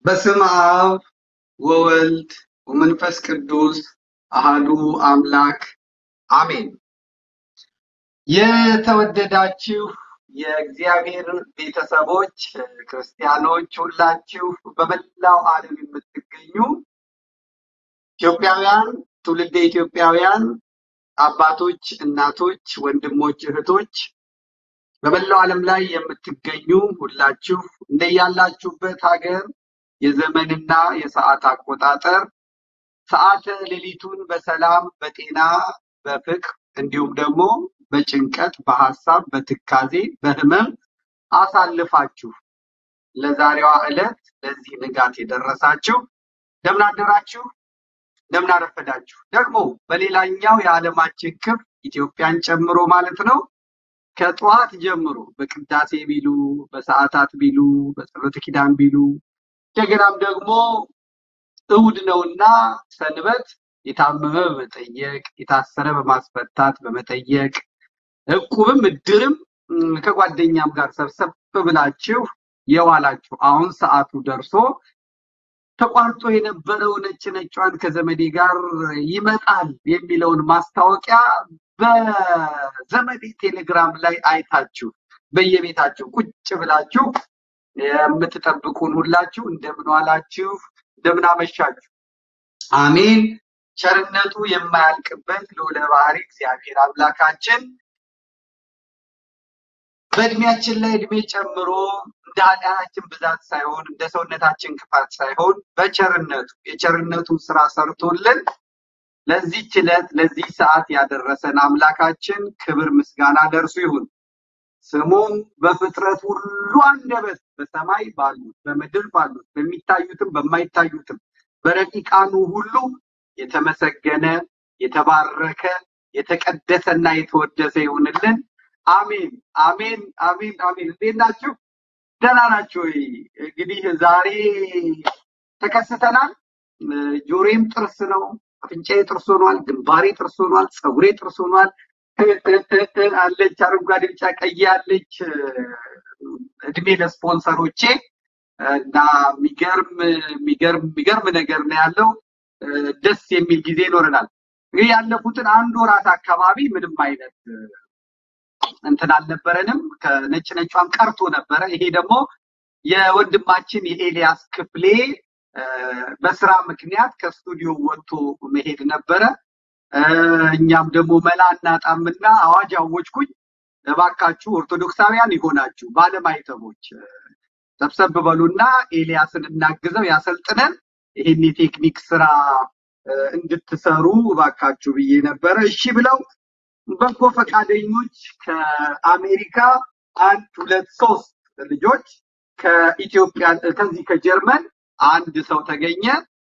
በስም አብ ወወልድ ወመንፈስ ቅዱስ አሃዱ አምላክ አሜን። የተወደዳችሁ የእግዚአብሔር ቤተሰቦች ክርስቲያኖች ሁላችሁ በመላው ዓለም የምትገኙ ኢትዮጵያውያን፣ ትውልደ ኢትዮጵያውያን አባቶች፣ እናቶች፣ ወንድሞች፣ እህቶች በመላው ዓለም ላይ የምትገኙ ሁላችሁ እንደያላችሁበት ሀገር የዘመንና የሰዓት አቆጣጠር ሰዓተ ሌሊቱን በሰላም በጤና በፍቅር እንዲሁም ደግሞ በጭንቀት በሀሳብ በትካዜ በህመም አሳልፋችሁ ለዛሬዋ ዕለት ለዚህ ንጋት የደረሳችሁ እንደምን አደራችሁ፣ እንደምን አረፈዳችሁ። ደግሞ በሌላኛው የዓለማችን ክፍል ኢትዮጵያን ጨምሮ ማለት ነው ከጠዋት ጀምሮ በቅዳሴ ቢሉ በሰዓታት ቢሉ በጸሎተ ኪዳን ቢሉ እንደገናም ደግሞ እሑድ ነውና ሰንበት የታመመ በመጠየቅ የታሰረ በማስፈታት በመጠየቅ እቁብም እድርም ከጓደኛም ጋር ሰብሰብ ብላችሁ የዋላችሁ አሁን ሰዓቱ ደርሶ ተቋርጦ የነበረው ነጭ ነጯን ከዘመዴ ጋር ይመጣል የሚለውን ማስታወቂያ በዘመዴ ቴሌግራም ላይ አይታችሁ በየቤታችሁ ቁጭ ብላችሁ የምትጠብቁን ሁላችሁ እንደምን ዋላችሁ፣ እንደምን አመሻችሁ። አሜን። ቸርነቱ የማያልቅበት ልዑለ ባሕሪ እግዚአብሔር አምላካችን በእድሜያችን ላይ እድሜ ጨምሮ እንደ ኃጢአታችን ብዛት ሳይሆን እንደ ሰውነታችን ክፋት ሳይሆን በቸርነቱ የቸርነቱን ስራ ሰርቶልን ለዚህች ዕለት ለዚህ ሰዓት ያደረሰን አምላካችን ክብር ምስጋና ደርሱ ይሁን። ስሙም በፍጥረት ሁሉ አንደበት በሰማይ ባሉት በምድር ባሉት በሚታዩትም በማይታዩትም በረቂቃኑ ሁሉ የተመሰገነ የተባረከ የተቀደሰና የተወደሰ ይሁንልን። አሜን አሜን አሜን አሜን። እንዴት ናችሁ? ደህና ናችሁ ወይ? እንግዲህ ዛሬ ተከስተናል። ጆሮዬም ጥርስ ነው፣ አፍንጫዬ ጥርስ ሆኗል፣ ግንባሬ ጥርስ ሆኗል፣ ፀጉሬ ጥርስ ሆኗል። አለች አረንጓዴ፣ ቢጫ፣ ቀይ አለች። እድሜ ለስፖንሰሮቼ እና የሚገርም የሚገርም የሚገርም ነገር ነው ያለው። ደስ የሚል ጊዜ ይኖረናል። እንግዲህ ያለፉትን አንድ ወራት አካባቢ ምንም አይነት እንትን አልነበረንም። ከነጭ ነጯም ቀርቶ ነበረ። ይሄ ደግሞ የወንድማችን የኤልያስ ክፍሌ በስራ ምክንያት ከስቱዲዮ ወጥቶ መሄድ ነበረ። እኛም ደግሞ መላ እናጣምና አዋጅ አወጅኩኝ። እባካችሁ ኦርቶዶክሳውያን የሆናችሁ ባለማይተቦች ሰብሰብ በሉና ኤልያስን እናግዘው ያሰልጥነን ይህን የቴክኒክ ስራ እንድትሰሩ እባካችሁ ብዬ ነበረ። እሺ ብለው በጎ ፈቃደኞች ከአሜሪካ አንድ ሁለት ሶስት ልጆች ከኢትዮጵያ ከዚህ ከጀርመን አንድ ሰው ተገኘ።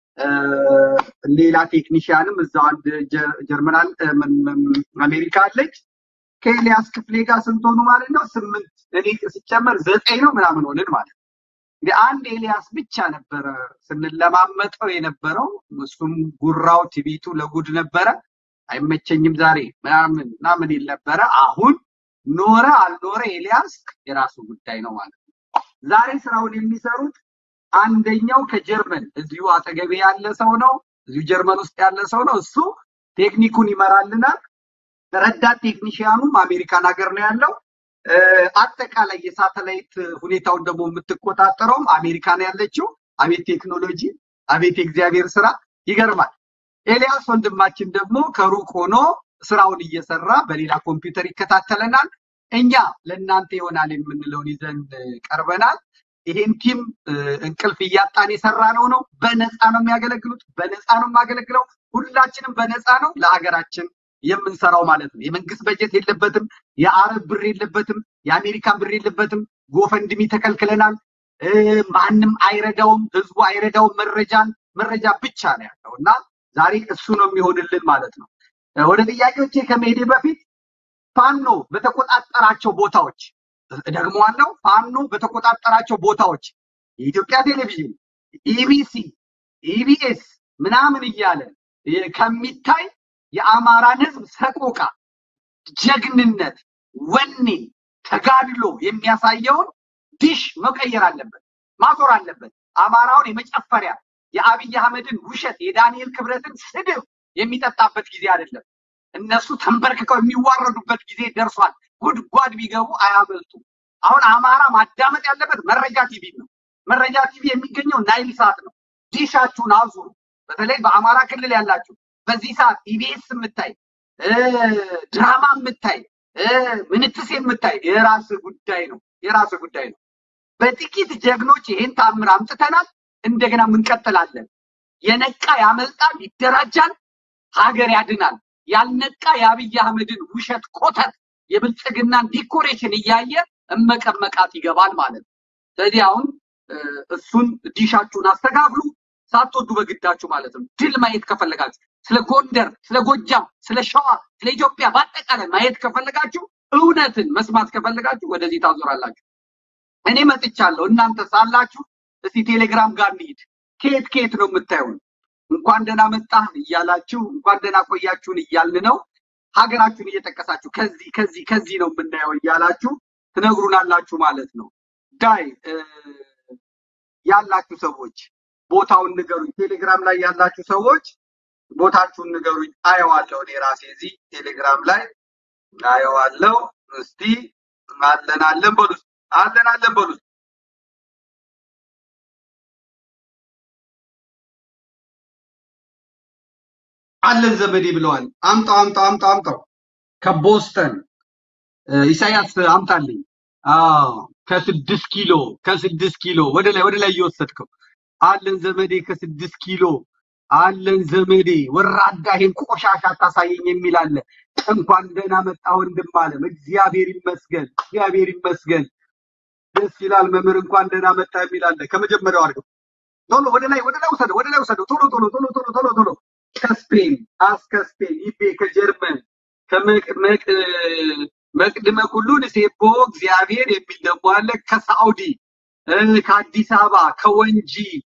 ሌላ ቴክኒሽያንም እዛው አንድ ጀርመን አሜሪካ አለች። ከኤልያስ ክፍሌ ጋር ስንት ሆኑ ማለት ነው? ስምንት እኔ ሲጨመር ዘጠኝ ነው ምናምን ሆንን ማለት ነው። እንግዲህ አንድ ኤልያስ ብቻ ነበረ ስንለማመጠው የነበረው። እሱም ጉራው ትቢቱ ለጉድ ነበረ። አይመቸኝም ዛሬ ምናምን ምናምን ይል ነበረ። አሁን ኖረ አልኖረ ኤልያስ የራሱ ጉዳይ ነው ማለት ነው። ዛሬ ስራውን የሚሰሩት አንደኛው ከጀርመን እዚሁ አጠገቤ ያለ ሰው ነው። እዚሁ ጀርመን ውስጥ ያለ ሰው ነው። እሱ ቴክኒኩን ይመራልናል። ረዳት ቴክኒሽያኑም አሜሪካን ሀገር ነው ያለው። አጠቃላይ የሳተላይት ሁኔታውን ደግሞ የምትቆጣጠረውም አሜሪካ ነው ያለችው። አቤት ቴክኖሎጂ፣ አቤት የእግዚአብሔር ስራ ይገርማል። ኤልያስ ወንድማችን ደግሞ ከሩቅ ሆኖ ስራውን እየሰራ በሌላ ኮምፒውተር ይከታተለናል። እኛ ለእናንተ ይሆናል የምንለውን ይዘን ቀርበናል። ይሄን ቲም እንቅልፍ እያጣን የሰራ ነው ነው በነፃ ነው የሚያገለግሉት። በነፃ ነው የማገለግለው። ሁላችንም በነፃ ነው ለሀገራችን የምንሰራው ማለት ነው። የመንግስት በጀት የለበትም። የአረብ ብር የለበትም። የአሜሪካን ብር የለበትም። ጎፈንድሚ ተከልክለናል። ማንም አይረዳውም። ህዝቡ አይረዳውም። መረጃን መረጃ ብቻ ነው ያለው እና ዛሬ እሱ ነው የሚሆንልን ማለት ነው። ወደ ጥያቄዎቼ ከመሄዴ በፊት ፋኖ በተቆጣጠራቸው ቦታዎች ደግሞ ዋናው ፋኖ በተቆጣጠራቸው ቦታዎች የኢትዮጵያ ቴሌቪዥን፣ ኢቢሲ፣ ኢቢኤስ ምናምን እያለ ከሚታይ የአማራን ህዝብ ሰቆቃ፣ ጀግንነት፣ ወኔ፣ ተጋድሎ የሚያሳየውን ዲሽ መቀየር አለበት፣ ማዞር አለበት። አማራውን የመጨፈሪያ የአብይ አህመድን ውሸት የዳንኤል ክብረትን ስድብ የሚጠጣበት ጊዜ አይደለም። እነሱ ተንበርክከው የሚዋረዱበት ጊዜ ደርሷል። ጉድጓድ ቢገቡ አያመልጡ። አሁን አማራ ማዳመጥ ያለበት መረጃ ቲቪ ነው። መረጃ ቲቪ የሚገኘው ናይል ሳት ነው። ዲሻችሁን አዙሩ። በተለይ በአማራ ክልል ያላችሁ በዚህ ሰዓት ኢቢኤስ የምታይ ድራማ የምታይ ምንትስ የምታይ የራስ ጉዳይ ነው፣ የራስ ጉዳይ ነው። በጥቂት ጀግኖች ይሄን ታምር አምጥተናል። እንደገና እንቀጥላለን። የነቃ ያመልጣል፣ ይደራጃል፣ ሀገር ያድናል። ያልነቃ የአብይ አህመድን ውሸት ኮተት የብልጽግናን ዲኮሬሽን እያየ እመቀመቃት ይገባል ማለት ነው። ስለዚህ አሁን እሱን ዲሻችሁን አስተካክሉ፣ ሳትወዱ በግዳችሁ ማለት ነው። ድል ማየት ከፈለጋችሁ ስለ ጎንደር፣ ስለ ጎጃም፣ ስለ ሸዋ፣ ስለ ኢትዮጵያ በአጠቃላይ ማየት ከፈለጋችሁ እውነትን መስማት ከፈለጋችሁ ወደዚህ ታዞራላችሁ። እኔ መጥቻለሁ፣ እናንተ ሳላችሁ እስቲ ቴሌግራም ጋር እንሂድ። ከየት ከየት ነው የምታዩን? እንኳን ደህና መጣህ እያላችሁ እንኳን ደህና ቆያችሁን እያልን ነው። ሀገራችሁን እየጠቀሳችሁ ከዚህ ከዚህ ከዚህ ነው የምናየው እያላችሁ ትነግሩናላችሁ ማለት ነው። ዳይ ያላችሁ ሰዎች ቦታውን ንገሩኝ። ቴሌግራም ላይ ያላችሁ ሰዎች ቦታችሁን ንገሩኝ። አየዋለሁ እኔ ራሴ እዚህ ቴሌግራም ላይ አየዋለሁ። እስቲ አለን አለን በሉ አለን አለን በሉ አለን ዘመዴ ብለዋል። አምጣው አምጣው አምጣው አምጣው ከቦስተን ኢሳያስ አምጣልኝ። አዎ ከስድስት ኪሎ ከስድስት ኪሎ ወደ ላይ ወደ ላይ እየወሰድከው አለን ዘመዴ ከስድስት ኪሎ አለን ዘመዴ ወራዳ ይሄን ቆሻሻ አታሳየኝ የሚል አለ። እንኳን ደህና መጣ ወንድም አለም። እግዚአብሔር ይመስገን እግዚአብሔር ይመስገን። ደስ ይላል መምህር እንኳን ደህና መጣ የሚል አለ። ከመጀመሪያው አድርገው ቶሎ ወደ ላይ ወደ ላይ ውሰደው ወደ ላይ ውሰደው ቶሎ ቶሎ ቶሎ ቶሎ ቶሎ ቶሎ ከስፔን አስ ከስፔን ይቤ ከጀርመን መቅድመ ኩሉን ሴቦ እግዚአብሔር የሚል ደግሞ አለ። ከሳዑዲ ከአዲስ አበባ ከወንጂ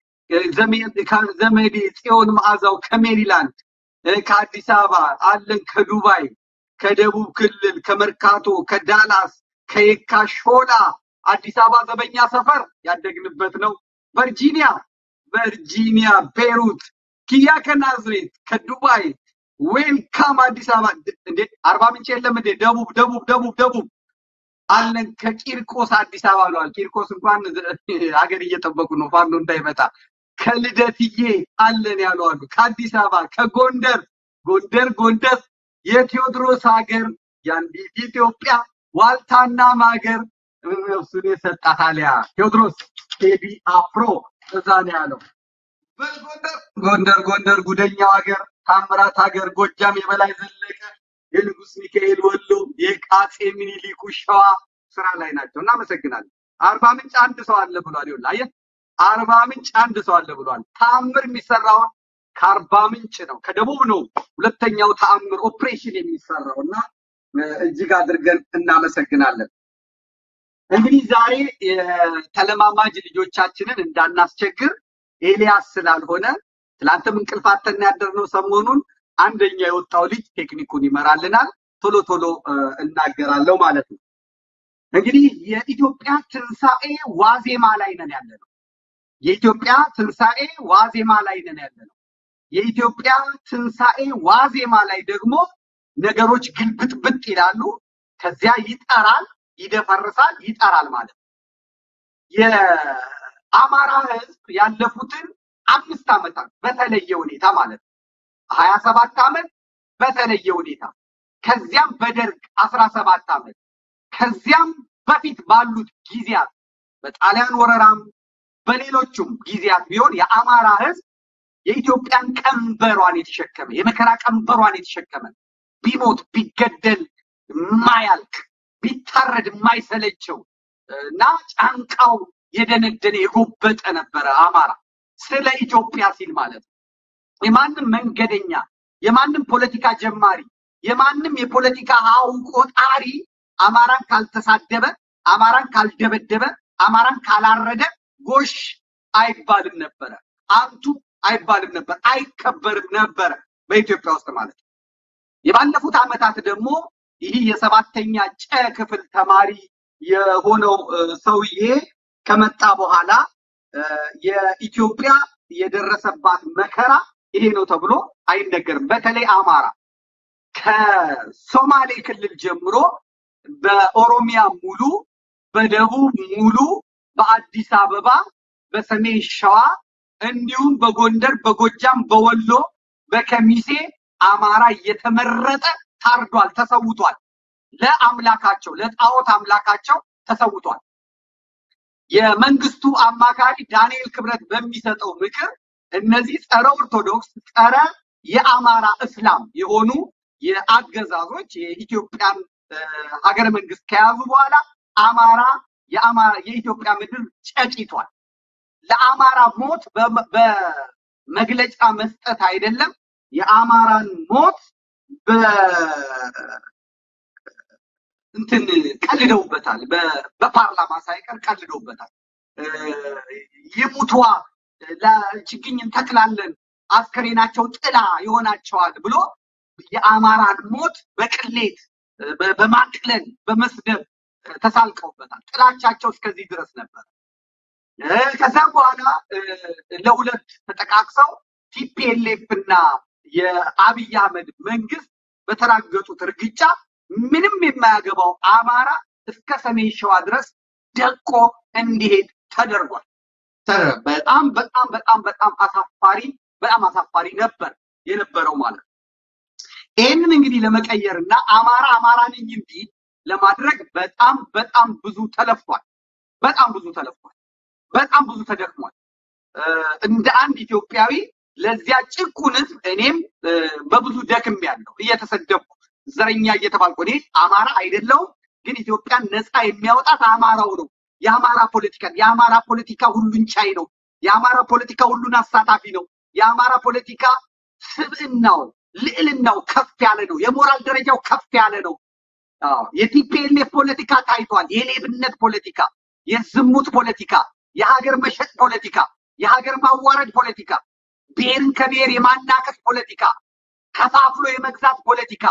ዘመዴ ጽዮን መዓዛው ከሜሪላንድ ከአዲስ አበባ አለን። ከዱባይ ከደቡብ ክልል ከመርካቶ ከዳላስ ከየካ ሾላ አዲስ አበባ ዘበኛ ሰፈር ያደግንበት ነው። ቨርጂኒያ ቨርጂኒያ ቤሩት ኪያ ከናዝሬት ከዱባይ ዌልካም አዲስ አበባ እንዴ አርባ ምንጭ የለም እንዴ ደቡብ ደቡብ ደቡብ ደቡብ አለን ከቂርቆስ አዲስ አበባ ብለዋል ቂርቆስ እንኳን ሀገር እየጠበቁ ነው ፋኖ እንዳይመጣ ከልደትዬ አለን ያሉ አሉ ከአዲስ አበባ ከጎንደር ጎንደር ጎንደር የቴዎድሮስ ሀገር የአንዲት ኢትዮጵያ ዋልታና ማገር እሱን የሰጣት አሊያ ቴዎድሮስ ቴዲ አፍሮ እዛ ነው ያለው በጎንደር ጎንደር ጎንደር ጉደኛው ሀገር ታምራት ሀገር ጎጃም የበላይ ዘለቀ የንጉስ ሚካኤል ወሎ የአፄ ምኒልኩ ሸዋ ስራ ላይ ናቸው። እናመሰግናለን። አርባ ምንጭ አንድ ሰው አለ ብሏል። ይኸውልህ አየህ፣ አርባ ምንጭ አንድ ሰው አለ ብሏል። ተአምር የሚሰራውን ከአርባ ምንጭ ነው፣ ከደቡብ ነው ሁለተኛው ተአምር ኦፕሬሽን የሚሰራው እና እጅግ አድርገን እናመሰግናለን። እንግዲህ ዛሬ የተለማማጅ ልጆቻችንን እንዳናስቸግር ኤልያስ ስላልሆነ ትላንትም እንቅልፍ አጥተን ያደርነው ሰሞኑን አንደኛ የወጣው ልጅ ቴክኒኩን ይመራልናል። ቶሎ ቶሎ እናገራለሁ ማለት ነው። እንግዲህ የኢትዮጵያ ትንሣኤ ዋዜማ ላይ ነን ያለ ነው። የኢትዮጵያ ትንሣኤ ዋዜማ ላይ ነን ያለ ነው። የኢትዮጵያ ትንሣኤ ዋዜማ ላይ ደግሞ ነገሮች ግልብጥብጥ ይላሉ። ከዚያ ይጠራል፣ ይደፈርሳል፣ ይጠራል ማለት ነው። የአማራ ሕዝብ ያለፉትን አምስት ዓመታት በተለየ ሁኔታ ማለት ነው ሀያ ሰባት ዓመት በተለየ ሁኔታ ከዚያም በደርግ አስራ ሰባት ዓመት ከዚያም በፊት ባሉት ጊዜያት በጣሊያን ወረራም በሌሎቹም ጊዜያት ቢሆን የአማራ ህዝብ የኢትዮጵያን ቀንበሯን የተሸከመ የመከራ ቀንበሯን የተሸከመ ቢሞት ቢገደል የማያልቅ ቢታረድ የማይሰለቸው እና ጫንቃው የደነደነ የጎበጠ ነበረ አማራ ስለ ኢትዮጵያ ሲል ማለት ነው። የማንም መንገደኛ የማንም ፖለቲካ ጀማሪ የማንም የፖለቲካ ሀው ቆጣሪ አማራን ካልተሳደበ አማራን ካልደበደበ አማራን ካላረደ ጎሽ አይባልም ነበረ፣ አንቱ አይባልም ነበር፣ አይከበርም ነበረ በኢትዮጵያ ውስጥ ማለት ነው። የባለፉት ዓመታት ደግሞ ይህ የሰባተኛ ጨ ክፍል ተማሪ የሆነው ሰውዬ ከመጣ በኋላ የኢትዮጵያ የደረሰባት መከራ ይሄ ነው ተብሎ አይነገርም። በተለይ አማራ ከሶማሌ ክልል ጀምሮ በኦሮሚያ ሙሉ፣ በደቡብ ሙሉ፣ በአዲስ አበባ፣ በሰሜን ሸዋ እንዲሁም በጎንደር፣ በጎጃም፣ በወሎ፣ በከሚሴ አማራ እየተመረጠ ታርዷል፣ ተሰውቷል። ለአምላካቸው ለጣዖት አምላካቸው ተሰውቷል። የመንግስቱ አማካሪ ዳንኤል ክብረት በሚሰጠው ምክር እነዚህ ጸረ ኦርቶዶክስ ጸረ የአማራ እስላም የሆኑ የአገዛዞች የኢትዮጵያን ሀገረ መንግስት ከያዙ በኋላ አማራ የአማራ የኢትዮጵያ ምድር ጨቂቷል። ለአማራ ሞት በመግለጫ መስጠት አይደለም የአማራን ሞት እንትን ቀልደውበታል። በፓርላማ ሳይቀር ቀልደውበታል። ይሙቷ ለችግኝ እንተክላለን አስከሬናቸው ጥላ ይሆናቸዋል ብሎ የአማራን ሞት በቅሌት በማቅለል በመስደብ ተሳልቀውበታል። ጥላቻቸው እስከዚህ ድረስ ነበር። ከዛም በኋላ ለሁለት ተጠቃቅሰው ቲፒኤልኤፍ እና የአብይ አህመድ መንግስት በተራገጡት እርግጫ ምንም የማያገባው አማራ እስከ ሰሜን ሸዋ ድረስ ደቆ እንዲሄድ ተደርጓል። በጣም በጣም በጣም በጣም አሳፋሪ በጣም አሳፋሪ ነበር የነበረው ማለት ነው። ይህንን እንግዲህ ለመቀየር እና አማራ አማራ ነኝ እንዲል ለማድረግ በጣም በጣም ብዙ ተለፍቷል። በጣም ብዙ ተለፍቷል። በጣም ብዙ ተደክሟል። እንደ አንድ ኢትዮጵያዊ ለዚያ ጭቁን ህዝብ እኔም በብዙ ደክም ያለው እየተሰደብኩ ዘረኛ እየተባልኩ እኔ አማራ አይደለሁም፣ ግን ኢትዮጵያን ነፃ የሚያወጣት አማራው ነው። የአማራ ፖለቲካ የአማራ ፖለቲካ ሁሉን ቻይ ነው። የአማራ ፖለቲካ ሁሉን አሳታፊ ነው። የአማራ ፖለቲካ ስብዕናው ልዕልናው ከፍ ያለ ነው። የሞራል ደረጃው ከፍ ያለ ነው። የቲፒኤልኤፍ ፖለቲካ ታይቷል። የሌብነት ፖለቲካ፣ የዝሙት ፖለቲካ፣ የሀገር መሸጥ ፖለቲካ፣ የሀገር ማዋረድ ፖለቲካ፣ ብሔርን ከብሔር የማናከስ ፖለቲካ፣ ከፋፍሎ የመግዛት ፖለቲካ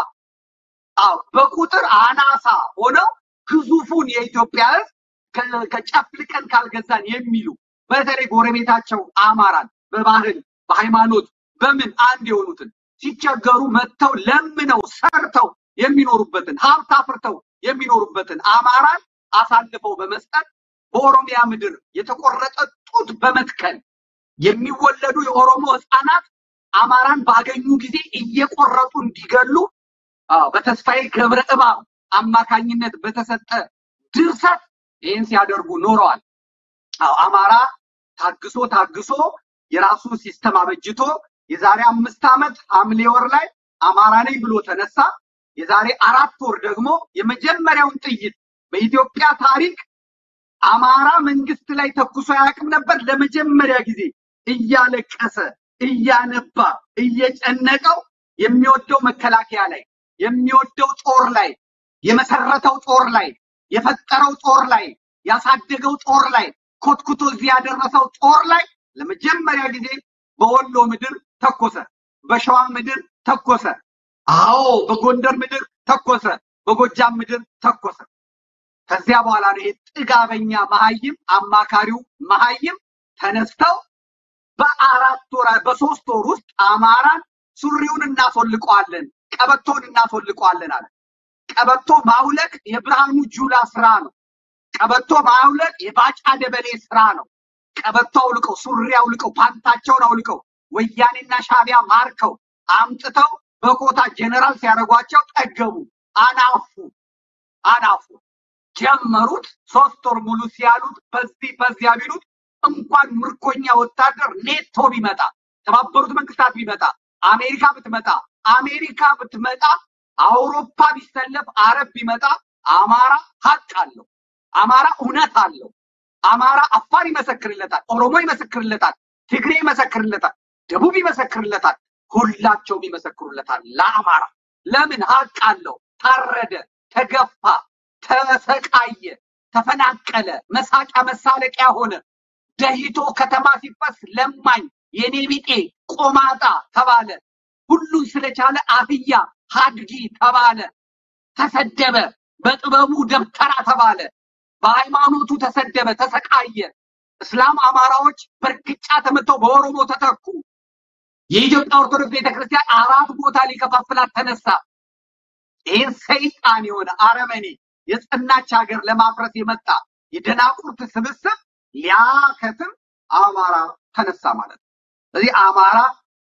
አዎ በቁጥር አናሳ ሆነው ግዙፉን የኢትዮጵያ ሕዝብ ከጨፍልቀን ካልገዛን የሚሉ በተለይ ጎረቤታቸው አማራን በባህል በሃይማኖት በምን አንድ የሆኑትን ሲቸገሩ መጥተው ለምነው ሰርተው የሚኖሩበትን ሀብት አፍርተው የሚኖሩበትን አማራን አሳልፈው በመስጠት በኦሮሚያ ምድር የተቆረጠ ጡት በመትከል የሚወለዱ የኦሮሞ ህፃናት አማራን ባገኙ ጊዜ እየቆረጡ እንዲገሉ በተስፋዬ ገብረ እባብ አማካኝነት በተሰጠ ድርሰት ይህን ሲያደርጉ ኖረዋል። አማራ ታግሶ ታግሶ የራሱ ሲስተም አበጅቶ የዛሬ አምስት ዓመት ሐምሌ ወር ላይ አማራ ነኝ ብሎ ተነሳ። የዛሬ አራት ወር ደግሞ የመጀመሪያውን ጥይት በኢትዮጵያ ታሪክ አማራ መንግስት ላይ ተኩሶ አያውቅም ነበር። ለመጀመሪያ ጊዜ እያለቀሰ እያነባ እየጨነቀው የሚወደው መከላከያ ላይ የሚወደው ጦር ላይ የመሰረተው ጦር ላይ የፈጠረው ጦር ላይ ያሳደገው ጦር ላይ ኮትኩቶ እዚህ ያደረሰው ጦር ላይ ለመጀመሪያ ጊዜ በወሎ ምድር ተኮሰ፣ በሸዋ ምድር ተኮሰ፣ አዎ በጎንደር ምድር ተኮሰ፣ በጎጃም ምድር ተኮሰ። ከዚያ በኋላ ነው ይሄ ጥጋበኛ መሀይም አማካሪው መሀይም ተነስተው በአራት ወር በሶስት ወር ውስጥ አማራን ሱሪውን እናስወልቀዋለን፣ ቀበቶን እናስወልቀዋለን አለ። ቀበቶ ማውለቅ የብርሃኑ ጁላ ስራ ነው። ቀበቶ ማውለቅ የባጫ ደበሌ ስራ ነው። ቀበቶ አውልቀው ሱሪ አውልቀው ፓንታቸውን አውልቀው ወያኔና ሻቢያ ማርከው አምጥተው በኮታ ጀነራል ሲያደርጓቸው ጠገቡ፣ አናፉ አናፉ ጀመሩት። ሶስት ወር ሙሉ ሲያሉት በዚህ በዚያ ቢሉት እንኳን ምርኮኛ ወታደር ኔቶ ቢመጣ የተባበሩት መንግስታት ቢመጣ አሜሪካ ብትመጣ አሜሪካ ብትመጣ አውሮፓ ቢሰለፍ አረብ ቢመጣ አማራ ሀቅ አለው። አማራ እውነት አለው። አማራ አፋር ይመሰክርለታል፣ ኦሮሞ ይመሰክርለታል፣ ትግሬ ይመሰክርለታል፣ ደቡብ ይመሰክርለታል፣ ሁላቸውም ይመሰክሩለታል ለአማራ። ለምን ሀቅ አለው። ታረደ፣ ተገፋ፣ ተሰቃየ፣ ተፈናቀለ፣ መሳቂያ መሳለቂያ ሆነ። ደሂቶ ከተማ ሲፈስ ለማኝ የኔ ቢጤ ቆማጣ ተባለ። ሁሉን ስለቻለ አህያ ሀድጊ ተባለ። ተሰደበ። በጥበቡ ደብተራ ተባለ። በሃይማኖቱ ተሰደበ፣ ተሰቃየ። እስላም አማራዎች በእርግጫ ተመተው በኦሮሞ ተተኩ። የኢትዮጵያ ኦርቶዶክስ ቤተክርስቲያን አራት ቦታ ሊከፋፍላት ተነሳ። ይህን ሰይጣን የሆነ አረመኔ የጸናች ሀገር ለማፍረስ የመጣ የደናቁርት ስብስብ ሊያከትም አማራ ተነሳ ማለት ነው። ስለዚህ አማራ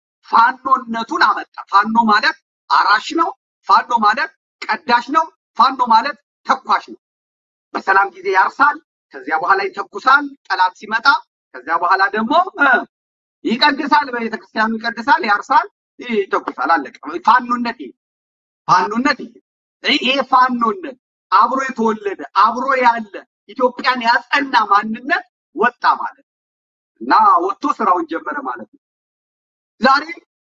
ፋኖነቱን አመጣ። ፋኖ ማለት አራሽ ነው። ፋኖ ማለት ቀዳሽ ነው። ፋኖ ማለት ተኳሽ ነው። በሰላም ጊዜ ያርሳል፣ ከዚያ በኋላ ይተኩሳል ጠላት ሲመጣ። ከዚያ በኋላ ደግሞ ይቀድሳል፣ በቤተክርስቲያኑ ይቀድሳል፣ ያርሳል፣ ይተኩሳል። አለቀ። ፋኖነት ይሄ ፋኖነት ይሄ ይሄ ፋኖነት አብሮ የተወለደ አብሮ ያለ ኢትዮጵያን ያጸና ማንነት ወጣ ማለት ነው እና ወጥቶ ስራውን ጀመረ ማለት ነው። ዛሬ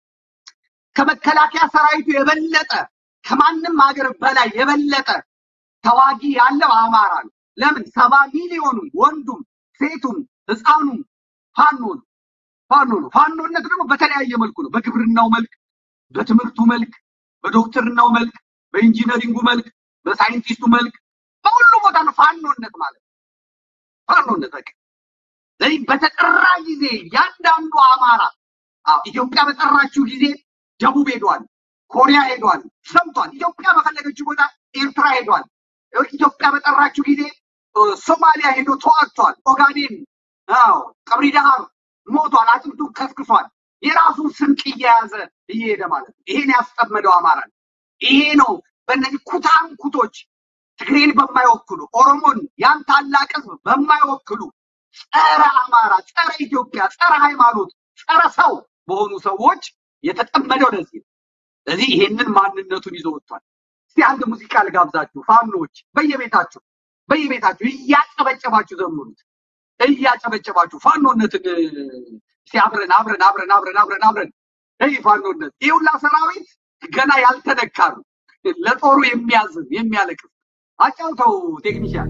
ከመከላከያ ሰራዊቱ የበለጠ ከማንም ሀገር በላይ የበለጠ ተዋጊ ያለው አማራ ነው። ለምን? ሰባ ሚሊዮኑም ወንዱም ሴቱም ህፃኑም ፋኖ ነው። ፋኖ ነው። ፋኖነት ደግሞ በተለያየ መልኩ ነው። በግብርናው መልክ፣ በትምህርቱ መልክ፣ በዶክትርናው መልክ፣ በኢንጂነሪንጉ መልክ፣ በሳይንቲስቱ መልክ፣ በሁሉ ቦታ ነው ፋኖነት ማለት ነው። ፋኖነት በቃ ስለዚህ በተጠራ ጊዜ ያንዳንዱ አማራ አዎ ኢትዮጵያ በጠራችው ጊዜ ደቡብ ሄዷል፣ ኮሪያ ሄዷል፣ ሰምቷል። ኢትዮጵያ በፈለገችው ቦታ ኤርትራ ሄዷል። ኢትዮጵያ በጠራችው ጊዜ ሶማሊያ ሄዶ ተዋግቷል። ኦጋዴን፣ አዎ ቀብሪ ዳሃር ሞቷል፣ አጥንቱን ከስክሷል። የራሱን ስንቅ እየያዘ እየሄደ ማለት ነው። ይሄን ያስጠመደው አማራ ነው። ይሄ ነው በእነዚህ ኩታንኩቶች ትግሬን በማይወክሉ ኦሮሞን ያን ታላቅ ህዝብ በማይወክሉ ጸረ አማራ፣ ጸረ ኢትዮጵያ፣ ጸረ ሃይማኖት፣ ጸረ ሰው በሆኑ ሰዎች የተጠመደው ለዚህ ነው። ስለዚህ ይሄንን ማንነቱን ይዞ ወጥቷል። እስቲ አንድ ሙዚቃ ልጋብዛችሁ። ፋኖች በየቤታችሁ በየቤታችሁ እያጨበጨባችሁ ዘምሩት። እያጨበጨባችሁ ፋኖነትን እስቲ አብረን አብረን አብረን አብረን አብረን አብረን ይህ ፋኖነት ይህ ሁላ ሰራዊት ገና ያልተነካ ነው። ለጦሩ የሚያዝን የሚያለቅስ አጫውተው ቴክኒሻን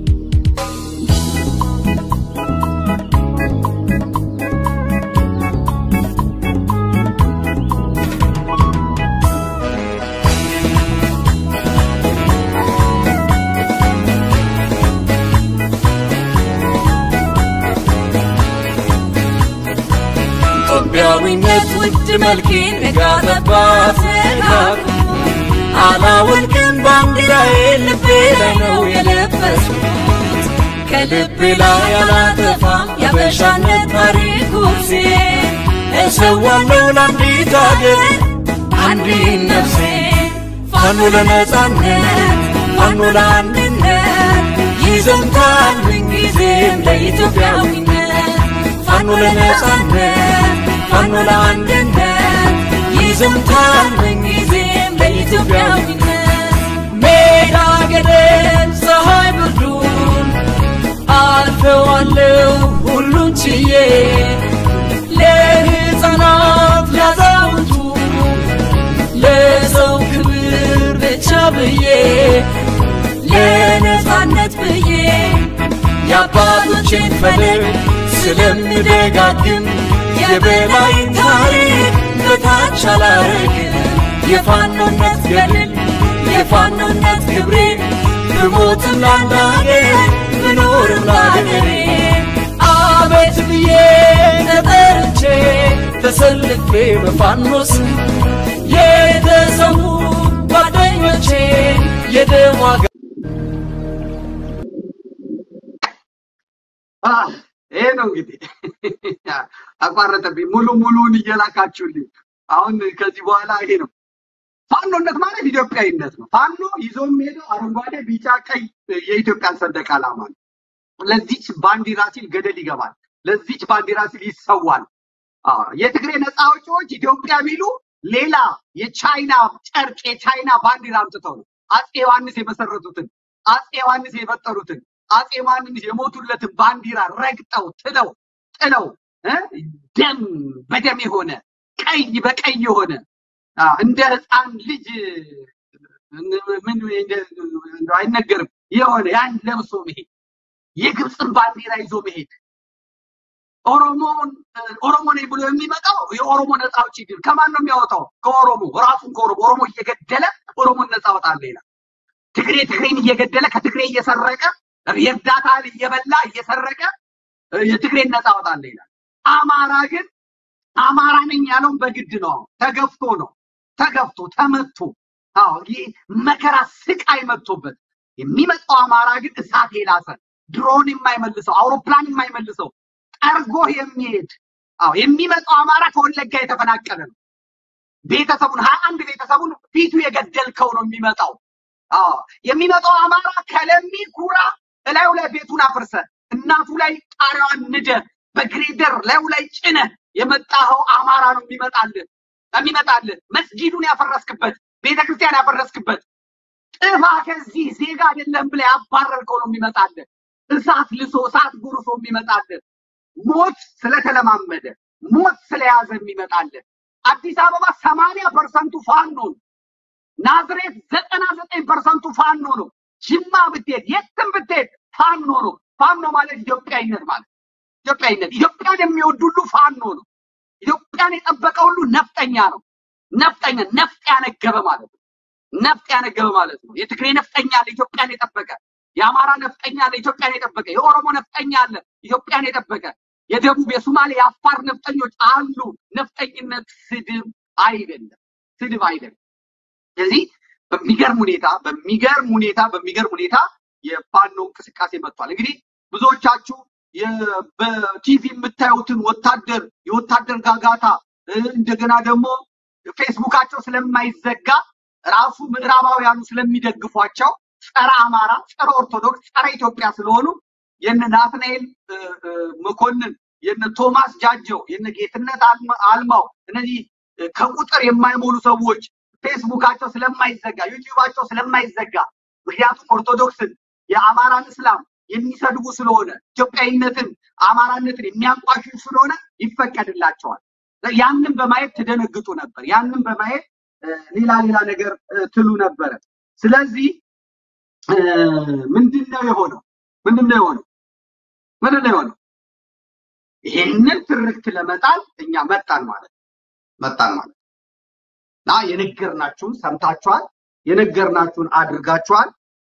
ኢትዮጵያዊነት ውድ መልኬን ነጋጠባት ነጋሩ አላወልቅም ባንዲራዬ ልቤ ላይ ነው የለበስኩት ከልቤ ላይ አላጠፋም ያበሻነት ታሪክ ኩርሴ እሰዋለሁ ለአንዲት አገር አንዲት ነፍሴ ፋኖ ለነጻነት ፋኖ ለአንድነት ይዘምታል ምንጊዜም ለኢትዮጵያዊነት ፋኖ ለነጻነት ፋኖ ለአንድነት ይዘምታል ምንጊዜም ለኢትዮጵያዊነት ሜዳ ገደል ፀሐይ ብርዱን አልፈዋለሁ ሁሉን ችዬ ለሕፃናት ላዛውንቱ ለሰው ክብር ብቻ ብዬ ለነጻነት ብዬ የአባቶቼን ፈለግ ስለምደጋግም የበላይን ታሪክ በታች አላረግም የፋኖነት ገድል የፋኖነት ክብሬ ብሞትም ላንዳገር ብኖርም ላገሬ አቤት ብዬ ተጠርቼ ተሰልፌ በፋኖስ የተሰዉ ጓደኞቼ የደም ዋጋ ይሄ ነው እንግዲህ አቋረጠብኝ። ሙሉ ሙሉን እየላካችሁልኝ አሁን ከዚህ በኋላ ይሄ ነው ፋኖነት ማለት ኢትዮጵያዊነት ነው። ፋኖ ይዞ የሚሄደው አረንጓዴ፣ ቢጫ፣ ቀይ የኢትዮጵያን ሰንደቅ ዓላማ ነው። ለዚች ባንዲራ ሲል ገደል ይገባል። ለዚች ባንዲራ ሲል ይሰዋል። አዎ የትግሬ ነፃ አውጪዎች ኢትዮጵያ ቢሉ ሌላ የቻይና ጨርቅ የቻይና ባንዲራ አምጥተው ነው አፄ ዮሐንስ የመሰረቱትን አፄ ዮሐንስ የፈጠሩትን አፄ ዮሐንስ የሞቱለትን ባንዲራ ረግጠው ትለው ጥለው ደም በደም የሆነ ቀይ በቀይ የሆነ እንደ ህፃን ልጅ ምን አይነገርም የሆነ ያን ለብሶ መሄድ የግብፅን ባንዲራ ይዞ መሄድ ኦሮሞን ኦሮሞ ነኝ ብሎ የሚመጣው የኦሮሞ ነፃ አውጪ ግን ከማን ነው የሚያወጣው? ከኦሮሞ ራሱን ከኦሮሞ ኦሮሞ እየገደለ ኦሮሞን ነፃ አወጣለሁ ይላል። ትግሬ ትግሬን እየገደለ ከትግሬ እየሰረቀ የእርዳታ እህል እየበላ እየሰረቀ እ፣ የትግሬን ነፃ አወጣለሁ ይላል። አማራ ግን አማራ ነኝ ያለውን በግድ ነው። ተገፍቶ ነው። ተገፍቶ ተመቶ፣ አዎ ይህ መከራ ስቃይ መጥቶበት የሚመጣው አማራ ግን እሳት የላሰ ድሮን የማይመልሰው አውሮፕላን የማይመልሰው ጠርጎ የሚሄድ አዎ የሚመጣው አማራ ከወለጋ የተፈናቀለ ነው። ቤተሰቡን ሀያ አንድ ቤተሰቡን ፊቱ የገደልከው ነው የሚመጣው። አዎ የሚመጣው አማራ ከለሚ ኩራ እላዩ ላይ ቤቱን አፍርሰ እናቱ ላይ ጣሪያዋን ንደ በግሬደር ላዩ ላይ ጭነ የመጣኸው አማራ ነው የሚመጣልህ የሚመጣልህ መስጊዱን ያፈረስክበት ቤተክርስቲያን ያፈረስክበት ጥፋ ከዚህ ዜጋ አይደለም ብለህ ያባረርከው ነው የሚመጣልህ። እሳት ልሶ እሳት ጉርሶ የሚመጣልህ ሞት ስለተለማመደ ሞት ስለያዘ የሚመጣልህ። አዲስ አበባ ሰማንያ ፐርሰንቱ ፋኖ ነው። ናዝሬት ዘጠና ዘጠኝ ፐርሰንቱ ፋኖ ነው። ጅማ ብትሄድ የትም ብትሄድ ፋኖ ነው። ፋኖ ማለት ኢትዮጵያዊነት ማለት ኢትዮጵያዊነት ኢትዮጵያን የሚወድ ሁሉ ፋኖ ነው። ኢትዮጵያን የጠበቀ ሁሉ ነፍጠኛ ነው። ነፍጠኛ ነፍጥ ያነገበ ማለት ነው። ነፍጥ ያነገበ ማለት ነው። የትግሬ ነፍጠኛ አለ ኢትዮጵያን የጠበቀ፣ የአማራ ነፍጠኛ አለ ኢትዮጵያን የጠበቀ፣ የኦሮሞ ነፍጠኛ አለ ኢትዮጵያን የጠበቀ፣ የደቡብ የሶማሌ የአፋር ነፍጠኞች አሉ። ነፍጠኝነት ስድብ አይደለም፣ ስድብ አይደለም። ስለዚህ በሚገርም ሁኔታ በሚገርም ሁኔታ በሚገርም ሁኔታ የፋኖ እንቅስቃሴ መጥቷል። እንግዲህ ብዙዎቻችሁ የ- በቲቪ የምታዩትን ወታደር የወታደር ጋጋታ እ፣ እንደገና ደግሞ ፌስቡካቸው ስለማይዘጋ ራሱ ምዕራባውያኑ ስለሚደግፏቸው ጸረ አማራ፣ ጸረ ኦርቶዶክስ፣ ጸረ ኢትዮጵያ ስለሆኑ የነ ናትናኤል እ፣ እ፣ መኮንን የነ ቶማስ ጃጀው የነ ጌትነት አልማ- አልማው እነዚህ እ፣ ከቁጥር የማይሞሉ ሰዎች ፌስቡካቸው ስለማይዘጋ ዩቲዩባቸው ስለማይዘጋ ምክንያቱም ኦርቶዶክስን የአማራን እስላም የሚሰድቡ ስለሆነ ኢትዮጵያዊነትን አማራነትን የሚያንቋሽሹ ስለሆነ ይፈቀድላቸዋል። ያንን በማየት ትደነግጡ ነበር። ያንን በማየት እ፣ ሌላ ሌላ ነገር እ፣ ትሉ ነበረ። ስለዚህ እ፣ ምንድን ነው የሆነው? ምንድን ነው የሆነው? ምንድን ነው የሆነው? ይሄንን ትርክት ለመጣል እኛ መጣን ማለት ነው። መጣን ማለት ነው። እና የነገርናችሁን ሰምታችኋል። የነገርናችሁን አድርጋችኋል።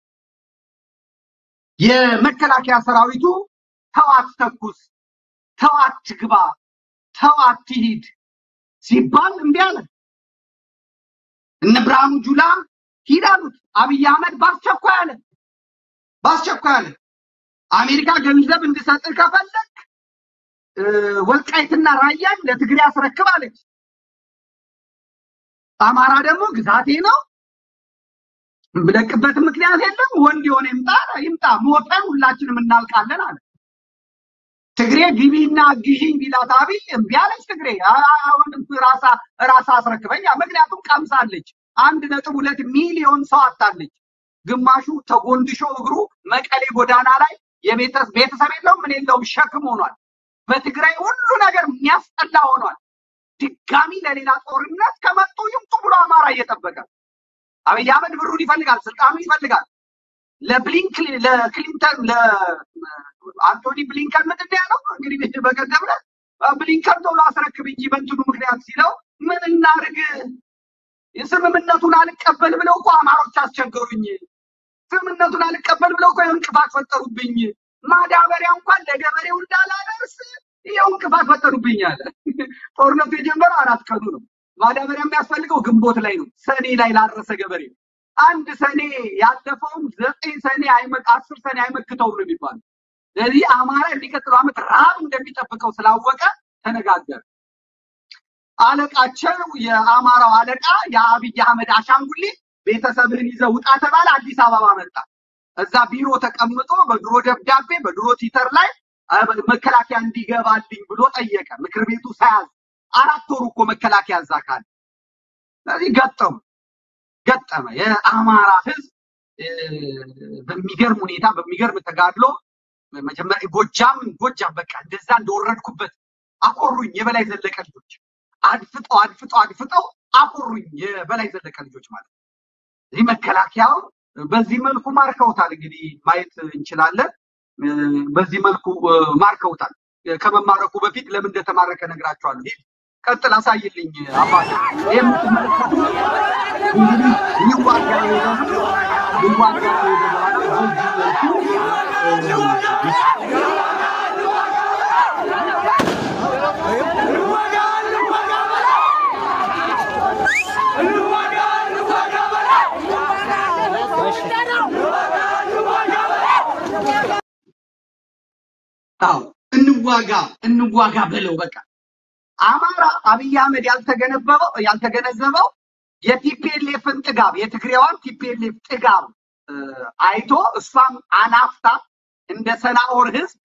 የመከላከያ ሰራዊቱ ተው አትተኩስ፣ ተው አትግባ፣ ተው አትሂድ ሲባል እምቢ አለ። እነ ብርሃኑ ጁላ ሂድ አሉት። አብይ አህመድ በአስቸኳይ አለ፣ በአስቸኳይ አለ። አሜሪካ ገንዘብ እንድሰጥህ ከፈለግ እ፣ ወልቃይትና ራያን ለትግሬ አስረክብ አለች። አማራ ደግሞ ግዛቴ ነው የምለቅበት ምክንያት የለም። ወንድ የሆነ ይምጣ ይምጣ፣ ሞተን ሁላችንም እናልቃለን አለ። ትግሬ ግቢና ግዢኝ ቢላት አብይ እምቢ አለች። ትግሬ አ- አ- አሁንም ራሳ ራሳ አስረክበኝ፣ ምክንያቱም ቀምሳለች። አንድ ነጥብ ሁለት ሚሊዮን ሰው አታለች። ግማሹ ተጎንድሾ እግሩ መቀሌ ጎዳና ላይ የቤተሰብ ቤተሰብ የለውም ምን የለውም ሸክም ሆኗል። በትግራይ ሁሉ ነገር የሚያስጠላ ሆኗል። ድጋሚ ለሌላ ጦርነት ከመጡ ይምጡ ብሎ አማራ እየጠበቀ አብይ አህመድ ብሩን ይፈልጋል፣ ስልጣኑ ይፈልጋል። ለብሊንክ ለክሊንተን ለአንቶኒ ብሊንከን ምንድን ነው ያለው? እንግዲህ በቀደም ዕለት ብሊንከን ቶሎ አስረክብ እንጂ በእንትኑ ምክንያት ሲለው ምን እናርግ ስምምነቱን አልቀበል ብለው እኮ አማሮች አስቸገሩኝ። ስምምነቱን አልቀበል ብለው እኮ እንቅፋት ፈጠሩብኝ። ማዳበሪያ እንኳን ለገበሬው እንዳላደርስ ይኸው እንቅፋት ፈጠሩብኝ አለ። ጦርነቱ የጀመረው አራት ቀኑ ነው። ማዳበሪያ የሚያስፈልገው ግንቦት ላይ ነው። ሰኔ ላይ ላረሰ ገበሬ ነው። አንድ ሰኔ ያለፈውም ዘጠኝ ሰኔ አይመ- አስር ሰኔ አይመክተውም ነው የሚባለው። ስለዚህ አማራ የሚቀጥለው ዓመት ረሃብ እንደሚጠብቀው ስላወቀ ተነጋገረ። አለቃቸው የአማራው አለቃ የአብይ አህመድ አሻንጉሊት ቤተሰብህን ይዘህ ውጣ ተባለ። አዲስ አበባ መጣ። እዛ ቢሮ ተቀምጦ በድሮ ደብዳቤ በድሮ ትዊተር ላይ አ፣ መከላከያ እንዲገባልኝ ብሎ ጠየቀ። ምክር ቤቱ ሳያዝ አራት ወሩ እኮ መከላከያ እዛ ካለ ስለዚህ ገጠሙ ገጠመ። የአማራ ህዝብ እ፣ በሚገርም ሁኔታ በሚገርም ተጋድሎ መጀመሪያ ጎጃም ጎጃም በቃ እንደዛ እንደወረድኩበት አኮሩኝ። የበላይ ዘለቀ ልጆች አድፍጠው አድፍጠው አድፍጠው አኮሩኝ። የበላይ ዘለቀ ልጆች ማለት ነው። እዚህ መከላከያው በዚህ መልኩ ማርከውታል። እንግዲህ ማየት እንችላለን። እ፣ በዚህ መልኩ እ፣ ማርከውታል። እ፣ ከመማረኩ በፊት ለምን እንደተማረከ ነግራቸዋለሁ። ሂድ ቀጥል፣ አሳይልኝ አባቴ። ይህ የምትመለከቱ እንግዲህ ሊዋጋ የሄደ ነው። ሊዋጋ ከሄደ በኋላ በዚህ መልኩ እ፣ እንዋጋ እንዋጋ በለው በቃ አማራ አብይ አህመድ ያልተገነበበው ያልተገነዘበው የቲፒኤልኤፍን ጥጋብ የትግሬዋን ቲፒኤልኤፍ ጥጋብ እ፣ አይቶ እሷም አናፍታ እንደ ሰናኦር ህዝብ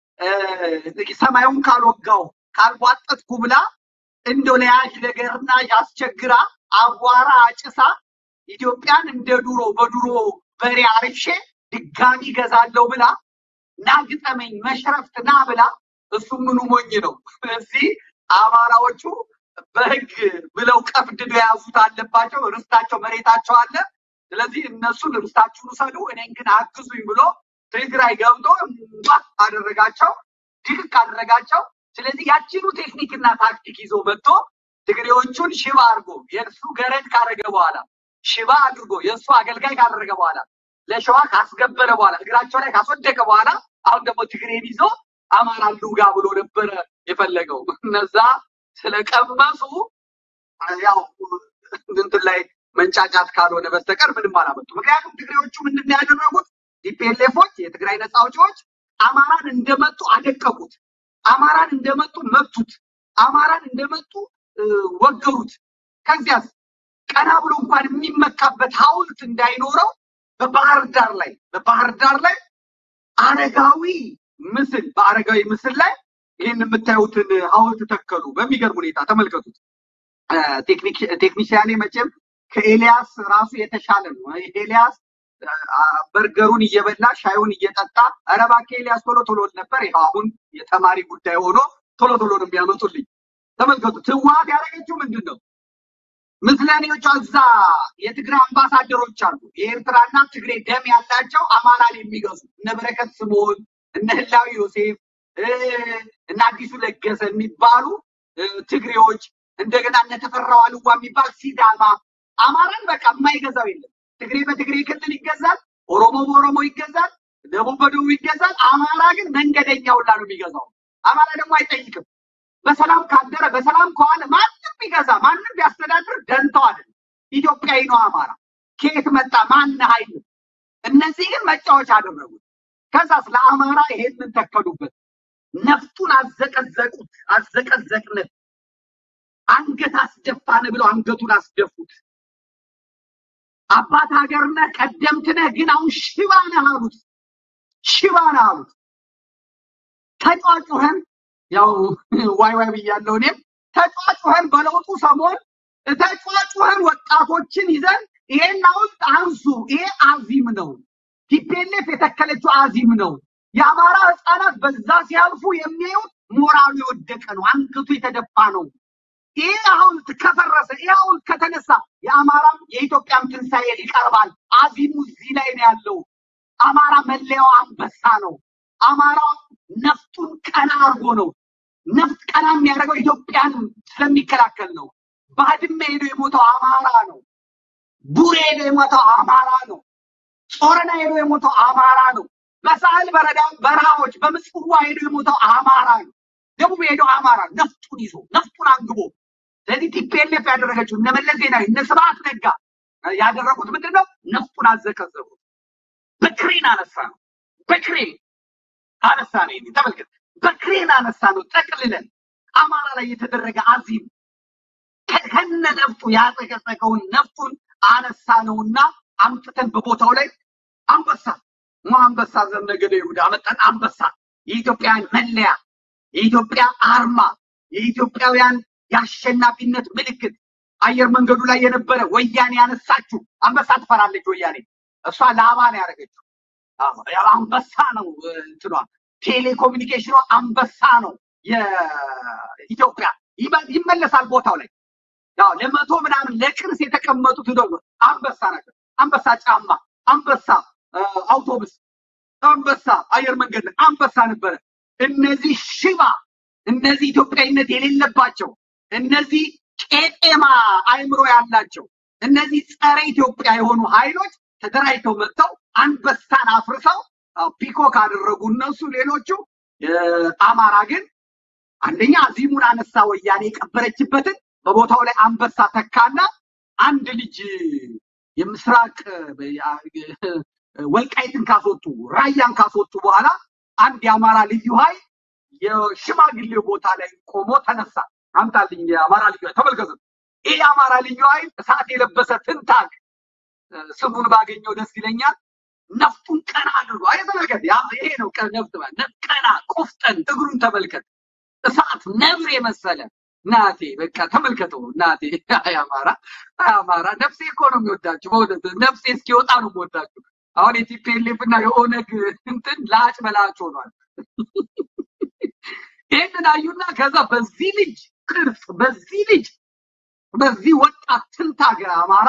እ፣ ሰማዩን ካልወጋው ካልቧጠጥኩ ብላ እንደው ለያዥ ነገርና ያስቸግራ አቧራ አጭሳ ኢትዮጵያን እንደ ድሮ በድሮ በሬ አርሼ ድጋሚ ገዛለሁ ብላ ና ግጠመኝ መሽረፍት ና ብላ እሱ ምኑ ሞኝ ነው። እዚህ አማራዎቹ በህግ ብለው ቀፍድዶ የያዙት አለባቸው። ርስታቸው መሬታቸው አለ። ስለዚህ እነሱን ርስታችሁን ውሰዱ፣ እኔን ግን አግዙኝ ብሎ ትግራይ ገብቶ እምባ አደረጋቸው፣ ድቅቅ አደረጋቸው። ስለዚህ ያችኑ ቴክኒክና ታክቲክ ይዞ መጥቶ ትግሬዎቹን ሽባ አድርጎ የእሱ ገረድ ካደረገ በኋላ ሽባ አድርጎ የእሱ አገልጋይ ካደረገ በኋላ ለሸዋ ካስገበረ በኋላ እግራቸው ላይ ካስወደቀ በኋላ አሁን ደግሞ ትግሬን ይዞ አማራ ልውጋ ብሎ ነበረ የፈለገው። እነዛ ስለቀመሱ ያው እንትን ላይ መንጫጫት ካልሆነ በስተቀር ምንም አላመጡ። ምክንያቱም ትግሬዎቹ ምንድን ነው ያደረጉት? ቲፒኤልኤፎች የትግራይ ነፃ አውጪዎች አማራን እንደመጡ አደቀቁት። አማራን እንደመጡ መቱት። አማራን እንደመጡ እ፣ ወገሩት። ከዚያስ ቀና ብሎ እንኳን የሚመካበት ሐውልት እንዳይኖረው በባህር ዳር ላይ በባህር ዳር ላይ አረጋዊ ምስል በአረጋዊ ምስል ላይ ይህን የምታዩትን ሐውልት ተከሉ። በሚገርም ሁኔታ ተመልከቱት። እ፣ ቴክኒክ- ቴክኒሽያኔ መቼም ከኤልያስ ራሱ የተሻለ ነው። ኤልያስ አ፣ በርገሩን እየበላ ሻዩን እየጠጣ ኧረ እባክህ ኤልያስ ቶሎ ቶሎ ነበር። ይኸው አሁን የተማሪ ጉዳይ ሆኖ ቶሎ ቶሎ ነው የሚያመጡልኝ። ተመልከቱት። ህወሓት ያደረገችው ምንድን ነው? ምስለኔዎቿ እዛ የትግራይ አምባሳደሮች አሉ። የኤርትራና ትግሬ ደም ያላቸው አማራን የሚገዙ እነ በረከት ስምኦን፣ እነ ህላዊ ዮሴፍ እ፣ እነ አዲሱ ለገሰ የሚባሉ እ፣ ትግሬዎች እንደገና እነ ተፈራው አልዋ የሚባል ሲዳማ አማራን በቃ የማይገዛው የለም። ትግሬ በትግሬ ክልል ይገዛል፣ ኦሮሞ በኦሮሞ ይገዛል፣ ደቡብ በደቡብ ይገዛል። አማራ ግን መንገደኛ ሁላ ነው የሚገዛው። አማራ ደግሞ አይጠይቅም። በሰላም ካደረ በሰላም ከዋለ ማንም ቢገዛ ማንም ቢያስተዳድር ደንተው አይደለም። ኢትዮጵያዊ ነው አማራ። ከየት መጣ ማን ኃይል እነዚህ ግን መጫወቻ አደረጉት። ከዛስ ለአማራ ይሄንን ተከሉበት። ነፍጡን አዘቀዘቁት፣ አዘቀዘቅነት፣ አንገት አስደፋን ብለው አንገቱን አስደፉት። አባት ሀገር ነህ ቀደምት ነህ፣ ግን አሁን ሽባ ነህ አሉት። ሽባ ነህ አሉት። ተጫጩኸን ያው ዋይ ዋይ ብያለሁ እኔም ተጫጩኸን በለውጡ ሰሞን ተጫጩኸን ወጣቶችን ይዘን ይሄን ሐውልት አንሱ፣ ይሄ አዚም ነው። ቲፒኤልኤፍ የተከለችው አዚም ነው። የአማራ ህፃናት በዛ ሲያልፉ የሚያዩት ሞራሉ የወደቀ ነው፣ አንገቱ የተደፋ ነው። ይህ ሐውልት ከፈረሰ ይህ ሐውልት ከተነሳ የአማራም የኢትዮጵያም ትንሣኤ ይቀርባል። አዚሙ እዚህ ላይ ነው ያለው። አማራ መለያው አንበሳ ነው። አማራ ነፍጡን ቀና አድርጎ ነው። ነፍጥ ቀና የሚያደርገው ኢትዮጵያን ስለሚከላከል ነው። ባድመ ሄዶ የሞተው አማራ ነው። ቡሬ ሄዶ የሞተው አማራ ነው። ጾረና ሄዶ የሞተው አማራ ነው። በሳህል በረዳ በረሃዎች በምጽዋ ሄዶ የሞተው አማራ ነው። ደቡብ ሄዶ አማራ ነፍጡን ይዞ ነፍጡን አንግቦ ስለዚህ ቲፒኤልኤፍ ያደረገችው እነ መለስ ዜናዊ እነ ስብሐት ነጋ ያደረጉት ምንድን ነው? ነፍጡን አዘቀዘቁት። በክሬን አነሳ ነው። በክሬን አነሳ ነው። ይሄን ተመልከት። በክሬን አነሳ ነው። ጠቅልለን አማራ ላይ የተደረገ አዚም ከ- ከነ ነፍጡ ያጸቀጸቀውን ነፍጡን አነሳ ነውና አምጥተን በቦታው ላይ አንበሳ ሞ አንበሳ ዘነገደ ይሁዳ አመጣን። አንበሳ የኢትዮጵያውያን መለያ፣ የኢትዮጵያ አርማ፣ የኢትዮጵያውያን የአሸናፊነት ምልክት አየር መንገዱ ላይ የነበረ ወያኔ ያነሳችው አንበሳ ትፈራለች። ወያኔ እሷ ላባ ነው ያደረገችው። አዎ፣ ያው አንበሳ ነው እ፣ እንትኗ ቴሌኮሙኒኬሽኗ አንበሳ ነው። የኢትዮጵያ ይመ- ይመለሳል ቦታው ላይ ያው ለመቶ ምናምን ለቅርስ የተቀመጡት ደግሞ አንበሳ ናቸው። አንበሳ ጫማ፣ አንበሳ እ፣ አውቶቡስ፣ አንበሳ አየር መንገድ ላይ አንበሳ ነበረ። እነዚህ ሽባ፣ እነዚህ ኢትዮጵያዊነት የሌለባቸው፣ እነዚህ ቄጤማ አእምሮ ያላቸው፣ እነዚህ ጸረ ኢትዮጵያ የሆኑ ኃይሎች ተደራጅተው መጥተው አንበሳን አፍርሰው አዎ፣ ፒኮክ አደረጉ እነሱ። ሌሎቹ እ፣ አማራ ግን አንደኛ አዚሙን አነሳ፣ ወያኔ የቀበረችበትን በቦታው ላይ አንበሳ ተካና አንድ ልጅ የምስራቅ እ፣ ያ- ወልቃይትን ካስወጡ ራያን ካስወጡ በኋላ አንድ የአማራ ልዩ ኃይል የሽማግሌው ቦታ ላይ ቆሞ ተነሳ። አምጣልኝ የአማራ ልዩ ኃይል ተመልከቱ። ይህ የአማራ ልዩ ኃይል እሳት የለበሰ ትንታግ እ፣ ስሙን ባገኘው ደስ ይለኛል። ነፍጡን ቀና አድርጎ አይ ተመልከት፣ ያ- ይሄ ነው ቀ- ነፍጥ ማለት ነፍ- ቀና ቆፍጠን፣ እግሩን ተመልከት፣ እሳት ነብር የመሰለ ናቴ በቃ ተመልከተው ናቴ። አይ አማራ አይ አማራ ነፍሴ እኮ ነው የሚወዳችሁ በእውነት ነፍሴ እስኪወጣ ነው የምወዳችሁ። አሁን የቲፒኤልኤፍ እና የኦነግ እንትን ላጭ በላጭ ሆኗል። ይህንን አዩና ከዛ በዚህ ልጅ ቅርጽ በዚህ ልጅ በዚህ ወጣት ትንታገ አማራ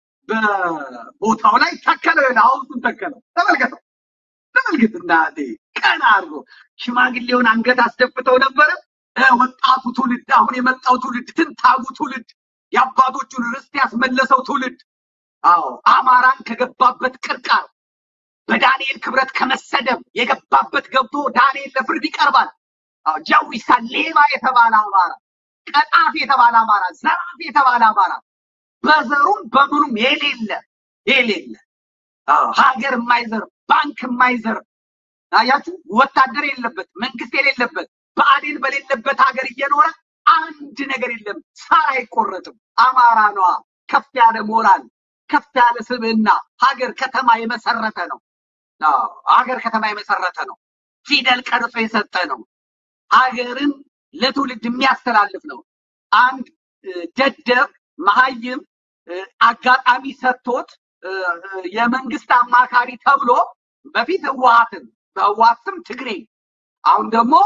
በቦታው ላይ ተከለ፣ ሐውልቱን ተከለው። ተመልከተው ተመልከት እናቴ ቀና አድርጎ ሽማግሌውን አንገት አስደፍተው ነበረ። እ፣ ወጣቱ ትውልድ አሁን የመጣው ትውልድ ትንታጉ ትውልድ የአባቶቹን ርስት ያስመለሰው ትውልድ አዎ አማራን ከገባበት ቅርቃር በዳንኤል ክብረት ከመሰደብ የገባበት ገብቶ ዳንኤል ለፍርድ ይቀርባል። አዎ ጃዊሳ ሌባ የተባለ አማራ፣ ቀጣፊ የተባለ አማራ፣ ዘራፊ የተባለ አማራ በዘሩም በምኑም የሌለ የሌለ አዎ ሀገር የማይዘርፍ ባንክ የማይዘርፍ አያችሁ፣ ወታደር የሌለበት መንግስት የሌለበት ብአዴን በሌለበት ሀገር እየኖረ አንድ ነገር የለም። ሳር አይቆረጥም። አማራ ነዋ። ከፍ ያለ ሞራል፣ ከፍ ያለ ስብዕና ሀገር ከተማ የመሰረተ ነው። አዎ ሀገር ከተማ የመሰረተ ነው። ፊደል ቀርጾ የሰጠ ነው። ሀገርን ለትውልድ የሚያስተላልፍ ነው። አንድ እ፣ ደደብ መሀይም እ፣ አጋጣሚ ሰጥቶት እ፣ እ፣ የመንግስት አማካሪ ተብሎ በፊት ህወሓትን በህወሓት ስም ትግሬ አሁን ደግሞ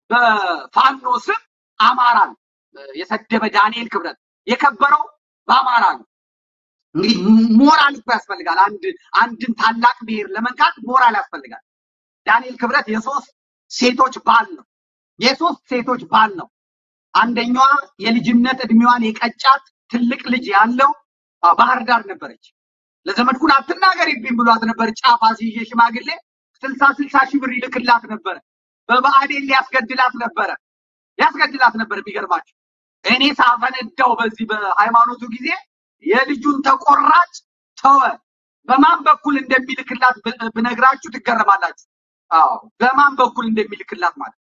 በፋኖ ስም አማራን እ፣ የሰደበ ዳንኤል ክብረት የከበረው በአማራ ነው። እንግዲህ ሞራል እኮ ያስፈልጋል። አንድ አንድን ታላቅ ብሔር ለመንካት ሞራል ያስፈልጋል። ዳንኤል ክብረት የሶስት ሴቶች ባል ነው። የሶስት ሴቶች ባል ነው። አንደኛዋ የልጅነት እድሜዋን የቀጫት ትልቅ ልጅ ያለው አ፣ ባህር ዳር ነበረች። ለዘመድኩን አትናገሪብኝ ብሏት ነበር። ጫፍ አስይዤ ሽማግሌ ስልሳ ስልሳ ሺህ ብር ይልክላት ነበረ። በብአዴን ሊያስገድላት ነበረ ሊያስገድላት ነበር። የሚገርማችሁ እኔ ሳፈነዳው በዚህ በሃይማኖቱ ጊዜ የልጁን ተቆራጭ ተወ። በማን በኩል እንደሚልክላት ብ- ብነግራችሁ ትገረማላችሁ። አዎ በማን በኩል እንደሚልክላት ማለት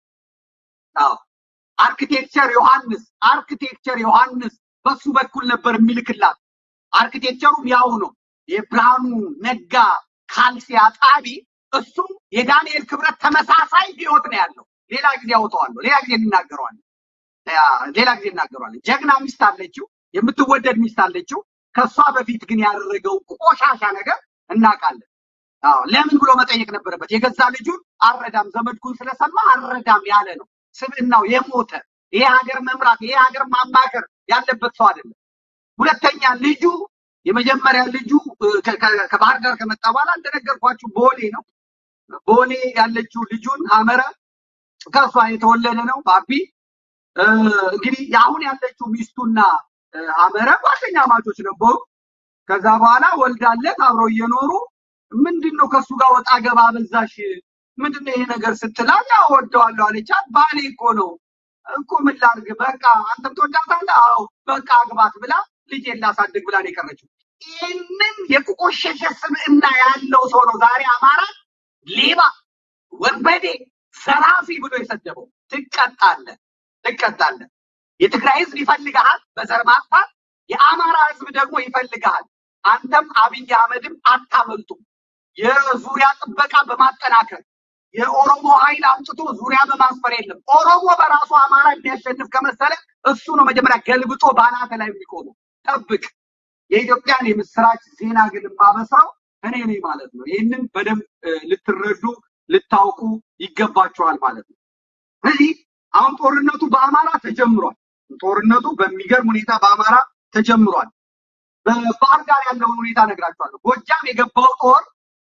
አዎ አርክቴክቸር ዮሐንስ አርክቴክቸር ዮሐንስ በሱ በኩል ነበር የሚልክላት። አርክቴክቸሩም ያው ነው። የብርሃኑ ነጋ ካልሲ አጣቢ እሱም የዳንኤል ክብረት ተመሳሳይ ህይወት ነው ያለው። ሌላ ጊዜ ያወጣዋለሁ፣ ሌላ ጊዜ እናገረዋለን፣ ያ፣ ሌላ ጊዜ እናገረዋለን። ጀግና ሚስት አለችው፣ የምትወደድ ሚስት አለችው። ከእሷ በፊት ግን ያደረገው ቆሻሻ ነገር እናውቃለን። አዎ ለምን ብሎ መጠየቅ ነበረበት። የገዛ ልጁን አረዳም ዘመድኩን ስለሰማ አረዳም ያለ ነው። ስብዕናው የሞተ ይሄ ሀገር መምራት ይሄ ሀገር ማማከር ያለበት ሰው አይደለም። ሁለተኛ ልጁ የመጀመሪያ ልጁ እ፣ ከ- ከ- ከባህር ዳር ከመጣ በኋላ እንደነገርኳችሁ ቦሌ ነው። ቦሌ ያለችው ልጁን ሀመረ ከእሷ የተወለደ ነው ባቢ እ፣ እንግዲህ አሁን ያለችው ሚስቱና እ፣ ሀመረ ጓደኛ ማቾች ነበሩ። ከዛ በኋላ ወልዳለት አብረው እየኖሩ ምንድን ነው ከእሱ ጋር ወጣ ገባ በዛሽ ምንድን ነው ይሄ ነገር ስትላት ያው ወደዋለሁ አለቻት። ባሌ እኮ ነው እኮ ምን ላድርግ በቃ አንተም ትወዳታለህ አዎ በቃ አግባት ብላ ልጄን ላሳድግ ብላ ነው የቀረችው። ይህንን የቆሸሸ ስብዕና ያለው ሰው ነው ዛሬ አማራ ሌባ፣ ወንበዴ፣ ዘራፊ ብሎ የሰደበው። ትቀጣለህ፣ ትቀጣለህ። የትግራይ ህዝብ ይፈልግሃል በዘር ማጥፋት፣ የአማራ ህዝብ ደግሞ ይፈልግሃል። አንተም አብይ አህመድም አታመልጡም። የዙሪያ ጥበቃ በማጠናከር የኦሮሞ ኃይል አምጥቶ ዙሪያ በማስፈር የለም። ኦሮሞ በራሱ አማራ የሚያሸንፍ ከመሰለ እሱ ነው መጀመሪያ ገልብጦ ባናተ ላይ የሚቆመው። ጠብቅ። የኢትዮጵያን የምስራች ዜና ግን የማበስረው እኔ ነኝ ማለት ነው። ይህንን በደንብ እ፣ ልትረዱ ልታውቁ ይገባችኋል ማለት ነው። ስለዚህ አሁን ጦርነቱ በአማራ ተጀምሯል። ጦርነቱ በሚገርም ሁኔታ በአማራ ተጀምሯል። በባህር ዳር ያለውን ሁኔታ እነግራችኋለሁ። ጎጃም የገባው ጦር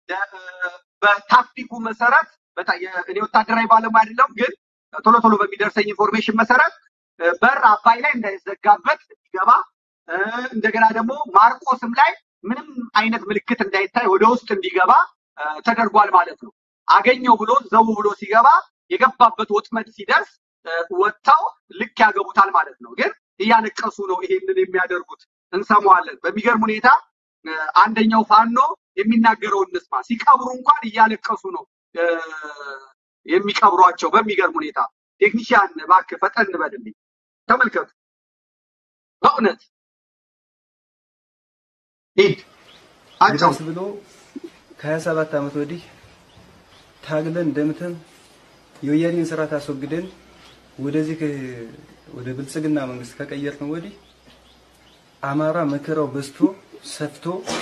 እ፣ በታክቲኩ መሰረት በታ- የ- እኔ ወታደራዊ ባለሙያ አይደለም፣ ግን ቶሎ ቶሎ በሚደርሰኝ ኢንፎርሜሽን መሰረት እ፣ በር አባይ ላይ እንዳይዘጋበት እንዲገባ እ፣ እንደገና ደግሞ ማርቆስም ላይ ምንም አይነት ምልክት እንዳይታይ ወደ ውስጥ እንዲገባ እ፣ ተደርጓል ማለት ነው። አገኘው ብሎ ዘው ብሎ ሲገባ የገባበት ወጥመድ ሲደርስ እ፣ ወጥተው ልክ ያገቡታል ማለት ነው። ግን እያለቀሱ ነው ይሄንን የሚያደርጉት። እንሰማዋለን። በሚገርም ሁኔታ እ፣ አንደኛው ፋኖ የሚናገረውን እንስማ። ሲቀብሩ እንኳን እያለቀሱ ነው እ፣ የሚቀብሯቸው በሚገርም ሁኔታ ቴክኒሽያን እባክህ ፈጠን በልልኝ። ተመልከቱ፣ በእውነት ሂድ አጫው ይባስ ብሎ ከሀያ ሰባት ዓመት ወዲህ ታግለን ደምተን የወያኔን ስርዓት አስወግደን ወደዚህ ከ- ወደ ብልጽግና መንግስት ከቀየርነው ወዲህ አማራ መከራው በዝቶ ሰፍቶ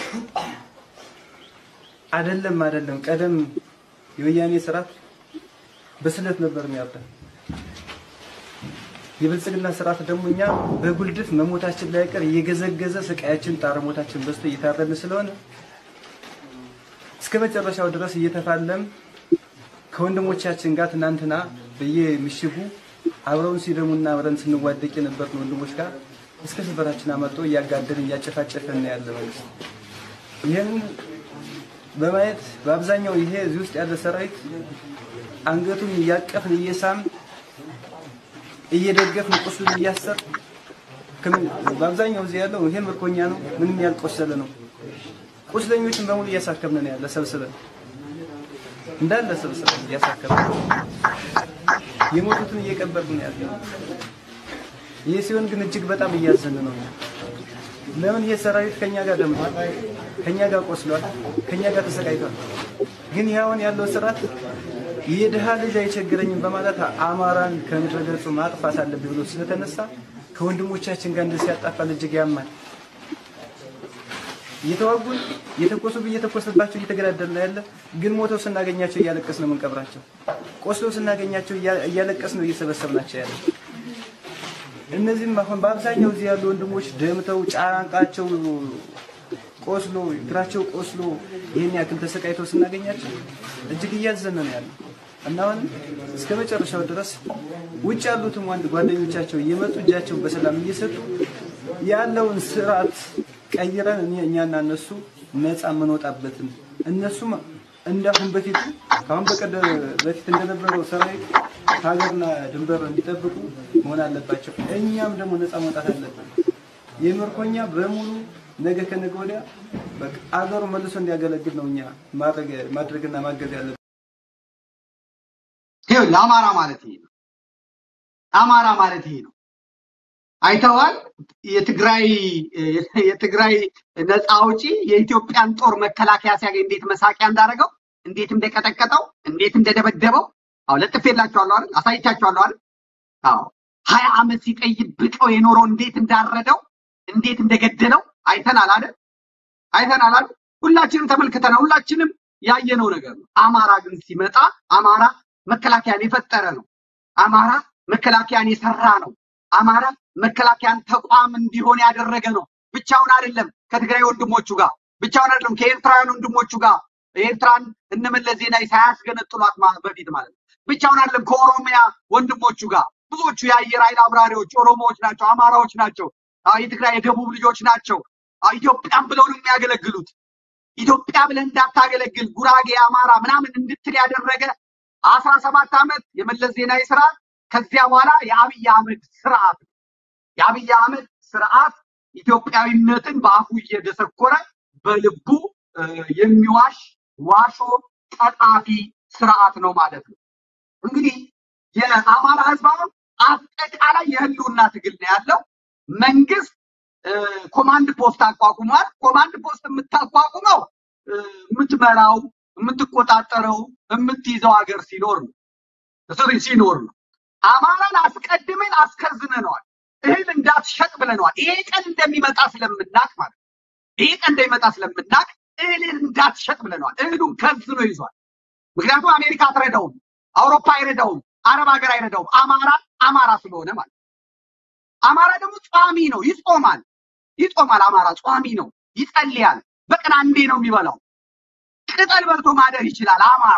አይደለም አይደለም ቀደም የወያኔ ስርዓት በስለት ነበር የሚያርደን። የብልጽግና ስርዓት ደግሞ እኛ በጉልድፍ መሞታችን ላይ ቀር እየገዘገዘ ስቃያችን ጣረሞታችን በዝቶ እየታረድን ስለሆነ እስከ መጨረሻው ድረስ እየተፋለም ከወንድሞቻችን ጋር ትናንትና በየምሽጉ አብረውን ሲደሙና አብረን ስንዋደቅ የነበርን ወንድሞች ጋር እስከ ስበታችን አመጦ እያጋደን እያጨፋጨፈን ነው ያለ መንግስት። ይህን በማየት በአብዛኛው ይሄ እዚህ ውስጥ ያለ ሰራዊት አንገቱን እያቀፍን እየሳም እየደገፍን ቁስሉን እያሰር ከምን- በአብዛኛው እዚህ ያለው ይሄ ምርኮኛ ነው፣ ምንም ያልቆሰለ ነው። ቁስለኞችን በሙሉ እያሳከምን ነው ያለ ሰብስበን እንዳለ ሰብስበን እያሳከምን ነው። የሞቱትን እየቀበርን ነው ያለ። ይህ ሲሆን ግን እጅግ በጣም እያዘን ነው። ለምን ይሄ ሰራዊት ከኛ ጋር ደምቷል፣ ከኛ ጋር ቆስሏል፣ ከኛ ጋር ተሰቃይቷል። ግን ይህ አሁን ያለው ስርዓት የድሃ ልጅ አይቸግረኝም በማለት አማራን ከምድረ ገጹ ማጥፋት አለብኝ ብሎ ስለተነሳ ከወንድሞቻችን ጋር እንደዚህ ያጣፋል። እጅግ ያማል። እየተዋጉን እየተኮሱ እየተኮሰባቸው እየተገዳደል ነው ያለ። ግን ሞተው ስናገኛቸው እያለቀስ ነው የምንቀብራቸው። ቆስለው ስናገኛቸው እያ- እያለቀስ ነው እየሰበሰብናቸው ያለ። እነዚህም አሁን በአብዛኛው እዚህ ያሉ ወንድሞች ደምተው ጫንቃቸው ቆስሎ እግራቸው ቆስሎ ይህን ያክል ተሰቃይተው ስናገኛቸው እጅግ እያዘነ ነው ያለ እና አሁን እስከ መጨረሻው ድረስ ውጭ ያሉትም ወንድ ጓደኞቻቸው እየመጡ እጃቸውን በሰላም እየሰጡ ያለውን ስርዓት ቀይረን እኔ እኛና እነሱ ነፃ የምንወጣበትን እነሱም እንዳሁን በፊቱ ከአሁን በቀደም በፊት እንደነበረው ሰራዊት ሀገርና ድንበር እንዲጠብቁ መሆን አለባቸው። እኛም ደግሞ ነፃ መውጣት አለብን። የምርኮኛ በሙሉ ነገ ከነገ ወዲያ በቃ አገሩ መልሶ እንዲያገለግል ነው እኛ ማድረግ ማድረግና ማገዝ ያለብን። ይኸውልህ አማራ ማለት ይሄ ነው። አማራ ማለት ይሄ ነው። አይተዋል። የትግራይ የትግራይ ነፃ አውጪ የኢትዮጵያን ጦር መከላከያ ሲያገኝ እንዴት መሳቂያ እንዳደረገው፣ እንዴት እንደቀጠቀጠው፣ እንዴት እንደደበደበው አዎ ለጥፌላችኋለሁ አይደል? አሳይቻችኋለሁ አይደል? አዎ ሀያ ዓመት ሲጠይብቀው የኖረው እንዴት እንዳረደው፣ እንዴት እንደገደለው አይተናል አይደል? አይተናል አይደል? ሁላችንም ተመልክተናል። ሁላችንም ያየነው ነገር ነው። አማራ ግን ሲመጣ አማራ መከላከያን የፈጠረ ነው። አማራ መከላከያን የሰራ ነው። አማራ መከላከያን ተቋም እንዲሆን ያደረገ ነው። ብቻውን አይደለም፣ ከትግራይ ወንድሞቹ ጋር ብቻውን አይደለም፣ ከኤርትራውያን ወንድሞቹ ጋር ኤርትራን እነመለስ ዜናዊ ሳያስገነጥሏት ማ- በፊት ማለት ነው። ብቻውን አይደለም፣ ከኦሮሚያ ወንድሞቹ ጋር ብዙዎቹ የአየር ኃይል አብራሪዎች ኦሮሞዎች ናቸው፣ አማራዎች ናቸው፣ አዎ፣ የትግራይ የደቡብ ልጆች ናቸው። አዎ፣ ኢትዮጵያን ብለው ነው የሚያገለግሉት። ኢትዮጵያ ብለህ እንዳታገለግል ጉራጌ፣ አማራ ምናምን እንድትል ያደረገ አስራ ሰባት ዓመት የመለስ ዜናዊ ስርዓት ከዚያ በኋላ የአብይ አህመድ ስርዓት ነው። የአብይ አህመድ ስርዓት ኢትዮጵያዊነትን በአፉ እየደሰኮረ በልቡ እ፣ የሚዋሽ ዋሾ ቀጣፊ ስርዓት ነው ማለት ነው። እንግዲህ የአማራ ህዝብ አሁን አጠቃላይ የህልውና ትግል ነው ያለው። መንግስት እ፣ ኮማንድ ፖስት አቋቁሟል። ኮማንድ ፖስት የምታቋቁመው እ፣ የምትመራው የምትቆጣጠረው የምትይዘው ሀገር ሲኖር ነው ሶሪ ሲኖር ነው። አማራን አስቀድመን አስከዝነነዋል። እህል እንዳትሸጥ ብለነዋል። ይሄ ቀን እንደሚመጣ ስለምናቅ ማለት ነው። ይሄ ቀን እንደሚመጣ ስለምናቅ እህልን እንዳትሸጥ ብለነዋል። እህሉን ከዝኖ ይዟል። ምክንያቱም አሜሪካ አትረዳውም፣ አውሮፓ አይረዳውም፣ አረብ ሀገር አይረዳውም። አማራ አማራ ስለሆነ ማለት ነው። አማራ ደግሞ ጿሚ ነው፣ ይጾማል፣ ይጾማል። አማራ ጿሚ ነው፣ ይጸልያል። በቀን አንዴ ነው የሚበላው። ቅጠል በልቶ ማደር ይችላል። አማራ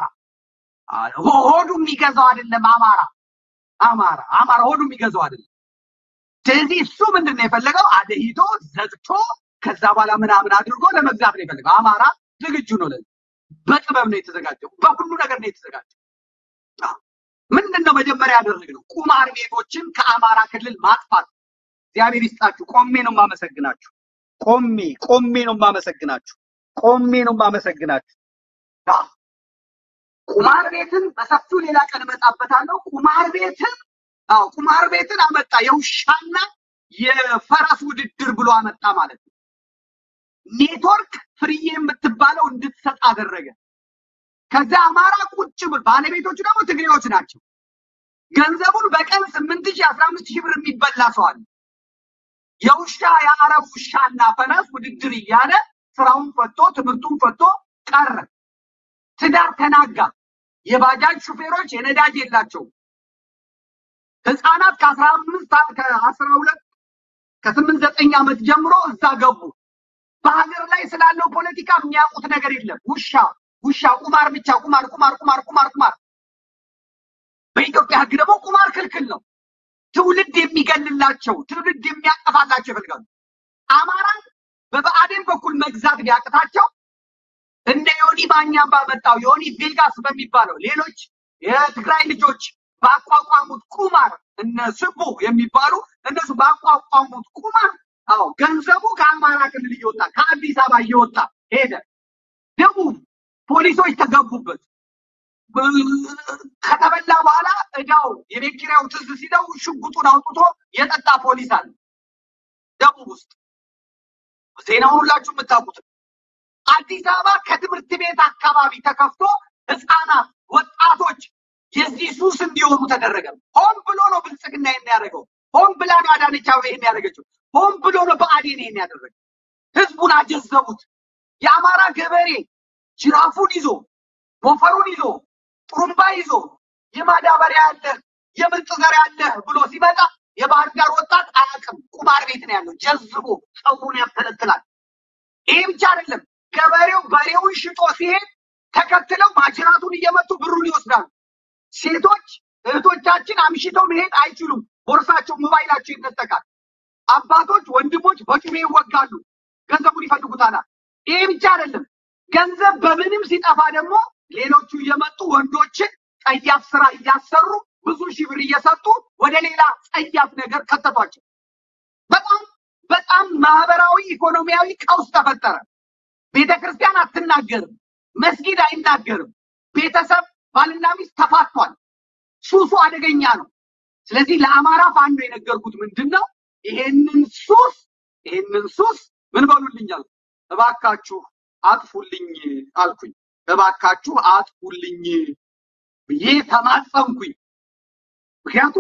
ሆ- ሆዱ የሚገዛው አይደለም። አማራ አማራ አማራ ሆዱ የሚገዛው አይደለም። ስለዚህ እሱ ምንድን ነው የፈለገው? አደሂቶ ዘግቶ ከዛ በኋላ ምናምን አድርጎ ለመግዛት ነው የፈለገው። አማራ ዝግጁ ነው ለዚህ። በጥበብ ነው የተዘጋጀው። በሁሉ ነገር ነው የተዘጋጀው። አዎ። ምንድን ነው መጀመሪያ ያደረግነው? ቁማር ቤቶችን ከአማራ ክልል ማጥፋት። እግዚአብሔር ይስጣችሁ። ቆሜ ነው የማመሰግናችሁ። ቆሜ ቆሜ ነው የማመሰግናችሁ። ቆሜ ነው የማመሰግናችሁ። አዎ። ቁማር ቤትን በሰፊው ሌላ ቀን እመጣበታለሁ። ቁማር ቤትን አዎ ቁማር ቤትን አመጣ። የውሻና የፈረስ ውድድር ብሎ አመጣ ማለት ነው። ኔትወርክ ፍርዬ የምትባለው እንድትሰጥ አደረገ። ከዛ አማራ ቁጭ ብሎ ባለቤቶቹ ደግሞ ትግሬዎች ናቸው። ገንዘቡን በቀን ስምንት ሺህ አስራ አምስት ሺህ ብር የሚበላ ሰው አለ። የውሻ የአረብ ውሻና ፈረስ ውድድር እያለ ስራውን ፈቶ ትምህርቱን ፈቶ ቀረ። ትዳር ተናጋ። የባጃጅ ሹፌሮች የነዳጅ የላቸውም። ህፃናት ከአስራ አምስት ከአስራ ሁለት ከስምንት ዘጠኝ ዓመት ጀምሮ እዛ ገቡ። በሀገር ላይ ስላለው ፖለቲካ የሚያውቁት ነገር የለም። ውሻ ውሻ፣ ቁማር ብቻ ቁማር ቁማር ቁማር ቁማር ቁማር። በኢትዮጵያ ህግ ደግሞ ቁማር ክልክል ነው። ትውልድ የሚገልላቸው ትውልድ የሚያጠፋላቸው ይፈልጋሉ። አማራን በብአዴን በኩል መግዛት ቢያቅታቸው እንደ ዮኒ ማኛ ባመጣው ዮኒ ቬጋስ በሚባለው ሌሎች የትግራይ ልጆች ባቋቋሙት ቁማር እነ ስቡ የሚባሉ እነሱ ባቋቋሙት ቁማር አዎ ገንዘቡ ከአማራ ክልል እየወጣ ከአዲስ አበባ እየወጣ ሄደ። ደቡብ ፖሊሶች ተገቡበት። ከተበላ በኋላ እዳው የቤት ኪራዩ ትዝ ሲለው ሽጉጡን አውጥቶ የጠጣ ፖሊስ አለ ደቡብ ውስጥ። ዜናውን ሁላችሁ የምታውቁት አዲስ አበባ ከትምህርት ቤት አካባቢ ተከፍቶ ህፃናት፣ ወጣቶች የዚህ ሱስ እንዲሆኑ ተደረገ። ሆን ብሎ ነው ብልጽግና ይሄን ያደረገው። ሆን ብላ ነው አዳነች አቤቤ ይሄን ያደረገችው። ሆን ብሎ ነው ብአዴን ይሄን ያደረገው። ህዝቡን አጀዘቡት። የአማራ ገበሬ ጅራፉን ይዞ ሞፈሩን ይዞ ጥሩምባ ይዞ የማዳበሪያ ያለህ የምርጥ ዘር ያለህ ብሎ ሲመጣ የባህር ዳር ወጣት አያውቅም። ቁማር ቤት ነው ያለው። ጀዝቦ ፀጉሩን ያብተለትላል። ይሄ ብቻ አይደለም። ገበሬው በሬውን ሽጦ ሲሄድ ተከትለው ማጅራቱን እየመቱ ብሩን ይወስዳሉ። ሴቶች እህቶቻችን አምሽተው መሄድ አይችሉም። ቦርሳቸው፣ ሞባይላቸው ይነጠቃል። አባቶች፣ ወንድሞች በጩቤ ይወጋሉ። ገንዘቡን ይፈልጉታል። ይሄ ብቻ አይደለም። ገንዘብ በምንም ሲጠፋ ደግሞ ሌሎቹ እየመጡ ወንዶችን ጸያፍ ስራ እያሰሩ ብዙ ሺህ ብር እየሰጡ ወደ ሌላ ጸያፍ ነገር ከተቷቸው። በጣም በጣም ማህበራዊ ኢኮኖሚያዊ ቀውስ ተፈጠረ። ቤተ ክርስቲያን አትናገርም፣ መስጊድ አይናገርም። ቤተሰብ ባልና ሚስት ተፋቷል። ሱሱ አደገኛ ነው። ስለዚህ ለአማራ ፋኖ የነገርኩት ምንድን ነው? ይሄንን ሱስ ይሄንን ሱስ ምን በሉልኛል፣ እባካችሁ አጥፉልኝ አልኩኝ። እባካችሁ አጥፉልኝ ብዬ ተማጸንኩኝ። ምክንያቱም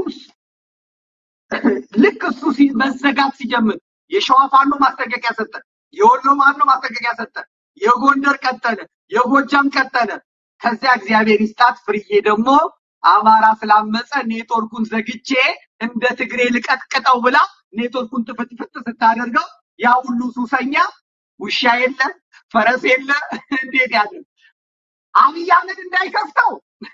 ልክ እሱ ሲ- መዘጋት ሲጀምር የሸዋ ፋኖ ማስጠንቀቂያ ሰጠ፣ የወሎ ፋኖ ማስጠንቀቂያ ሰጠ፣ የጎንደር ቀጠለ፣ የጎጃም ቀጠለ። ከዚያ እግዚአብሔር ይስጣት ፍርዬ ደግሞ አማራ ስላመፀ ኔትወርኩን ዘግቼ እንደ ትግሬ ልቀጥቅጠው ብላ ኔትወርኩን ጥፍጥፍጥ ስታደርገው ያ ሁሉ ሱሰኛ ውሻ የለ ፈረስ የለ እንዴት ያለ አብይ አህመድ እንዳይከፍተው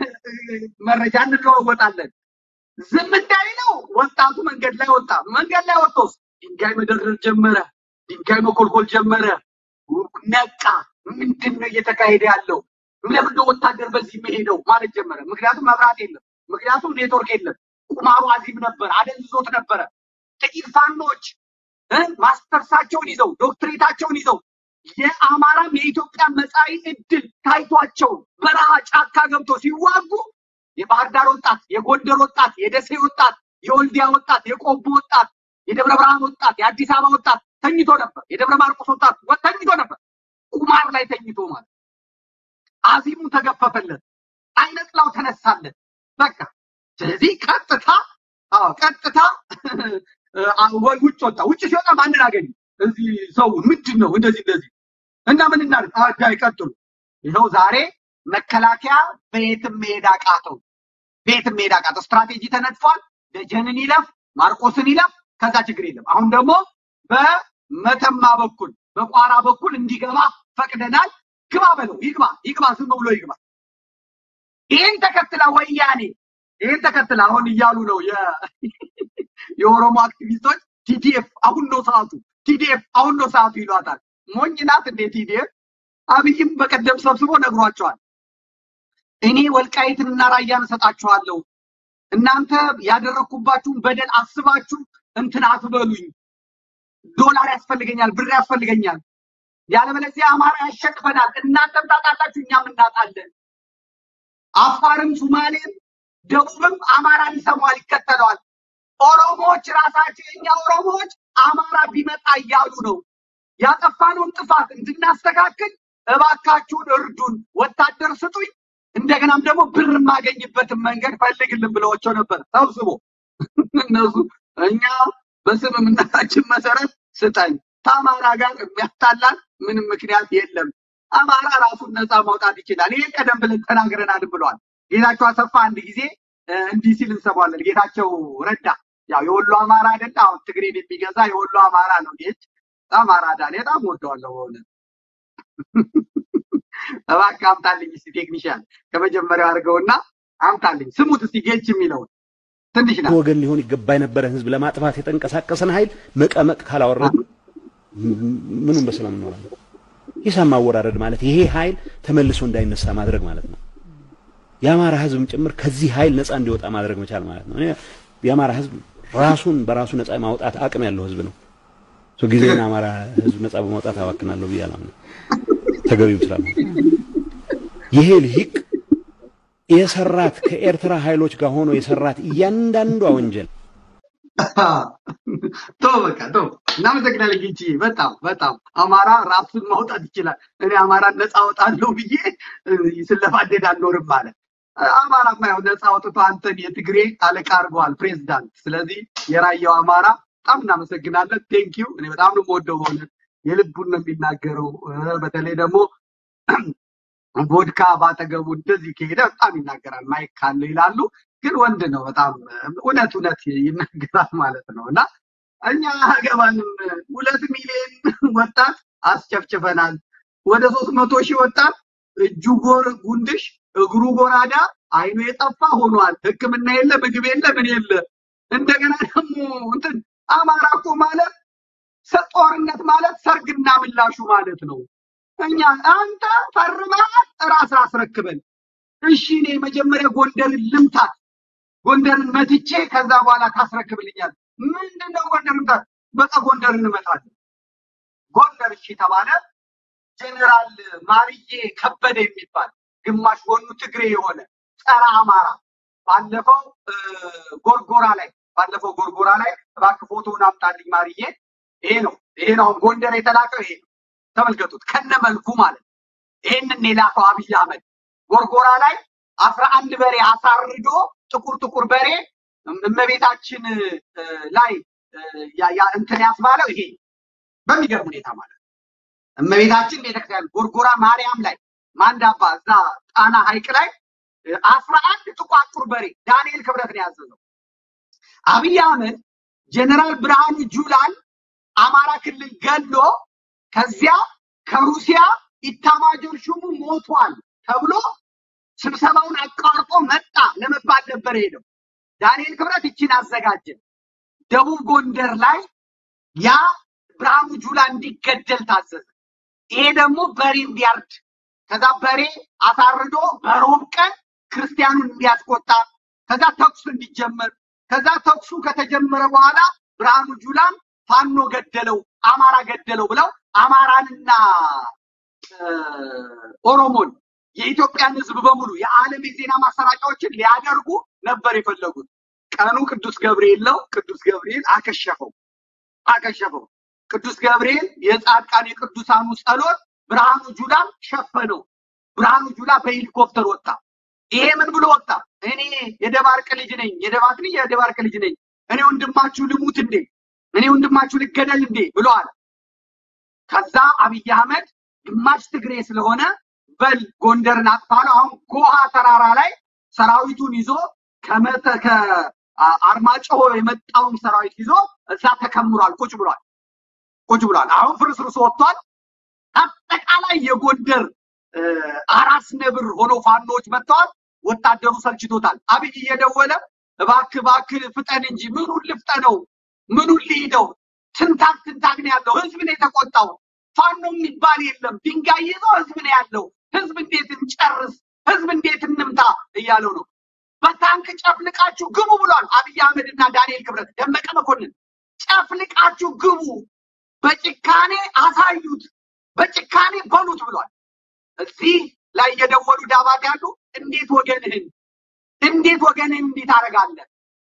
መረጃ እንለዋወጣለን። ዝም እንዳይለው ወጣቱ መንገድ ላይ ወጣ። መንገድ ላይ ወጥቶስ ድንጋይ መደርደር ጀመረ። ድንጋይ መኮልኮል ጀመረ። ነቃ። ምንድን ነው እየተካሄደ ያለው? ለምንድን ነው ወታደር በዚህ የሚሄደው ማለት ጀመረ። ምክንያቱም መብራት የለም፣ ምክንያቱም ኔትወርክ የለም። ቁማሩ አዚም ነበር፣ አደንዝዞት ነበረ። ጥቂት ፋኖች እ ማስተርሳቸውን ይዘው ዶክትሬታቸውን ይዘው የአማራም የኢትዮጵያ መጻኢ ዕድል ታይቷቸው በረሃ ጫካ ገብቶ ሲዋጉ የባህር ዳር ወጣት፣ የጎንደር ወጣት፣ የደሴ ወጣት፣ የወልዲያ ወጣት፣ የቆቦ ወጣት፣ የደብረ ብርሃን ወጣት፣ የአዲስ አበባ ወጣት ተኝቶ ነበር። የደብረ ማርቆስ ወጣት ወ- ተኝቶ ነበር። ቁማር ላይ ተኝቶ ማለት አዚሙ ተገፈፈለት፣ አይነጥላው ተነሳለት። በቃ ስለዚህ ቀጥታ አዎ ቀጥታ አ- ወ- ውጭ ወጣ። ውጭ ሲወጣ ማንን አገኘ? እዚህ ሰውን ምንድን ነው እንደዚህ እንደዚህ እና ምን እናድርግ? አጋይ ቀጥሉ። ይኸው ዛሬ መከላከያ በየትም መሄድ አቃተው። በየትም መሄድ አቃተው። ስትራቴጂ ተነጥፏል። ደጀንን ይለፍ፣ ማርቆስን ይለፍ፣ ከዛ ችግር የለም። አሁን ደግሞ በመተማ በኩል በቋራ በኩል እንዲገባ ፈቅደናል። ግባ በለው፣ ይግባ፣ ይግባ፣ ዝም ብሎ ይግባ። ይህን ተከትላ ወያኔ ይህን ተከትላ አሁን እያሉ ነው የ- የኦሮሞ አክቲቪስቶች ቲዲኤፍ አሁን ነው ሰዓቱ፣ ቲዲኤፍ አሁን ነው ሰዓቱ ይሏታል። ሞኝ ናት እንዴ ቲዲኤፍ? አብይም በቀደም ሰብስቦ ነግሯቸዋል። እኔ ወልቃይትንና ራያን እሰጣችኋለሁ፣ እናንተ ያደረግኩባችሁን በደል አስባችሁ እንትን አትበሉኝ፣ ዶላር ያስፈልገኛል፣ ብር ያስፈልገኛል፣ ያለበለዚያ አማራ ያሸቅፈናል፣ እናንተም ታጣላችሁ፣ እኛም እናጣለን። አፋርም ሱማሌም ደቡብም አማራን ይሰማዋል፣ ይከተለዋል። ኦሮሞዎች ራሳቸው የኛ ኦሮሞዎች አማራ ቢመጣ እያሉ ነው። ያጠፋነውን ጥፋት እንድናስተካክል እባካችሁን እርዱን፣ ወታደር ስጡኝ፣ እንደገናም ደግሞ ብር የማገኝበትን መንገድ ፈልግልን ብለዋቸው ነበር ሰብስቦ እነሱ እኛ በስምምነታችን መሰረት ስጠኝ፣ ከአማራ ጋር የሚያጣላን ምንም ምክንያት የለም። አማራ ራሱን ነፃ ማውጣት ይችላል። ይሄ ቀደም ብለን ተናግረናል ብለዋል። ጌታቸው አሰፋ አንድ ጊዜ እ፣ እንዲህ ሲል እንሰማለን። ጌታቸው ረዳ ያው የወሎ አማራ አይደለ? አሁን ትግሬን የሚገዛ የወሎ አማራ ነው። ጌች አማራ ዳኔ በጣም ወደዋለሁ በእውነት እባክህ አምጣልኝ እስቲ ቴክኒሽያን ከመጀመሪያው አድርገውና አምጣልኝ። ስሙት እስቲ ጌች የሚለውን ትንሽ ናት። ወገን ሊሆን ይገባ የነበረ ህዝብ ለማጥፋት የተንቀሳቀሰን ኃይል መቀመቅ ካላወረድ ምኑን በሰላም እንኖራለን? ሂሳብ ማወራረድ ማለት ይሄ ኃይል ተመልሶ እንዳይነሳ ማድረግ ማለት ነው። የአማራ ህዝብም ጭምር ከዚህ ኃይል ነፃ እንዲወጣ ማድረግ መቻል ማለት ነው። እኔ የአማራ ህዝብ ራሱን በራሱ ነፃ ማውጣት አቅም ያለው ህዝብ ነው። ሶ ጊዜን አማራ ህዝብ ነፃ በማውጣት አባክናለሁ ብዬ አላምንም። ተገቢም ስላልሆነ ይሄ ልሂቅ የሰራት ከኤርትራ ኃይሎች ጋር ሆኖ የሰራት እያንዳንዷ ወንጀል ቶ በቃ ቶ እናመሰግናለን ጌቺ። በጣም በጣም አማራ ራሱን ማውጣት ይችላል። እኔ አማራን ነፃ አወጣለሁ ብዬ እ፣ ስለፋደድ አልኖርም ማለት አማራማ ያው ነፃ አውጥቶ አንተን የትግሬ አለቃ አድርገዋል ፕሬዝዳንት። ስለዚህ የራያው አማራ በጣም እናመሰግናለን። ቴንኪዩ። እኔ በጣም ነው የምወደው በሆነ የልቡን ነው የሚናገረው። እ፣ በተለይ ደግሞ ቮድካ ባጠገቡ እንደዚህ ከሄደ በጣም ይናገራል። ማይክ ካለው ይላሉ። ግን ወንድ ነው በጣም እውነት እውነት ይናገራል ማለት ነው። እና እኛ አገባንም ሁለት ሚሊዮን ወጣት አስጨፍጭፈናል። ወደ ሶስት መቶ ሺህ ወጣት እጁ ጎር ጉንድሽ እግሩ ጎራዳ አይኑ የጠፋ ሆኗል። ሕክምና የለ ምግብ የለ ምን የለ። እንደገና ደግሞ እንትን አማራ እኮ ማለት ሰ- ጦርነት ማለት ሰርግና ምላሹ ማለት ነው። እኛ አንተ ፈርመሃል ራስህ አስረክበን። እሺ እኔ መጀመሪያ ጎንደርን ልምታት፣ ጎንደርን መትቼ ከዛ በኋላ ታስረክብልኛል። ምንድነው ጎንደር ምታት? በቃ ጎንደርን እንመታለን። ጎንደር እሺ ተባለ። ጀኔራል ማርዬ ከበደ የሚባል ግማሽ ጎኑ ትግሬ የሆነ ጸረ አማራ ባለፈው እ፣ ጎርጎራ ላይ ባለፈው ጎርጎራ ላይ እባክህ ፎቶውን አምጣልኝ ማርዬ። ይሄ ነው ይሄ ነው አሁን ጎንደር የተላከው ይሄ ነው። ተመልከቱት ከነ መልኩ ማለት ነው። ይሄንን የላከው አብይ አህመድ ጎርጎራ ላይ አስራ አንድ በሬ አሳርዶ ጥቁር ጥቁር በሬ እመቤታችን እ፣ ላይ እ፣ ያ- ያ እንትን ያስባለው ይሄ በሚገርም ሁኔታ ማለት ነው። እመቤታችን ቤተክርስቲያን ጎርጎራ ማርያም ላይ ማንዳባ እዛ ጣና ሐይቅ ላይ እ፣ አስራ አንድ ጥቋቁር በሬ ዳንኤል ክብረት ነው ያዘዘው። አብይ አህመድ ጀነራል ብርሃኑ ጁላን አማራ ክልል ገሎ ከዚያ ከሩሲያ ኢታማጆር ሹሙ ሞቷል ተብሎ ስብሰባውን አቋርጦ መጣ ለመባል ነበር ሄደው። ዳንኤል ክብረት ይችን አዘጋጀ። ደቡብ ጎንደር ላይ ያ ብርሃኑ ጁላ እንዲገደል ታዘዘ። ይሄ ደግሞ በሬ እንዲያርድ ከዛ በሬ አሳርዶ በሮብ ቀን ክርስቲያኑን እንዲያስቆጣ ከዛ ተኩስ እንዲጀመር ከዛ ተኩሱ ከተጀመረ በኋላ ብርሃኑ ጁላን ፋኖ ገደለው፣ አማራ ገደለው ብለው አማራንና እ፣ ኦሮሞን የኢትዮጵያን ሕዝብ በሙሉ የዓለም የዜና ማሰራጫዎችን ሊያደርጉ ነበር የፈለጉት። ቀኑ ቅዱስ ገብርኤል ነው። ቅዱስ ገብርኤል አከሸፈው አከሸፈው። ቅዱስ ገብርኤል የጻድቃን የቅዱሳኑ ጸሎት ብርሃኑ ጁላን ሸፈነው። ብርሃኑ ጁላ በሄሊኮፕተር ወጣ። ይሄ ምን ብሎ ወጣ? እኔ የደባርቅ ልጅ ነኝ፣ የደባት ልጅ የደባርቅ ልጅ ነኝ። እኔ ወንድማችሁ ልሙት እንዴ? እኔ ወንድማችሁ ልገደል እንዴ? ብለዋል። ከዛ አብይ አህመድ ግማሽ ትግሬ ስለሆነ በል ጎንደርን አጥፋለሁ። አሁን ጎሃ ተራራ ላይ ሰራዊቱን ይዞ ከመተ ከአርማጭሆ የመጣውን ሰራዊት ይዞ እዛ ተከምሯል። ቁጭ ብሏል። ቁጭ ብሏል። አሁን ፍርስርስ ወጥቷል። አጠቃላይ የጎንደር እ፣ አራስ ነብር ሆኖ ፋኖች መጥተዋል። ወታደሩ ሰልችቶታል። አብይ እየደወለ እባክህ እባክህ ፍጠን እንጂ ምኑን ልፍጠነው? ምኑን ልሂደው? ትንታግ ትንታግ ነው ያለው። ህዝብ ነው የተቆጣው። ፋኖ የሚባል የለም። ድንጋይ ይዞ ህዝብ ነው ያለው። ህዝብ እንዴት እንጨርስ? ህዝብ እንዴት እንምታ እያለው ነው። በታንክ ጨፍልቃችሁ ግቡ ብሏል አብይ አህመድ እና ዳንኤል ክብረት፣ ደመቀ መኮንን ጨፍልቃችሁ ግቡ፣ በጭካኔ አሳዩት፣ በጭካኔ በሉት ብሏል። እዚህ ላይ የደወሉ ዳባት ያሉ እንዴት ወገንህን እንዴት ወገንን እንዲህ ታደርጋለህ?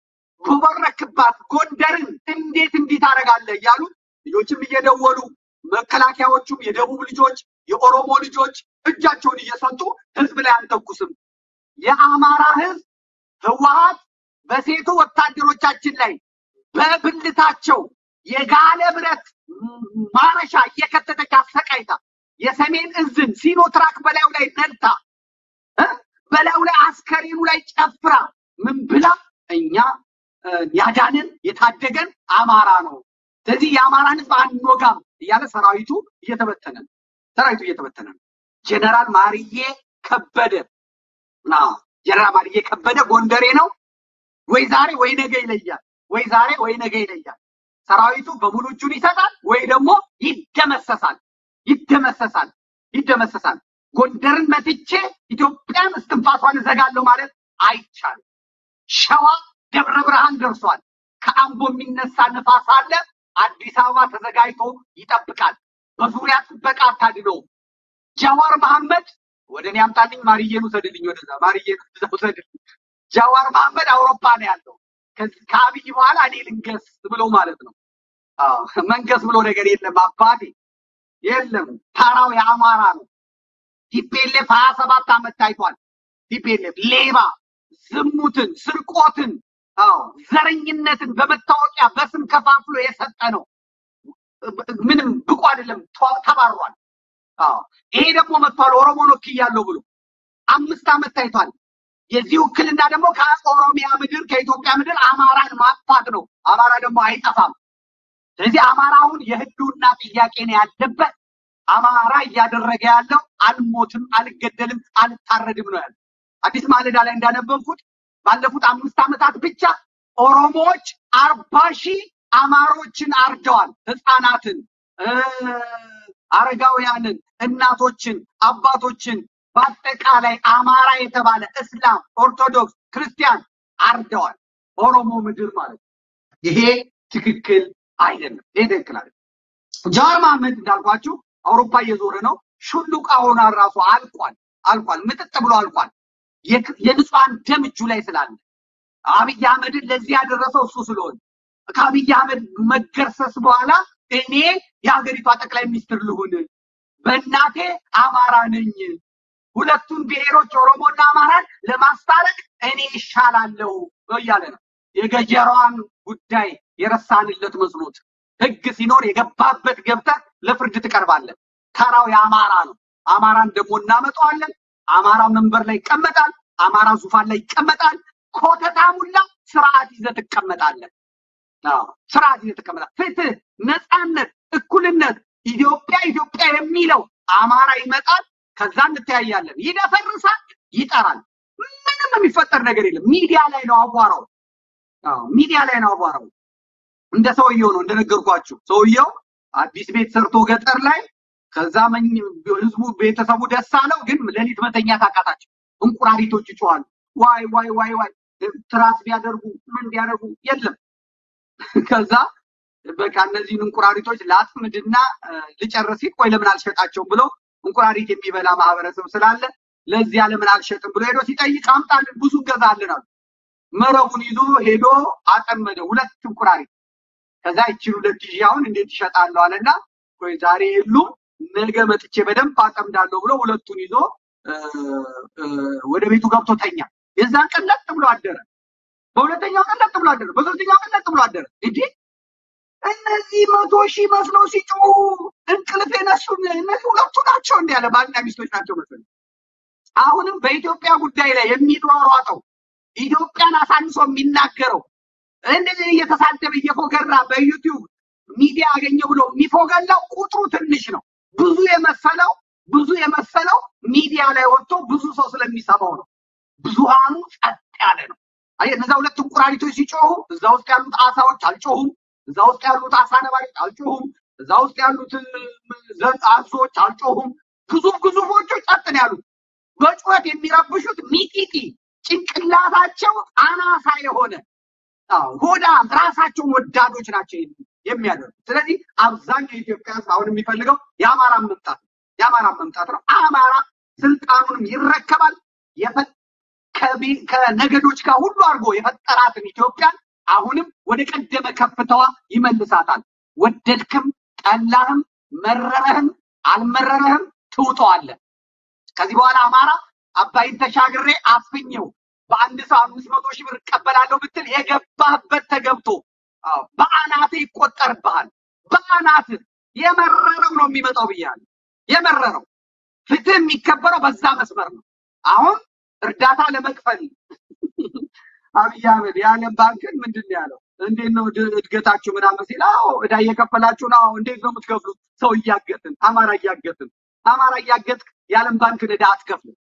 ጎበረክባት ጎንደርን እንዴት እንዲህ ታደርጋለህ? እያሉ ልጆችም እየደወሉ መከላከያዎቹም የደቡብ ልጆች የኦሮሞ ልጆች እጃቸውን እየሰጡ ህዝብ ላይ አንተኩስም። የአማራ ህዝብ ህወሓት በሴቱ ወታደሮቻችን ላይ በብልታቸው የጋለ ብረት ማረሻ እየከተተች አሰቃይታ የሰሜን እዝን ሲኖትራክ በላዩ ላይ ነድታ እ በላዩ ላይ አስከሬኑ ላይ ጨፍራ ምን ብላ እኛ እ፣ ያዳንን የታደገን አማራ ነው። ስለዚህ የአማራን ህዝብ አንወጋም እያለ ሰራዊቱ እየተበተነ ነው። ሰራዊቱ እየተበተነ ነው። ጀነራል ማርዬ ከበደ ና ጀነራል ማርዬ ከበደ ጎንደሬ ነው። ወይ ዛሬ ወይ ነገ ይለያል። ወይ ዛሬ ወይ ነገ ይለያል። ሰራዊቱ በሙሉ እጁን ይሰጣል ወይ ደግሞ ይደመሰሳል። ይደመሰሳል። ይደመሰሳል። ጎንደርን መትቼ ኢትዮጵያን እስትንፋሷን እዘጋለሁ ማለት አይቻልም። ሸዋ ደብረ ብርሃን ደርሷል። ከአምቦ የሚነሳ ንፋስ አለ። አዲስ አበባ ተዘጋጅቶ ይጠብቃል። በዙሪያ ጥበቃ አታድነውም። ጃዋር መሐመድ ወደ እኔ አምጣልኝ፣ ማርዬን ውሰድልኝ፣ ወደዛ ማርዬን ወደዛ ውሰድልኝ። ጃዋር መሐመድ አውሮፓ ነው ያለው። ከዚህ- ከአብይ በኋላ እኔ ልንገስ ብሎ ማለት ነው። አዎ መንገስ ብሎ ነገር የለም አባቴ፣ የለም። ተራው የአማራ ነው። ቲፔሌፍ ሀያ ሰባት ዓመት ታይቷል። ቲፔሌፍ ሌባ፣ ዝሙትን፣ ስርቆትን፣ አዎ ዘረኝነትን በመታወቂያ በስም ከፋፍሎ የሰጠ ነው። ምንም ብቁ አይደለም፣ ተ- ተባሯል። አዎ ይሄ ደግሞ መጥቷል። ኦሮሞን ወክያለሁ ብሎ አምስት ዓመት ታይቷል። የዚህ ውክልና ደግሞ ከኦሮሚያ ምድር ከኢትዮጵያ ምድር አማራን ማጥፋት ነው። አማራ ደግሞ አይጠፋም። ስለዚህ አማራውን የህልውና ጥያቄ ነው ያለበት። አማራ እያደረገ ያለው አልሞትም፣ አልገደልም፣ አልታረድም ነው ያለው። አዲስ ማለዳ ላይ እንዳነበብኩት ባለፉት አምስት ዓመታት ብቻ ኦሮሞዎች አርባ ሺህ አማሮችን አርደዋል። ህፃናትን እ፣ አረጋውያንን፣ እናቶችን፣ አባቶችን በአጠቃላይ አማራ የተባለ እስላም፣ ኦርቶዶክስ፣ ክርስቲያን አርደዋል። ኦሮሞ ምድር ማለት ነው። ይሄ ትክክል አይደለም። ይሄ ትክክል አይደለም። ጃዋር መሐመድ እንዳልኳችሁ አውሮፓ እየዞረ ነው። ሹሉቃ ሆኗል። ራሱ አልቋል፣ አልቋል፣ ምጥጥ ብሎ አልቋል። የክ- የንጹሐን ደም እጁ ላይ ስላለ አብይ አህመድን ለዚህ ያደረሰው እሱ ስለሆነ ከአብይ አህመድ መገርሰስ በኋላ እኔ የሀገሪቷ ጠቅላይ ሚኒስትር ልሁን፣ በእናቴ አማራ ነኝ፣ ሁለቱን ብሔሮች ኦሮሞና አማራን ለማስታረቅ እኔ ይሻላለሁ እያለ ነው። የገጀራዋን ጉዳይ የረሳንለት መስሎት ህግ ሲኖር የገባበት ገብተህ ለፍርድ ትቀርባለህ። ተራው የአማራ ነው። አማራን ደግሞ እናመጣዋለን። አማራ መንበር ላይ ይቀመጣል። አማራ ዙፋን ላይ ይቀመጣል። ኮተታሙላ ስርዓት ይዘህ ትቀመጣለህ። አዎ ስርዓት ይዘህ ትቀመጣለህ። ፍትህ፣ ነፃነት፣ እኩልነት፣ ኢትዮጵያ ኢትዮጵያ የሚለው አማራ ይመጣል። ከዛ እንተያያለን። ይደፈርሳል፣ ይጠራል። ምንም የሚፈጠር ነገር የለም። ሚዲያ ላይ ነው አቧራው። አዎ ሚዲያ ላይ ነው አቧራው። እንደ ሰውየው ነው እንደነገርኳችሁ። ሰውየው አዲስ ቤት ሰርቶ ገጠር ላይ ከዛ መኝ- ህዝቡ ቤተሰቡ ደስ አለው፣ ግን ሌሊት መተኛት አቃታቸው። እንቁራሪቶች ይጮኻሉ። ዋይ ዋይ ዋይ ዋይ ትራስ ቢያደርጉ ምን ቢያደርጉ የለም። ከዛ በቃ እነዚህን እንቁራሪቶች ላጥምድና እ፣ ልጨርስ ሲል ቆይ ለምን አልሸጣቸውም ብሎ እንቁራሪት የሚበላ ማህበረሰብ ስላለ ለዚያ ለምን አልሸጥም ብሎ ሄዶ ሲጠይቅ አምጣልን ብዙ እንገዛለን አሉ። መረቡን ይዞ ሄዶ አጠመደ ሁለት እንቁራሪት። ከዛ ይችን ሁለት ሺህ አሁን እንዴት ይሸጣለሁ አለና ቆይ ዛሬ የሉም ነገ መጥቼ በደንብ አጠምዳለሁ ብሎ ሁለቱን ይዞ እ፣ እ፣ ወደ ቤቱ ገብቶ ተኛ። የዛን ቀን ለጥ ብሎ አደረ። በሁለተኛው ቀን ለጥ ብሎ አደረ። በሶስተኛው ቀን ለጥ ብሎ አደረ። እንዴ እነዚህ መቶ ሺህ መስለው ሲጮሁ እንቅልፍ የነሱን እነዚህ ሁለቱ ናቸው እንዲ ያለ ባልና ሚስቶች ናቸው መሰለኝ። አሁንም በኢትዮጵያ ጉዳይ ላይ የሚሯሯጠው ኢትዮጵያን አሳንሶ የሚናገረው እንደዚህ እየተሳደበ እየፎገራ በዩቲዩብ ሚዲያ አገኘ ብሎ የሚፎገላው ቁጥሩ ትንሽ ነው። ብዙ የመሰለው ብዙ የመሰለው ሚዲያ ላይ ወጥቶ ብዙ ሰው ስለሚሰማው ነው። ብዙሃኑ ጸጥ ያለ ነው። አየህ እነዛ ሁለት እንቁራሪቶች ሲጮሁ እዛ ውስጥ ያሉት አሳዎች አልጮሁም። እዛ ውስጥ ያሉት አሳ ነባሪዎች አልጮሁም። እዛ ውስጥ ያሉት ዘ- አዞዎች አልጮሁም። ግዙፍ ግዙፎቹ ጸጥ ነው ያሉት። በጩኸት የሚረብሹት ሚጢጢ ጭንቅላታቸው አናሳ የሆነ አዎ፣ ሆዳም ራሳቸውን ወዳዶች ናቸው የሚያደርጉት። ስለዚህ አብዛኛው የኢትዮጵያ ሕዝብ አሁን የሚፈልገው የአማራን መምጣት ነው። የአማራን መምጣት ነው። አማራ ስልጣኑንም ይረከባል። የፈ- ከቢ- ከነገዶች ጋር ሁሉ አድርጎ የፈጠራትን ኢትዮጵያን አሁንም ወደ ቀደመ ከፍታዋ ይመልሳታል። ወደድክም ጠላህም መረረህም አልመረረህም ትውጠዋለህ። ከዚህ በኋላ አማራ አባይን ተሻግሬ አፍኘው በአንድ ሰው አምስት መቶ ሺህ ብር እቀበላለሁ ብትል የገባህበት ተገብቶ አዎ፣ በአናትህ ይቆጠርብሃል። በአናትህ የመረረው ነው የሚመጣው ብያለሁ። የመረረው ፍትህ የሚከበረው በዛ መስመር ነው። አሁን እርዳታ ለመክፈል አብይ አህመድ የዓለም ባንክን ምንድን ነው ያለው? እንዴት ነው እድ- እድገታችሁ ምናምን ሲል፣ አዎ እዳ እየከፈላችሁ ነው። አዎ እንዴት ነው የምትከፍሉት? ሰው እያገትን፣ አማራ እያገትን፣ አማራ እያገትክ የዓለም ባንክን እዳ አትከፍልም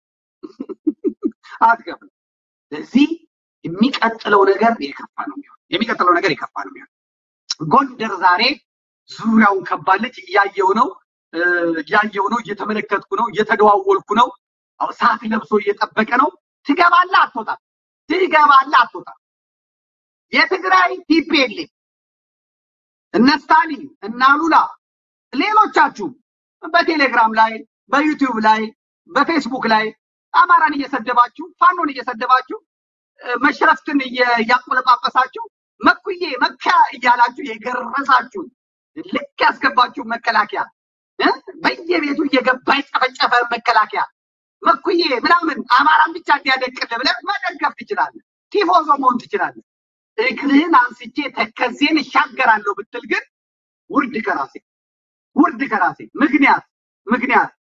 አትከፍልም። ስለዚህ የሚቀጥለው ነገር የከፋ ነው የሚሆነው። የሚቀጥለው ነገር የከፋ ነው የሚሆነው። ጎንደር ዛሬ ዙሪያውን ከባለች። እያየው ነው እ፣ እያየው ነው፣ እየተመለከትኩ ነው፣ እየተደዋወልኩ ነው። አሁን ሰዓት ለብሶ እየጠበቀ ነው። ትገባለህ አትወጣም? ትገባለህ አትወጣም? የትግራይ ቲፒኤልኤፍ እነ ስታሊን እነ አሉላ ሌሎቻችሁም በቴሌግራም ላይ በዩቲዩብ ላይ በፌስቡክ ላይ አማራን እየሰደባችሁ ፋኖን እየሰደባችሁ እ፣ መሽረፍትን እየ- እያቆለጳጰሳችሁ መኩዬ መካ እያላችሁ የገረሳችሁን ልክ ያስገባችሁ መከላከያ እ፣ በየቤቱ እየገባ የጨፈጨፈ መከላከያ መኩዬ ምናምን አማራን ብቻ እንዲያደቅል ብለህ መደገፍ ትችላለህ። ቲፎዞ መሆን ትችላለህ። እግርህን አንስቼ ተከዜን እሻገራለሁ ብትል ግን ውርድ ከራሴ ውርድ ከራሴ ምክንያት ምክንያት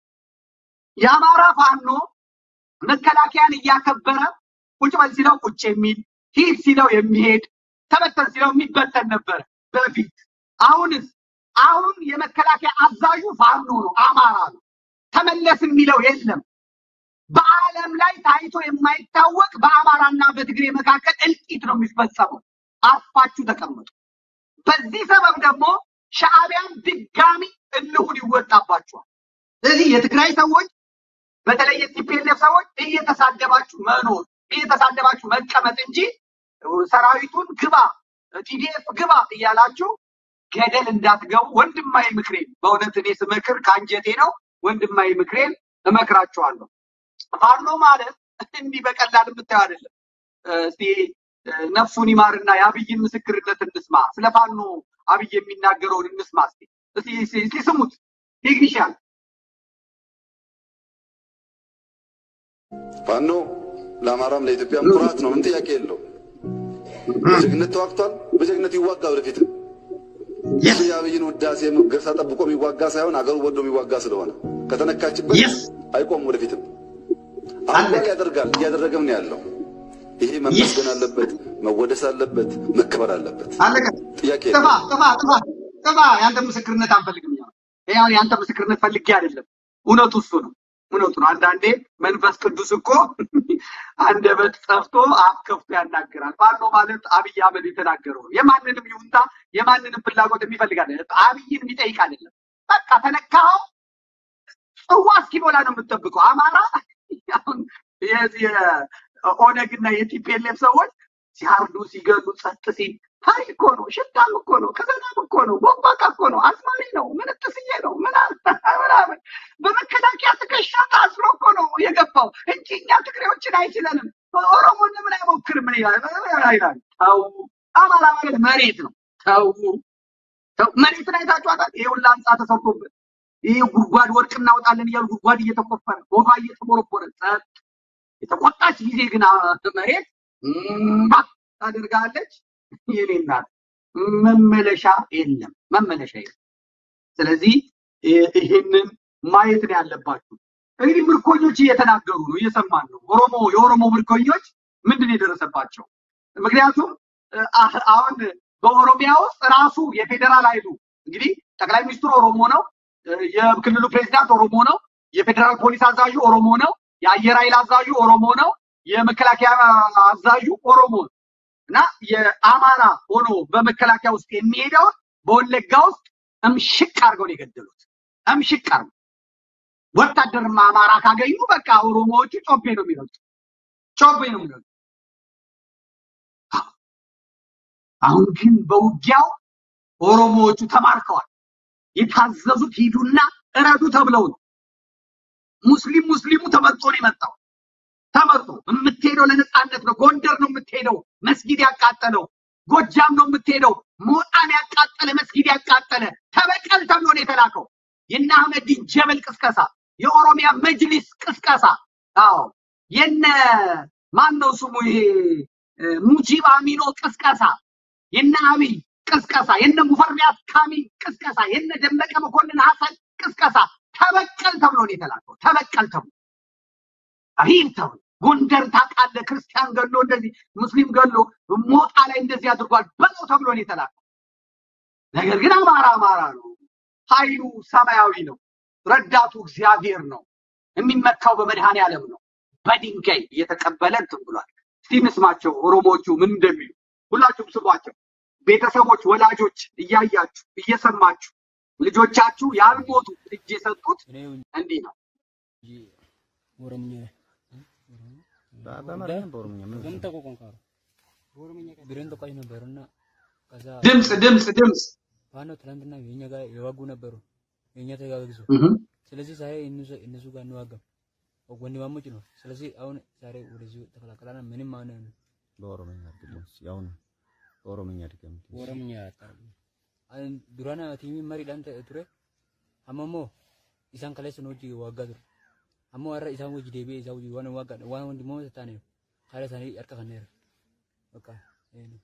የአማራ ፋኖ መከላከያን እያከበረ ቁጭ በል ሲለው ቁጭ የሚል ሂድ ሲለው የሚሄድ ተበተን ሲለው የሚበተን ነበረ በፊት። አሁንስ አሁን የመከላከያ አዛዡ ፋኖ ነው፣ አማራ ነው። ተመለስ የሚለው የለም። በዓለም ላይ ታይቶ የማይታወቅ በአማራና በትግሬ መካከል እልቂት ነው የሚፈጸመው። አርፋችሁ ተቀመጡ። በዚህ ሰበብ ደግሞ ሻዕቢያን ድጋሚ እልሁን ይወጣባችኋል። ስለዚህ የትግራይ ሰዎች በተለይ የቲፒኤልኤፍ ሰዎች እየተሳደባችሁ መኖር እየተሳደባችሁ መቀመጥ እንጂ ሰራዊቱን ግባ ቲዲኤፍ ግባ እያላችሁ ገደል እንዳትገቡ ወንድማዊ ምክሬን በእውነት እኔ ስመክር ከአንጀቴ ነው። ወንድማዊ ምክሬን እመክራችኋለሁ። ፋኖ ማለት እንዲህ በቀላል የምታየው አይደለም። እስቲ ነፍሱን ይማርና የአብይን ምስክርነት እንስማ። ስለ ፋኖ አብይ የሚናገረውን እንስማ። እስቲ እስቲ እስቲ- እስቲ ስሙት። ቴክኒሻን ፋኖ ለአማራም ለኢትዮጵያም ኩራት ነው። ምን ጥያቄ የለው። በጀግነት ተዋግቷል። በጀግነት ይዋጋ ወደፊትም። እሱ የአብይን ውዳሴ ሙገሳ ጠብቆ የሚዋጋ ሳይሆን አገሩ ወዶ የሚዋጋ ስለሆነ ከተነካችበት Yes. አይቆም ወደፊትም። አሁን በቃ ያደርጋል፣ እያደረገም ነው ያለው። ይሄ መመስገን አለበት፣ መወደስ አለበት፣ መከበር አለበት። አለቀ። ጥያቄ ጥፋ የለው። ጥፋ ጥፋ ጥፋ። ያንተ ምስክርነት አንፈልግም። ያው ያው ያንተ ምስክርነት ፈልጌ አይደለም። እውነቱ እሱ ነው። እውነቱ ነው። አንዳንዴ መንፈስ ቅዱስ እኮ አንደበት ጠፍቶ አፍ ከፍቶ ያናግራል። ፋኖ ማለት አብይ አህመድ የተናገረው ነው። የማንንም ይሁንታ የማንንም ፍላጎት የሚፈልግ አይደለም። አብይን የሚጠይቅ አይደለም። በቃ ተነካኸው ጽዋ እስኪሞላ ነው የምትጠብቀው። አማራ አሁን የዚህ የኦነግ እና የቲፒኤልኤፍ ሰዎች ሲያርዱ ሲገሉ ጸጥ ሲል ሀይ እኮ ነው፣ ሽታም እኮ ነው፣ ከዘናም እኮ ነው፣ ቦባቃ እኮ ነው፣ አስማሪ ነው፣ ምንጥስዬ ነው ምናምን ምናምን በመከላከያ ትከሻ ታስሮ እኮ ነው የገባው እንጂ እኛ ትግሬዎችን አይችለንም። ኦሮሞን ለምን አይሞክርም? ምን ይላል ይላል። ተው፣ አማራ ማለት መሬት ነው። ተው ተው፣ መሬትን አይታችኋታል? ይሄ ሁላ ህንፃ ተሰርቶበት ይህ ጉድጓድ ወርቅ እናወጣለን እያሉ ጉድጓድ እየተቆፈረ ሆዷ እየተቦረቦረ ጸጥ የተቆጣች ጊዜ ግን አ- መሬት እምባ ታደርጋለች። የኔ እናት መመለሻ የለም፣ መመለሻ የለም። ስለዚህ ይ- ይህንን ማየት ነው ያለባችሁ። እንግዲህ ምርኮኞች እየተናገሩ ነው፣ እየሰማን ነው። ኦሮሞ የኦሮሞ ምርኮኞች ምንድን ነው የደረሰባቸው? ምክንያቱም እ፣ አ- አሁን በኦሮሚያ ውስጥ ራሱ የፌዴራል ኃይሉ እንግዲህ ጠቅላይ ሚኒስትሩ ኦሮሞ ነው፣ እ፣ የክልሉ ፕሬዚዳንት ኦሮሞ ነው፣ የፌዴራል ፖሊስ አዛዡ ኦሮሞ ነው፣ የአየር ኃይል አዛዡ ኦሮሞ ነው፣ የመከላከያ አዛዡ ኦሮሞ ነው። እና የአማራ ሆኖ በመከላከያ ውስጥ የሚሄደውን በወለጋ ውስጥ እምሽቅ አድርገው ነው የገደሉት። እምሽቅ አድርገው ወታደርማ አማራ ካገኙ በቃ ኦሮሞዎቹ ጮቤ ነው የሚሉት፣ ጮቤ ነው የሚሉት። አሁን ግን በውጊያው ኦሮሞዎቹ ተማርከዋል። የታዘዙት ሂዱና እረዱ ተብለው ነው። ሙስሊም ሙስሊሙ ተመርጦ ነው የመጣው። ተመርጦ የምትሄደው ለነፃነት ነው። ጎንደር ነው የምትሄደው፣ መስጊድ ያቃጠለው። ጎጃም ነው የምትሄደው፣ ሞጣን ያቃጠለ መስጊድ ያቃጠለ ተበቀል ተብሎ ነው የተላከው። የነ አህመዲን ጀበል ቅስቀሳ፣ የኦሮሚያ መጅሊስ ቅስቀሳ፣ አዎ የነ ማን ነው ስሙ ይሄ እ፣ ሙጂብ አሚኖ ቅስቀሳ፣ የነ አብይ ቅስቀሳ፣ የነ ሙፈሪያት ካሚል ቅስቀሳ፣ የነ ደመቀ መኮንን ሀሰን ቅስቀሳ ተበቀል ተብሎ ነው የተላከው። ተበቀል ተብሎ ሪል ተብሎ ጎንደር ታውቃለህ፣ ክርስቲያን ገሎ እንደዚህ ሙስሊም ገሎ ሞጣ ላይ እንደዚህ አድርጓል በለው ተብሎ ነው የተላከው። ነገር ግን አማራ አማራ ነው። ኃይሉ ሰማያዊ ነው። ረዳቱ እግዚአብሔር ነው። የሚመካው በመድኃኔ ዓለም ነው። በድንጋይ እየተቀበለ እንትን ብሏል። እስቲ እንስማቸው ኦሮሞዎቹ ምን እንደሚሉ ሁላችሁም ስሟቸው። ቤተሰቦች፣ ወላጆች እያያችሁ እየሰማችሁ ልጆቻችሁ ያልሞቱ እጅ የሰጡት እንዲህ ነው። ኦሮምኛ በአማርኛ በኦሮምኛ ምን ገምተ ቆንቋሮ ብሬን ተቋይ ነበር እና ከዛ ድምፅ ድምፅ ድምፅ ፋኖ ትናንትና የኛ ጋር የዋጉ ነበሩ የኛ ተጋግዞ እህ ስለዚህ ዛሬ እነሱ እነሱ ጋር እንዋጋም ወንድማሞች ነው። ስለዚህ አሁን ዛሬ ወደዚህ ተቀላቀላና ምንም አሁን በኦሮምኛ አድርግልኝ። ያው ነው በኦሮምኛ ድገም። ኦሮምኛ ያጣሉ አን ዱራና ቲሚ መሪ ዳንተ ቱሬ አመሞ ኢሳን ከለስ ነው ጂ ዋጋ ቱሬ አሞ አረ ኢሳን ወጂ ዴቤ ኢሳ ወጂ ዋና ዋጋ ዋና ወንድሞ ተታነ ካለ ሳኒ አርካ ከነረ በቃ ይሄ ነው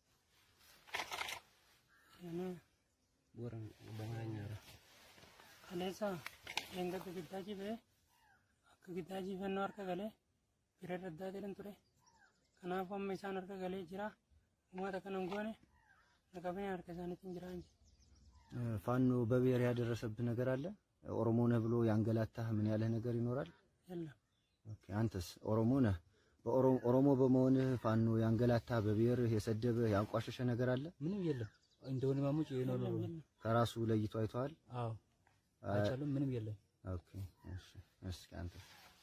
ቦረን በአማርኛ ራ kaleessa eeggattu giddaaji ba'e akka giddaaji fannoo harka galee bira addaa jedhan ture kanaafuu amma isaan harka galee jira uummata kanan goone naqabeen harka isaaniitiin jira እንጂ ፋኖ በብሔር ያደረሰብህ ነገር አለ? ኦሮሞ ነህ ብሎ ያንገላታህ ምን ያለህ ነገር ይኖራል? የለም ኦኬ፣ አንተስ ኦሮሞ ነህ። በኦሮሞ ኦሮሞ በመሆንህ ፋኖ ያንገላታህ በብሔርህ የሰደበህ ያንቋሸሸ ነገር አለ? ምንም የለም እንደ ወንድማሞች ይሄ ነው ነው ከራሱ ለይቶ አይተዋል? አዎ አይቻልም ምንም የለም ኦኬ፣ እሺ፣ እስኪ አንተ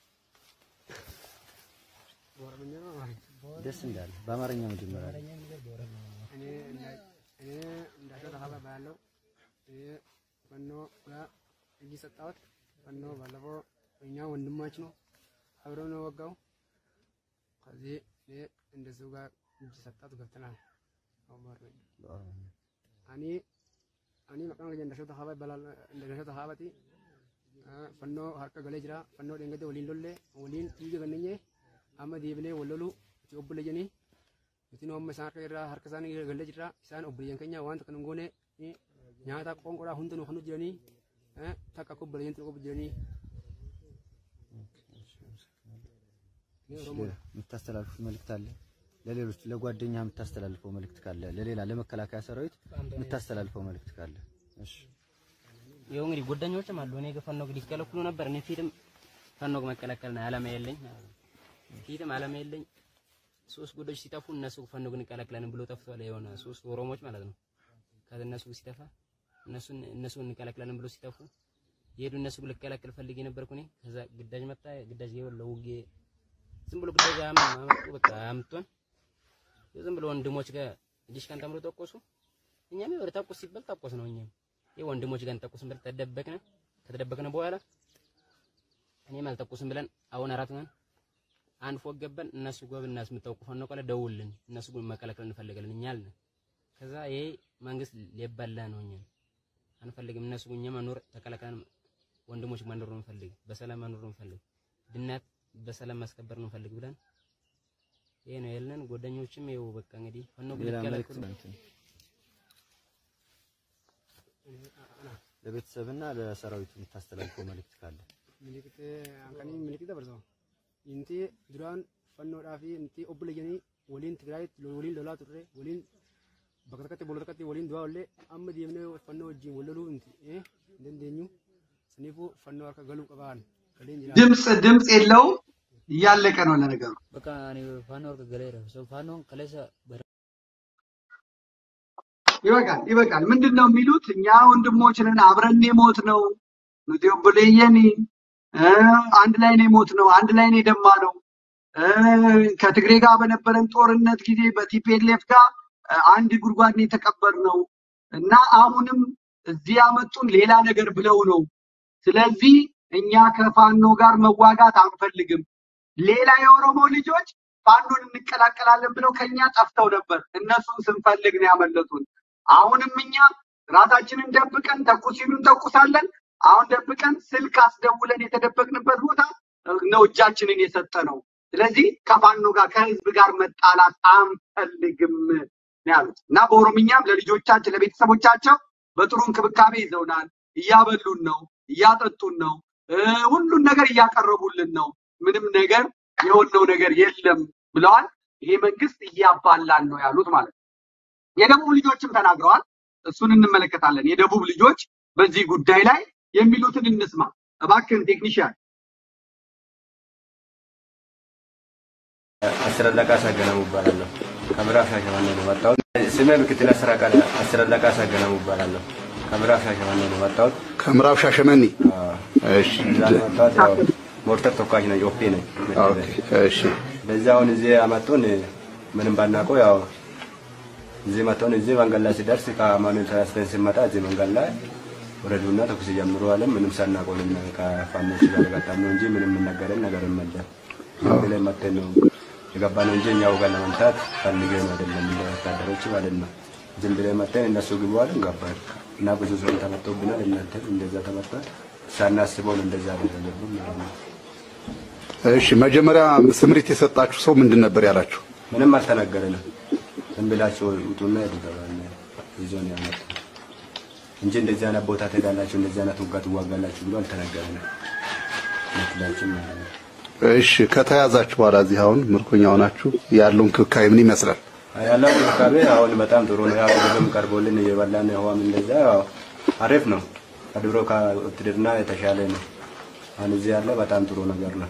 ደስ እንዳለ በአማርኛ መጀመሪያ ላይ እኔ እንዳሸው ተካባ ባለው ፈኖ ጋር እጅ ሰጣሁት። ፈኖ ባለፈው እኛ ወንድማች ነው አብሮ ነው ወጋው። ከዚህ እኔ እንደሱ ጋር እጅ ሰጣት ገብተናል። በኦሮምኛ አኒ አኒ መቃን ገጀ እንደሸው ተካባ ይባላል። እንደሸው ተካባቲ ፈኖ ሀርቀ ገሌ ጅራ ፈኖ ደንገቴ ወሊን ሎሌ ወሊን ትይጀ ገነኘ አመ ዲብኔ ወለሉ ኦብለ ጀኒ nuti nu amma isaan harka irraa harka isaanii galee jirra isaan obboleeyyan keenya wanta kan hin goone eh, nyaata qoonqodhaa hunda nu kan jiranii eh, takka akka obboleeyyan xiqqoo jiranii እኔ ኦሮሞ ነኝ። የምታስተላልፉት መልእክት አለ? ለሌሎች ለጓደኛ የምታስተላልፈው መልእክት ካለ፣ ለሌላ ለመከላከያ ሰራዊት የምታስተላልፈው መልእክት ካለ? እሺ ይኸው እንግዲህ ጓደኞችም አሉ። እኔ ከፋኖ እንግዲህ ሲከለክሉ ነበር። እኔ ፊትም ፋኖ መከላከል ነው ዓላማ የለኝ ፊትም ዓላማ የለኝ። ሶስት ጉዶች ሲጠፉ እነሱ ፋኖ ግን እንቀላቅላለን ብሎ ጠፍቷል። የሆነ ሶስት ኦሮሞዎች ማለት ነው። ከእነሱ ሲጠፋ እነሱን እነሱን እንቀላቅላለን ብሎ ሲጠፉ የሄዱ እነሱ ልቀላቅል ፈልጌ ነበርኩ እኔ። ከዛ ግዳጅ መጣ። ግዳጅ ይኸው ለውጌ ዝም ብሎ ግዳጅ አም- አመጡ። በቃ አምጥቶን ዝም ብሎ ወንድሞች ጋር ዲሽካን ተምሮ ተቆሱ። እኛም ወደ ተቆስ ሲባል ተቆስ ነው እኛም ይሄ ወንድሞች ጋር እንተኩስም ብለን ተደበቅን። ከተደበቅን በኋላ እኔም አልተኩስም ብለን አሁን አራት ነን። አንድ ፎቅ ገባን። እነሱ ጎብ እናስ የምታውቁ ፋኖ ቆለ ደውልን እነሱ ግን መከላከል እንፈልጋለን እኛ አልን። ከዛ ይሄ መንግስት ሊባላ ነው እኛ አንፈልግም። እነሱ እኛ መኖር ተከላክለን ወንድሞች መኖር ነው እንፈልግ፣ በሰላም መኖር ነው እንፈልግ፣ ድናት በሰላም ማስከበር ነው እንፈልግ ብለን ይሄ ነው ያለን። ጓደኞችም ይኸው በቃ እንግዲህ ፋኖ ግን ሌላ መልእክት ሊከላከሉ እንትን ለቤተሰብና ለሰራዊቱ የምታስተላልፈው መልእክት ካለ? miliqite hanqanii miliqite dabarsama inti duraan fannoodhaa fi inti obboleeyyanii waliin tigraayitti waliin lolaa turre waliin bakka takkatti boolla takkatti waliin du'aa ollee amma deemnee fannoo wajjin wal loluu inti hin dandeenyu saniifuu fannoo harka galuu qabaan galeen jira ድምፅ ድምፅ የለውም። እያለቀ ነው ለነገሩ። በቃ እኔ ፋኖ ወርቅ ገሌረ ሰው ፋኖ ከለሰ ይበቃል ይበቃል። ምንድን ነው የሚሉት? እኛ ወንድሞች ነን፣ አብረን የሞት ነው ኑቲ ኦቦሌየኒ እ አንድ ላይ ነው የሞት ነው፣ አንድ ላይ ነው የደማ ነው። እ ከትግሬ ጋር በነበረን ጦርነት ጊዜ በቲፒኤልኤፍ ጋር እ አንድ ጉድጓድ ነው የተቀበርነው እና አሁንም እዚህ ያመጡን ሌላ ነገር ብለው ነው። ስለዚህ እኛ ከፋኖ ጋር መዋጋት አንፈልግም። ሌላ የኦሮሞ ልጆች ፋኖን እንቀላቀላለን ብለው ከኛ ጠፍተው ነበር። እነሱን ስንፈልግ ነው ያመለጡን። አሁንም እኛ ራሳችንን ደብቀን ተኩስ ሲሉ እንተኩሳለን። አሁን ደብቀን ስልክ አስደውለን የተደበቅንበት ቦታ ነው እጃችንን የሰጠ ነው። ስለዚህ ከፋኖ ጋር ከህዝብ ጋር መጣላት አንፈልግም ነው ያሉት እና በኦሮምኛም ለልጆቻችን ለቤተሰቦቻቸው በጥሩ እንክብካቤ ይዘውናል። እያበሉን ነው፣ እያጠጡን ነው፣ እ ሁሉን ነገር እያቀረቡልን ነው። ምንም ነገር የሆነው ነገር የለም ብለዋል። ይሄ መንግስት እያባላን ነው ያሉት ማለት ነው። የደቡብ ልጆችም ተናግረዋል። እሱን እንመለከታለን። የደቡብ ልጆች በዚህ ጉዳይ ላይ የሚሉትን እንስማ። እባክህን ቴክኒሽያን አስረለቃ ሳገናሙ እባላለሁ። ከምዕራብ ሻሸመኔ ነው የመጣሁት። ስሜ ምክትል አስር አቃለ አስረለቃ ሳገናሙ እባላለሁ። ከምዕራብ ሻሸመኔ ነው የመጣሁት። ከምዕራብ ሻሸመኔ አዎ፣ እሺ እዛ ነው የመጣሁት። ያው ሞርተር ተኳሽ ነኝ፣ ኦፔ ነኝ። ኦኬ እሺ በዚህ አሁን እዚህ አመጡን ምንም ባናውቀው ያው እዚህ መጥተውን እዚህ መንገድ ላይ ሲደርስ ከአማኑኤል ተነስተን ስንመጣ እዚህ መንገድ ላይ ወረዱና ተኩስ ጀምሩ አለ። ምንም ሳናውቀው ነው ከፋኖች ጋር የገጠም ነው እንጂ ምንም የምነገረን ነገር የለም። ዝም ብለን መጥተን ነው የገባ ነው እንጂ እኛው ጋር ለመምታት ፈልገን አይደለም፣ እንደ ወታደሮች ማለት ነው። ዝም ብለን መጥተን እነሱ ግቡ አለን ገባን እና ብዙ ሰው ተመቶብናል። እናንተ እንደዛ ተመቷል። ሳናስበው ነው እንደዛ ያደረገብን ማለት ነው። እሺ መጀመሪያ ስምሪት የሰጣችሁ ሰው ምንድን ነበር ያላችሁ? ምንም አልተናገረንም። ዝም ብላችሁ ውጡና ሄዱ ተባልን። ይዞን ያመጡ እንጂ እንደዚህ አይነት ቦታ ትሄዳላችሁ፣ እንደዚህ አይነት ውጋ ትዋጋላችሁ ብሎ አልተናገረንም። ምክንያቱም ማለት ነው። እሺ ከተያዛችሁ በኋላ እዚህ አሁን ምርኮኛ ሆናችሁ ያለው እንክብካቤ ምን ይመስላል? ያለው እንክብካቤ አሁን በጣም ጥሩ ነው። ያው ምግብም ቀርቦልን እየበላን ውሃም እንደዛ ያው አሪፍ ነው። ከድሮ ከውትድርና የተሻለ ነው። አሁን እዚህ ያለ በጣም ጥሩ ነገር ነው።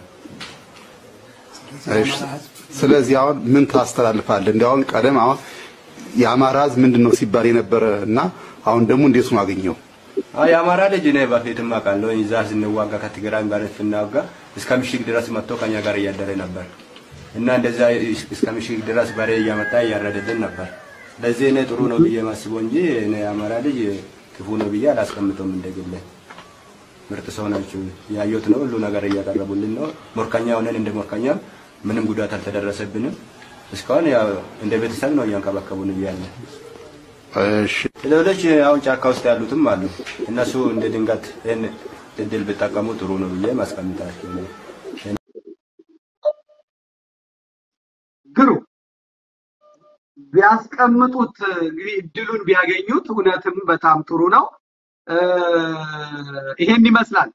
እሺ ስለዚህ አሁን ምን ታስተላልፋለህ? እንዲያውም ቀደም አሁን የአማራ ሕዝብ ምንድን ነው ሲባል የነበረ እና አሁን ደግሞ እንዴት ነው አገኘው? አዎ የአማራ ልጅ እኔ በፊትም አውቃለሁ። እዛ ስንዋጋ ከትግራይም ጋር ስናዋጋ እስከ ምሽግ ድረስ መጥቶ ከኛ ጋር እያደረ ነበር እና እንደዛ እስከ ምሽግ ድረስ በሬ እያመጣ እያረደልን ነበር። ለዚህ እኔ ጥሩ ነው ብዬ ማስበው እንጂ እኔ የአማራ ልጅ ክፉ ነው ብዬ አላስቀምጠውም። እንደግለ ምርጥ ሰው ናቸው። ያየሁት ነው። ሁሉ ነገር እያቀረቡልን ነው። ሞርከኛ ሆነን እንደ ሞርከኛ ምንም ጉዳት አልተደረሰብንም። እስካሁን ያው እንደ ቤተሰብ ነው እያንከባከቡን እያለ እሺ ሌሎች አሁን ጫካ ውስጥ ያሉትም አሉ። እነሱ እንደ ድንገት ይህን እድል ቢጠቀሙ ጥሩ ነው ብዬ ማስቀምጣቸው ነው። ግሩ ቢያስቀምጡት እንግዲህ እድሉን ቢያገኙት እውነትም በጣም ጥሩ ነው። እ ይሄን ይመስላል።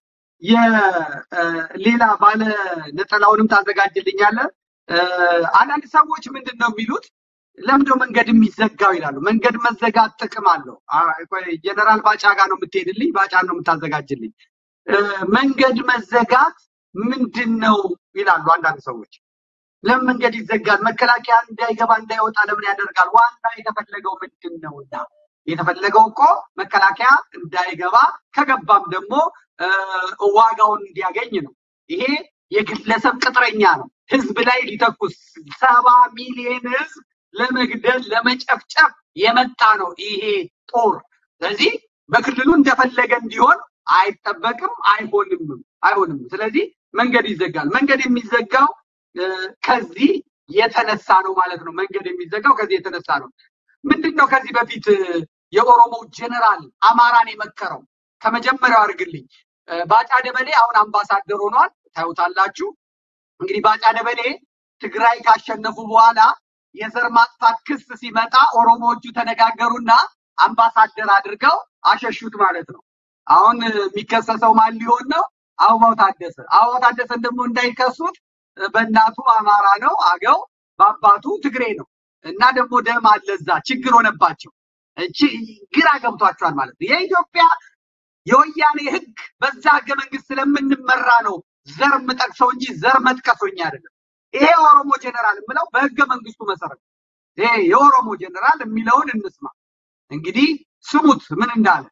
የሌላ ባለ ነጠላውንም ታዘጋጅልኛለህ። እ አንዳንድ ሰዎች ምንድን ነው የሚሉት ለምንድነው መንገድ የሚዘጋው ይላሉ። መንገድ መዘጋት ጥቅም አለው። አ- ቆይ ጀነራል ባጫ ጋር ነው የምትሄድልኝ፣ ባጫን ነው የምታዘጋጅልኝ። እ መንገድ መዘጋት ምንድን ነው ይላሉ አንዳንድ ሰዎች። ለምን መንገድ ይዘጋል? መከላከያ እንዳይገባ እንዳይወጣ ለምን ያደርጋል? ዋና የተፈለገው ምንድን ነውና የተፈለገው እኮ መከላከያ እንዳይገባ ከገባም ደግሞ እ ዋጋውን እንዲያገኝ ነው። ይሄ የግለሰብ ቅጥረኛ ነው። ህዝብ ላይ ሊተኩስ ሰባ ሚሊዮን ህዝብ ለመግደል ለመጨፍጨፍ የመጣ ነው ይሄ ጦር። ስለዚህ በክልሉ እንደፈለገ እንዲሆን አይጠበቅም፣ አይሆንም አይሆንም። ስለዚህ መንገድ ይዘጋል። መንገድ የሚዘጋው እ ከዚህ የተነሳ ነው ማለት ነው። መንገድ የሚዘጋው ከዚህ የተነሳ ነው። ምንድን ነው ከዚህ በፊት እ የኦሮሞ ጀነራል አማራን የመከረው ከመጀመሪያው አድርግልኝ እ ባጫ ደበሌ አሁን አምባሳደር ሆኗል። ታዩታላችሁ። እንግዲህ ባጫ ደበሌ ትግራይ ካሸነፉ በኋላ የዘር ማጥፋት ክስ ሲመጣ ኦሮሞዎቹ ተነጋገሩና አምባሳደር አድርገው አሸሹት ማለት ነው። አሁን እ የሚከሰሰው ማን ሊሆን ነው? አበባው ታደሰ። አበባው ታደሰን ደግሞ እንዳይከሱት እ በእናቱ አማራ ነው አገው፣ በአባቱ ትግሬ ነው እና ደግሞ ደም አለዛ ችግር ሆነባቸው። እቺ ግራ ገብቷቸዋል ማለት ነው። የኢትዮጵያ የወያኔ ህግ በዛ ህገ መንግስት ስለምንመራ ነው ዘር የምጠቅሰው እንጂ ዘር መጥቀሶኛ አይደለም። ይሄ የኦሮሞ ጀነራል የምለው በህገ መንግስቱ መሰረት ይሄ የኦሮሞ ጀነራል የሚለውን እንስማ። እንግዲህ ስሙት ምን እንዳለ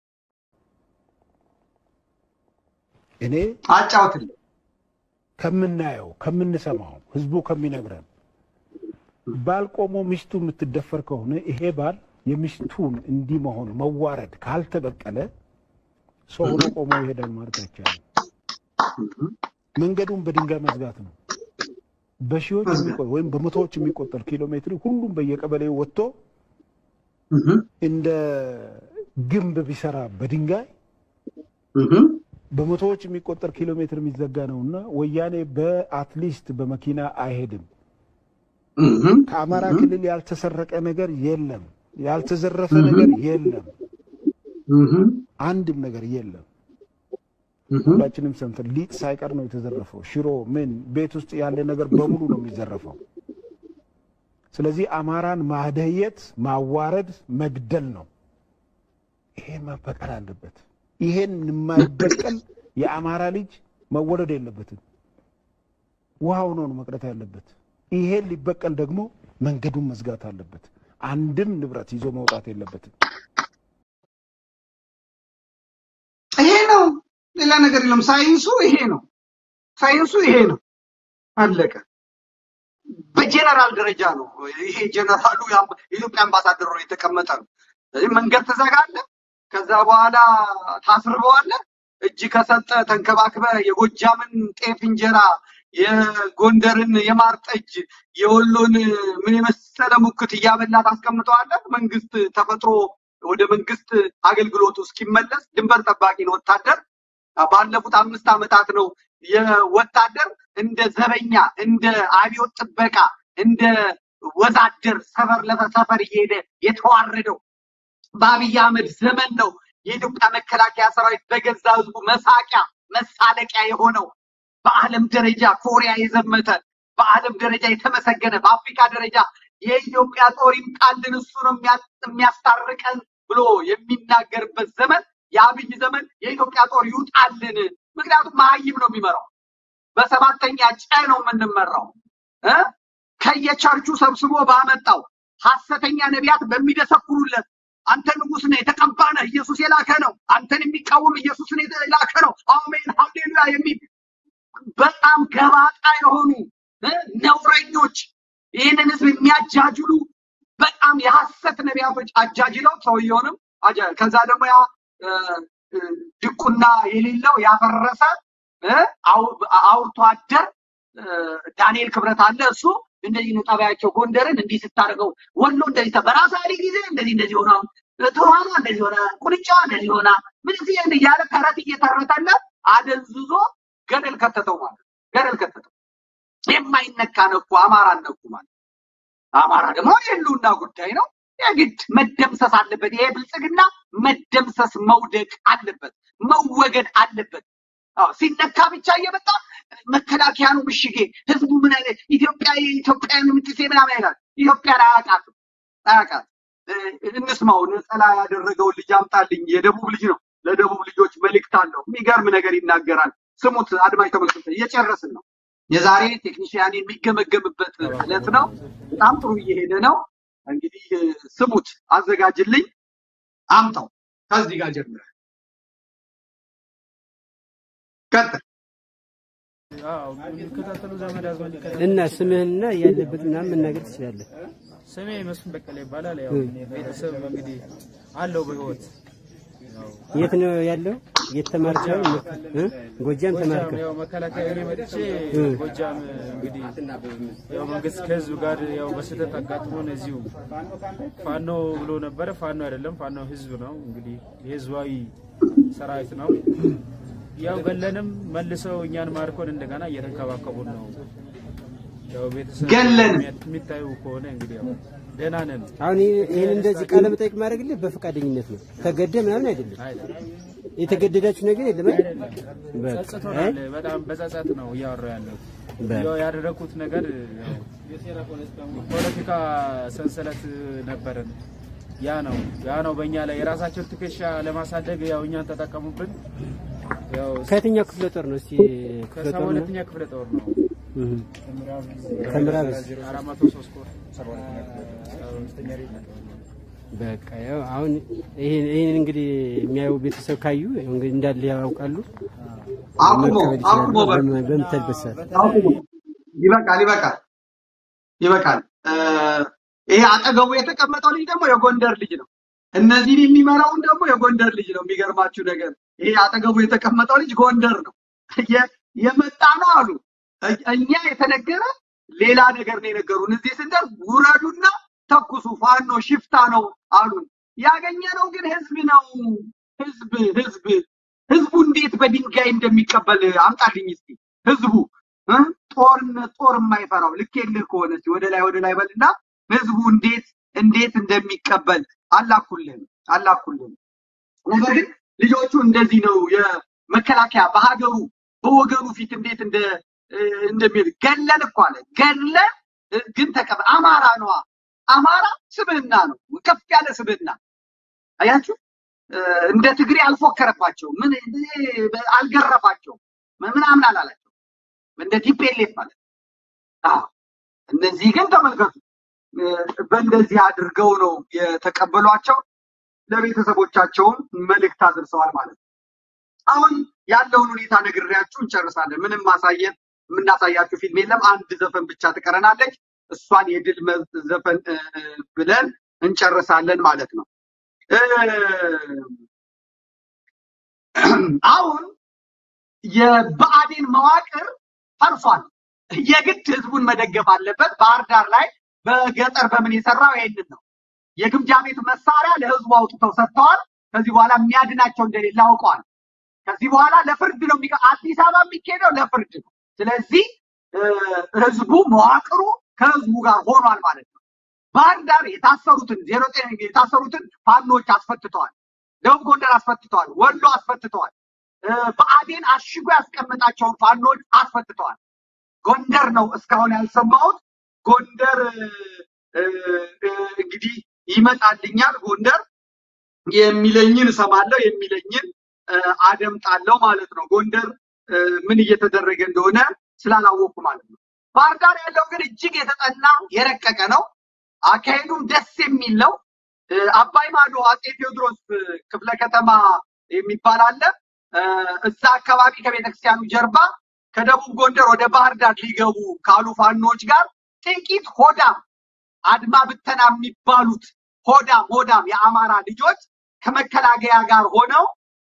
እኔ አጫውትልኝ። ከምናየው ከምንሰማው ህዝቡ ከሚነግረን ባል ቆሞ ሚስቱ የምትደፈር ከሆነ ይሄ ባል የሚስቱን እንዲህ መሆን መዋረድ ካልተበቀለ ሰው ሆኖ ቆሞ ይሄዳል ማለት አይቻልም። መንገዱን በድንጋይ መዝጋት ነው። በሺዎች ህዝብ የሚቆ- ወይም በመቶዎች የሚቆጠር ኪሎ ሜትር ሁሉም በየቀበሌው ወጥቶ እንደ ግንብ ቢሰራ በድንጋይ በመቶዎች የሚቆጠር ኪሎ ሜትር የሚዘጋ ነው እና ወያኔ በአትሊስት በመኪና አይሄድም። ከአማራ ክልል ያልተሰረቀ ነገር የለም፣ ያልተዘረፈ ነገር የለም፣ አንድም ነገር የለም። ሁላችንም ሰምተን ሊጥ ሳይቀር ነው የተዘረፈው። ሽሮ ምን ቤት ውስጥ ያለ ነገር በሙሉ ነው የሚዘረፈው። ስለዚህ አማራን ማደየት፣ ማዋረድ፣ መግደል ነው። ይሄ መበቀል አለበት። ይሄን የማይበቀል የአማራ ልጅ መወለድ የለበትም። ውሃ ሆኖ ነው መቅረት ያለበት። ይሄን ሊበቀል ደግሞ መንገዱን መዝጋት አለበት። አንድም ንብረት ይዞ መውጣት የለበትም። ይሄ ነው፣ ሌላ ነገር የለም። ሳይንሱ ይሄ ነው። ሳይንሱ ይሄ ነው። አለቀ። በጀነራል ደረጃ ነው። ይሄ ጀነራሉ የአም- የኢትዮጵያ አምባሳደር ነው የተቀመጠ ነው። ስለዚህ መንገድ ትዘጋለህ፣ ከዛ በኋላ ታስርበዋለህ። እጅ ከሰጠ ተንከባክበ የጎጃምን ጤፍ እንጀራ፣ የጎንደርን የማር ጠጅ፣ የወሎን ምን የመሰለ ሙክት እያበላ ታስቀምጠዋለህ። መንግስት ተፈጥሮ ወደ መንግስት አገልግሎቱ እስኪመለስ ድንበር ጠባቂ ነው ወታደር። ባለፉት አምስት ዓመታት ነው የወታደር እንደ ዘበኛ እንደ አብዮት ጥበቃ እንደ ወዛደር ሰፈር ለሰፈር እየሄደ የተዋረደው በአብይ አህመድ ዘመን ነው የኢትዮጵያ መከላከያ ሰራዊት በገዛ ህዝቡ መሳቂያ መሳለቂያ የሆነው በዓለም ደረጃ ኮሪያ የዘመተ በዓለም ደረጃ የተመሰገነ በአፍሪካ ደረጃ የኢትዮጵያ ጦር ይምጣልን እሱ ነው የሚያ- የሚያስታርቀን ብሎ የሚናገርበት ዘመን የአብይ ዘመን የኢትዮጵያ ጦር ይውጣልን። ምክንያቱም መሀይም ነው የሚመራው። በሰባተኛ ጨ ነው የምንመራው እ ከየቸርቹ ሰብስቦ ባመጣው ሐሰተኛ ነቢያት በሚደሰኩሩለት አንተ ንጉስ ነህ የተቀባ ነህ ኢየሱስ የላከ ነው አንተን የሚቃወም ኢየሱስን የላከ ነው አሜን ሃሌሉያ የሚል በጣም ገባጣ የሆኑ እ ነውረኞች ይህንን ህዝብ የሚያጃጅሉ በጣም የሐሰት ነቢያቶች አጃጅለው ሰውየውንም አጃ- ከዛ ደግሞ ያ እ፣ እ፣ ድቁና የሌለው ያፈረሰ እ፣ አው- አውርቶ አደር እ፣ ዳንኤል ክብረት አለ። እሱ እንደዚህ ነው ጠባያቸው። ጎንደርን እንዲህ ስታደርገው ወሎ እንደዚህ ተ- በራስ አሊ ጊዜ እንደዚህ እንደዚህ ሆና ትኋኗ እንደዚህ ሆና ቁንጫዋ እንደዚህ ሆና ምን እዚህ እያለ ተረት እየተረተለት አደንዝዞ ገደል ከተተው ማለት ነው። ገደል ከተተው። የማይነካ ነኩ፣ አማራ ነኩ ማለት አማራ ደግሞ የህልውና ጉዳይ ነው። የግድ መደምሰስ አለበት። ይሄ ብልጽግና መደምሰስ መውደቅ አለበት፣ መወገድ አለበት። አዎ ሲነካ ብቻ እየመጣ መከላከያ ነው ምሽጌ፣ ህዝቡ ምን አይነት ኢትዮጵያ የኢትዮጵያን ምትሴ ምናምን ይላል። ኢትዮጵያን አያውቃትም፣ አያውቃትም። እ፣ እንስማው። ነጠላ ያደረገውን ልጅ አምጣልኝ። የደቡብ ልጅ ነው። ለደቡብ ልጆች መልእክት አለው። የሚገርም ነገር ይናገራል። ስሙት አድማጭ ተመልክቶ እየጨረስን ነው። የዛሬ ቴክኒሽያን የሚገመገምበት ዕለት ነው። በጣም ጥሩ እየሄደ ነው። እንግዲህ እ፣ ስሙት፣ አዘጋጅልኝ፣ አምጣው። ከዚህ ጋር ጀምረ ቀጥል። የሚከታተሉ ዘመድ አዝማድ ይከታተሉ። እና ስምህንና ያለበት ምናምን መናገር ትችላለህ። ስሜ መስፍን በቀለ ይባላል። ያው እኔ ቤተሰብ እንግዲህ አለው በህይወት የት ነው ያለው? የት ተማርከው? እ? ጎጃም ተማርከው? ያው መከላከያ እኔ መጥቼ እ። ጎጃም እንግዲህ ያው መንግስት ከህዝብ ጋር ያው በስህተት አጋጥሞን እዚሁ ፋኖ ብሎ ነበረ። ፋኖ አይደለም፣ ፋኖ ህዝብ ነው። እንግዲህ የህዝባዊ ሰራዊት ነው። ያው ገለንም መልሰው እኛን ማርኮን እንደገና እየተንከባከቡን ነው። ያው ቤተሰብ ገለን የሚታዩ ከሆነ እንግዲህ ያው ደህና ነን። አሁን ይህ- ይህን እንደዚህ ቃለ መጠይቅ ማድረግልህ በፈቃደኝነት ነው፣ ተገደ ምናምን አይደለም። የተገደዳችሁ ነገር የለም አይደል? በቃ። አይ፣ ጸጽቶናል። በጣም በጸጸት ነው እያወራሁ ያለው። በቃ። ያው ያደረኩት ነገር ያው ፖለቲካ ሰንሰለት ነበረን። ያ ነው ያ ነው በእኛ ላይ የራሳቸውን ትከሻ ለማሳደግ ያው እኛን ተጠቀሙብን። ያው ከየትኛው ክፍለ ጦር ነው? እስቲ ክፍለ ከሰባ ጦር ነው? ሁለተኛ ክፍለ ጦር ነው። እህ። ከምዕራብስ? አራት መቶ ሶስት ኮር ሰባ ሁለተኛ በቃ ያው አሁን ይሄን ይሄን እንግዲህ የሚያዩ ቤተሰብ ካዩ ያው እንግዲህ እንዳለ ያውቃሉ። አቁሞ መቀበል ይችላሉ አቁሞ በቃ በም- በምትሄድበት ሰዓት። አቁሞ ይበቃል፣ ይበቃል፣ ይበቃል። እ፣ ይሄ አጠገቡ የተቀመጠው ልጅ ደግሞ የጎንደር ልጅ ነው። እነዚህን የሚመራውን ደግሞ የጎንደር ልጅ ነው። የሚገርማችሁ ነገር ይሄ አጠገቡ የተቀመጠው ልጅ ጎንደር ነው። የ- የመጣ ነው አሉ እ- እኛ የተነገረ ሌላ ነገር ነው የነገሩን። እዚህ ስንደርስ ውረዱና ተኩሱ፣ ፋኖ ሽፍታ ነው አሉን። ያገኘነው ግን ህዝብ ነው። ህዝብ ህዝብ ህዝቡ እንዴት በድንጋይ እንደሚቀበል አምጣልኝ እስኪ። ህዝቡ እ? ጦርነት ጦር የማይፈራው ልኬልህ ከሆነ እስኪ ወደ ላይ ወደ ላይ በልና ህዝቡ እንዴት እንዴት እንደሚቀበል አላኩልን አላኩልን። ነገር ግን ልጆቹ እንደዚህ ነው የመከላከያ በሀገሩ በወገኑ ፊት እንዴት እንደ እንደሚል ገለን እኮ አለ ገለን ግን ተቀበ አማራ ነዋ። አማራ ስብህና ነው፣ ከፍ ያለ ስብህና አያችሁ። እንደ ትግሬ አልፎከረባቸው፣ ምን አልገረፋቸው፣ ምናምን አላላቸው። እንደ ቲፔሌፍ ማለት አዎ። እነዚህ ግን ተመልከቱ፣ በእንደዚህ አድርገው ነው የተቀበሏቸው። ለቤተሰቦቻቸውም መልእክት አድርሰዋል ማለት ነው። አሁን ያለውን ሁኔታ ነግሬያችሁ እንጨርሳለን። ምንም ማሳየት የምናሳያችሁ ፊልም የለም። አንድ ዘፈን ብቻ ትቀረናለች። እሷን የድል ዘፈን ብለን እንጨርሳለን ማለት ነው። አሁን የብአዴን መዋቅር ፈርሷል። የግድ ህዝቡን መደገፍ አለበት። ባህር ዳር ላይ በገጠር በምን የሰራው ይሄንን ነው። የግምጃ ቤት መሳሪያ ለህዝቡ አውጥተው ሰጥተዋል። ከዚህ በኋላ የሚያድናቸው እንደሌለ አውቀዋል። ከዚህ በኋላ ለፍርድ ነው የሚቀ አዲስ አበባ የሚካሄደው ለፍርድ ነው። ስለዚህ ህዝቡ መዋቅሩ ከህዝቡ ጋር ሆኗል ማለት ነው። ባህር ዳር የታሰሩትን ዜሮ ጤና የታሰሩትን ፋኖች አስፈትተዋል። ደቡብ ጎንደር አስፈትተዋል። ወሎ አስፈትተዋል። ብአዴን አሽጎ ያስቀመጣቸውን ፋኖች አስፈትተዋል። ጎንደር ነው እስካሁን ያልሰማሁት። ጎንደር እንግዲህ ይመጣልኛል። ጎንደር የሚለኝን እሰማለሁ፣ የሚለኝን አደምጣለሁ ማለት ነው። ጎንደር ምን እየተደረገ እንደሆነ ስላላወቅኩ ማለት ነው። ባህር ዳር ያለው ግን እጅግ የተጠና የረቀቀ ነው። አካሄዱም ደስ የሚል ነው። አባይ ማዶ አጼ ቴዎድሮስ ክፍለ ከተማ የሚባል አለ። እዛ አካባቢ ከቤተክርስቲያኑ ጀርባ ከደቡብ ጎንደር ወደ ባህር ዳር ሊገቡ ካሉ ፋኖች ጋር ጥቂት ሆዳም አድማ ብተና የሚባሉት ሆዳም ሆዳም የአማራ ልጆች ከመከላከያ ጋር ሆነው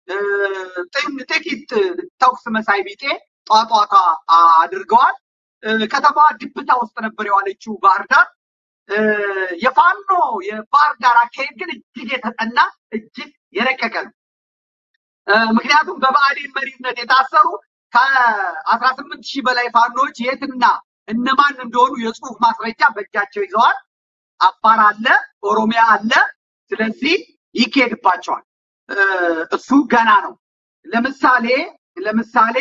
ጥቂት ተኩስ መሳይ ቢጤ ጧጧታ አድርገዋል። ከተማዋ ድብታ ውስጥ ነበር የዋለችው ባህር ዳር። የፋኖ የባህር ዳር አካሄድ ግን እጅግ የተጠና እጅግ የረቀቀ ነው። ምክንያቱም በብአዴን መሪነት የታሰሩ ከአስራ ስምንት ሺህ በላይ ፋኖች የትና እነማን እንደሆኑ የጽሁፍ ማስረጃ በእጃቸው ይዘዋል። አፋር አለ፣ ኦሮሚያ አለ። ስለዚህ ይካሄድባቸዋል። እሱ ገና ነው። ለምሳሌ ለምሳሌ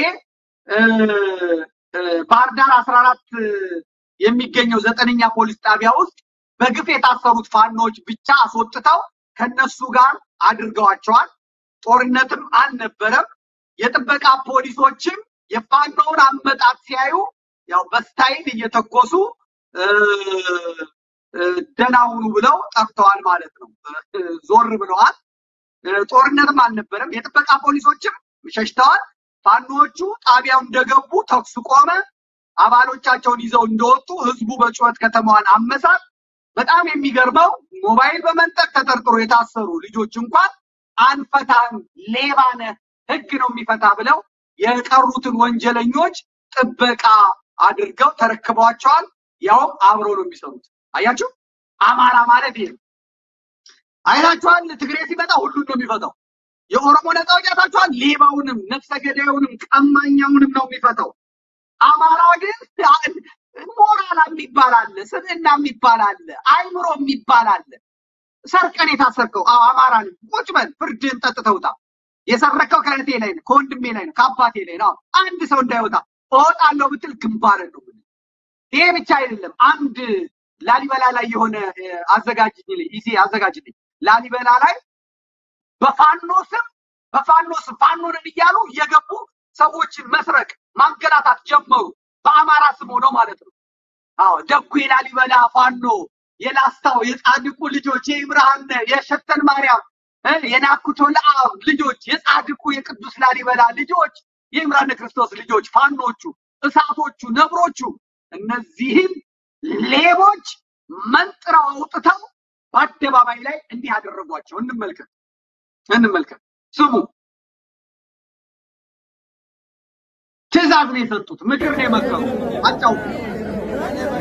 ባህር ዳር አስራ አራት የሚገኘው ዘጠነኛ ፖሊስ ጣቢያ ውስጥ በግፍ የታሰሩት ፋኖች ብቻ አስወጥተው ከነሱ ጋር አድርገዋቸዋል። ጦርነትም አልነበረም። የጥበቃ ፖሊሶችም የፋኖውን አመጣት ሲያዩ ያው በስታይል እየተኮሱ ደህና ሁኑ ብለው ጠፍተዋል ማለት ነው። ዞር ብለዋል። ጦርነትም አልነበረም። የጥበቃ ፖሊሶችም ሸሽተዋል። ፋኖቹ ጣቢያው እንደገቡ ተኩስ ቆመ። አባሎቻቸውን ይዘው እንደወጡ ህዝቡ በጩኸት ከተማዋን አመሳት። በጣም የሚገርመው ሞባይል በመንጠቅ ተጠርጥሮ የታሰሩ ልጆች እንኳን አንፈታህም፣ ሌባ ነህ፣ ህግ ነው የሚፈታ ብለው የቀሩትን ወንጀለኞች ጥበቃ አድርገው ተረክበዋቸዋል። ያውም አብረው ነው የሚሰሩት። አያችሁ፣ አማራ ማለት ይሄ ነው። አይታችኋል። ትግሬ ሲመጣ ሁሉን ነው የሚፈታው። የኦሮሞ ነፃ አውጪ አይታችኋል። ሌባውንም ነፍሰ ገዳዩንም ቀማኛውንም ነው የሚፈታው። አማራ ግን ሞራል የሚባል አለ፣ ስብዕና የሚባል አለ፣ አይምሮ የሚባል አለ። ሰርቀን የታሰርከው አዎ አማራ ነኝ፣ ቁጭ በል ፍርድህን ጠጥተውታ። የሰረከው ከእህቴ ላይ ነው፣ ከወንድሜ ላይ ነው፣ ከአባቴ ላይ ነው። አንድ ሰው እንዳይወጣ እወጣለሁ ብትል ግንባርን ነው። ይሄ ብቻ አይደለም። አንድ ላሊበላ ላይ የሆነ አዘጋጅልኝ ይዜ አዘጋጅልኝ ላሊበላ ላይ በፋኖ ስም በፋኖ ስም ፋኖንን እያሉ እየገቡ ሰዎችን መስረቅ ማንገላታት ጀመሩ። በአማራ ስም ሆነው ማለት ነው። አዎ ደጉ የላሊበላ ፋኖ የላስታው የጻድቁ ልጆች የኢብርሃነ የሸተን ማርያም የናኩቶ ለአብ ልጆች የጻድቁ የቅዱስ ላሊበላ ልጆች የኢምራነ ክርስቶስ ልጆች ፋኖቹ፣ እሳቶቹ፣ ነብሮቹ እነዚህም ሌቦች መንጥረው አውጥተው በአደባባይ ላይ እንዲህ ያደረጓቸው እንመልከት እንመልከት። ስሙ። ትዕዛዝ ነው የሰጡት፣ ምክር ነው የመከሩ። አጫውቱ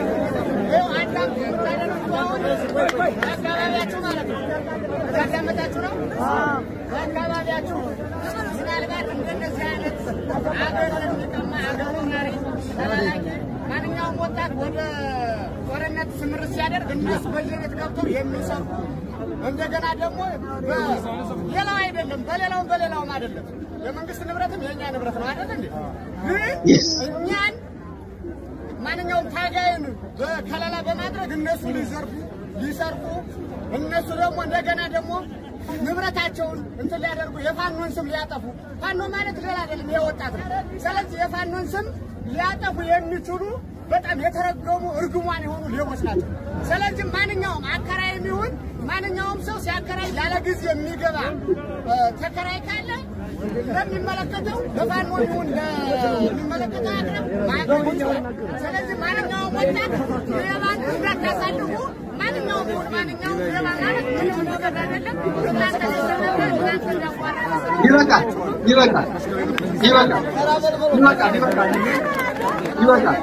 በአካባቢያችሁ ማለት ነው ያዳመጣችሁ ነው። በአካባቢያችሁ ምናልባት እንደነዚህ አይነት አገሩን የሚቀማ አገሩን መሪ ተላላኪ ማንኛውም ወጣት ወደ ጦርነት ስምርት ሲያደርግ እነሱ በየቤት ገብተው የሚሰሩ እንደገና ደግሞ ሌላው አይደለም በሌላውም በሌላውም አይደለም የመንግስት ንብረትም የእኛ ንብረት ነው አይደል እንዴ? ግን እኛን ማንኛውም ታጋይን በከለላ በማድረግ እነሱ ሊዘርፉ ሊሰርቁ እነሱ ደግሞ እንደገና ደግሞ ንብረታቸውን እንትን ሊያደርጉ የፋኖን ስም ሊያጠፉ ፋኖ ማለት ሌላ አይደለም የወጣት ነው። ስለዚህ የፋኖን ስም ሊያጠፉ የሚችሉ በጣም የተረገሙ እርግሟን የሆኑ ሌቦች ናቸው። ስለዚህ ማንኛውም አከራይም ይሁን ማንኛውም ሰው ሲያከራይ ያለ ጊዜ የሚገባ ተከራይ ካለ ለሚመለከተው ለፋኖ ይሁን ለሚመለከተው አቅርብ ማቅረብ ይችላል። ስለዚህ ማንኛውም ወጣት ሌባን እንዳታሳልፉ። ማንኛውም ይሁን ማንኛውም ሌባ ማለት ምንም ነገር አይደለም። እናንተ ተሰበረ እናንተ እንዳቋረጠ ይበቃል፣ ይበቃል፣ ይበቃል፣ ይበቃል፣ ይበቃል፣ ይበቃል።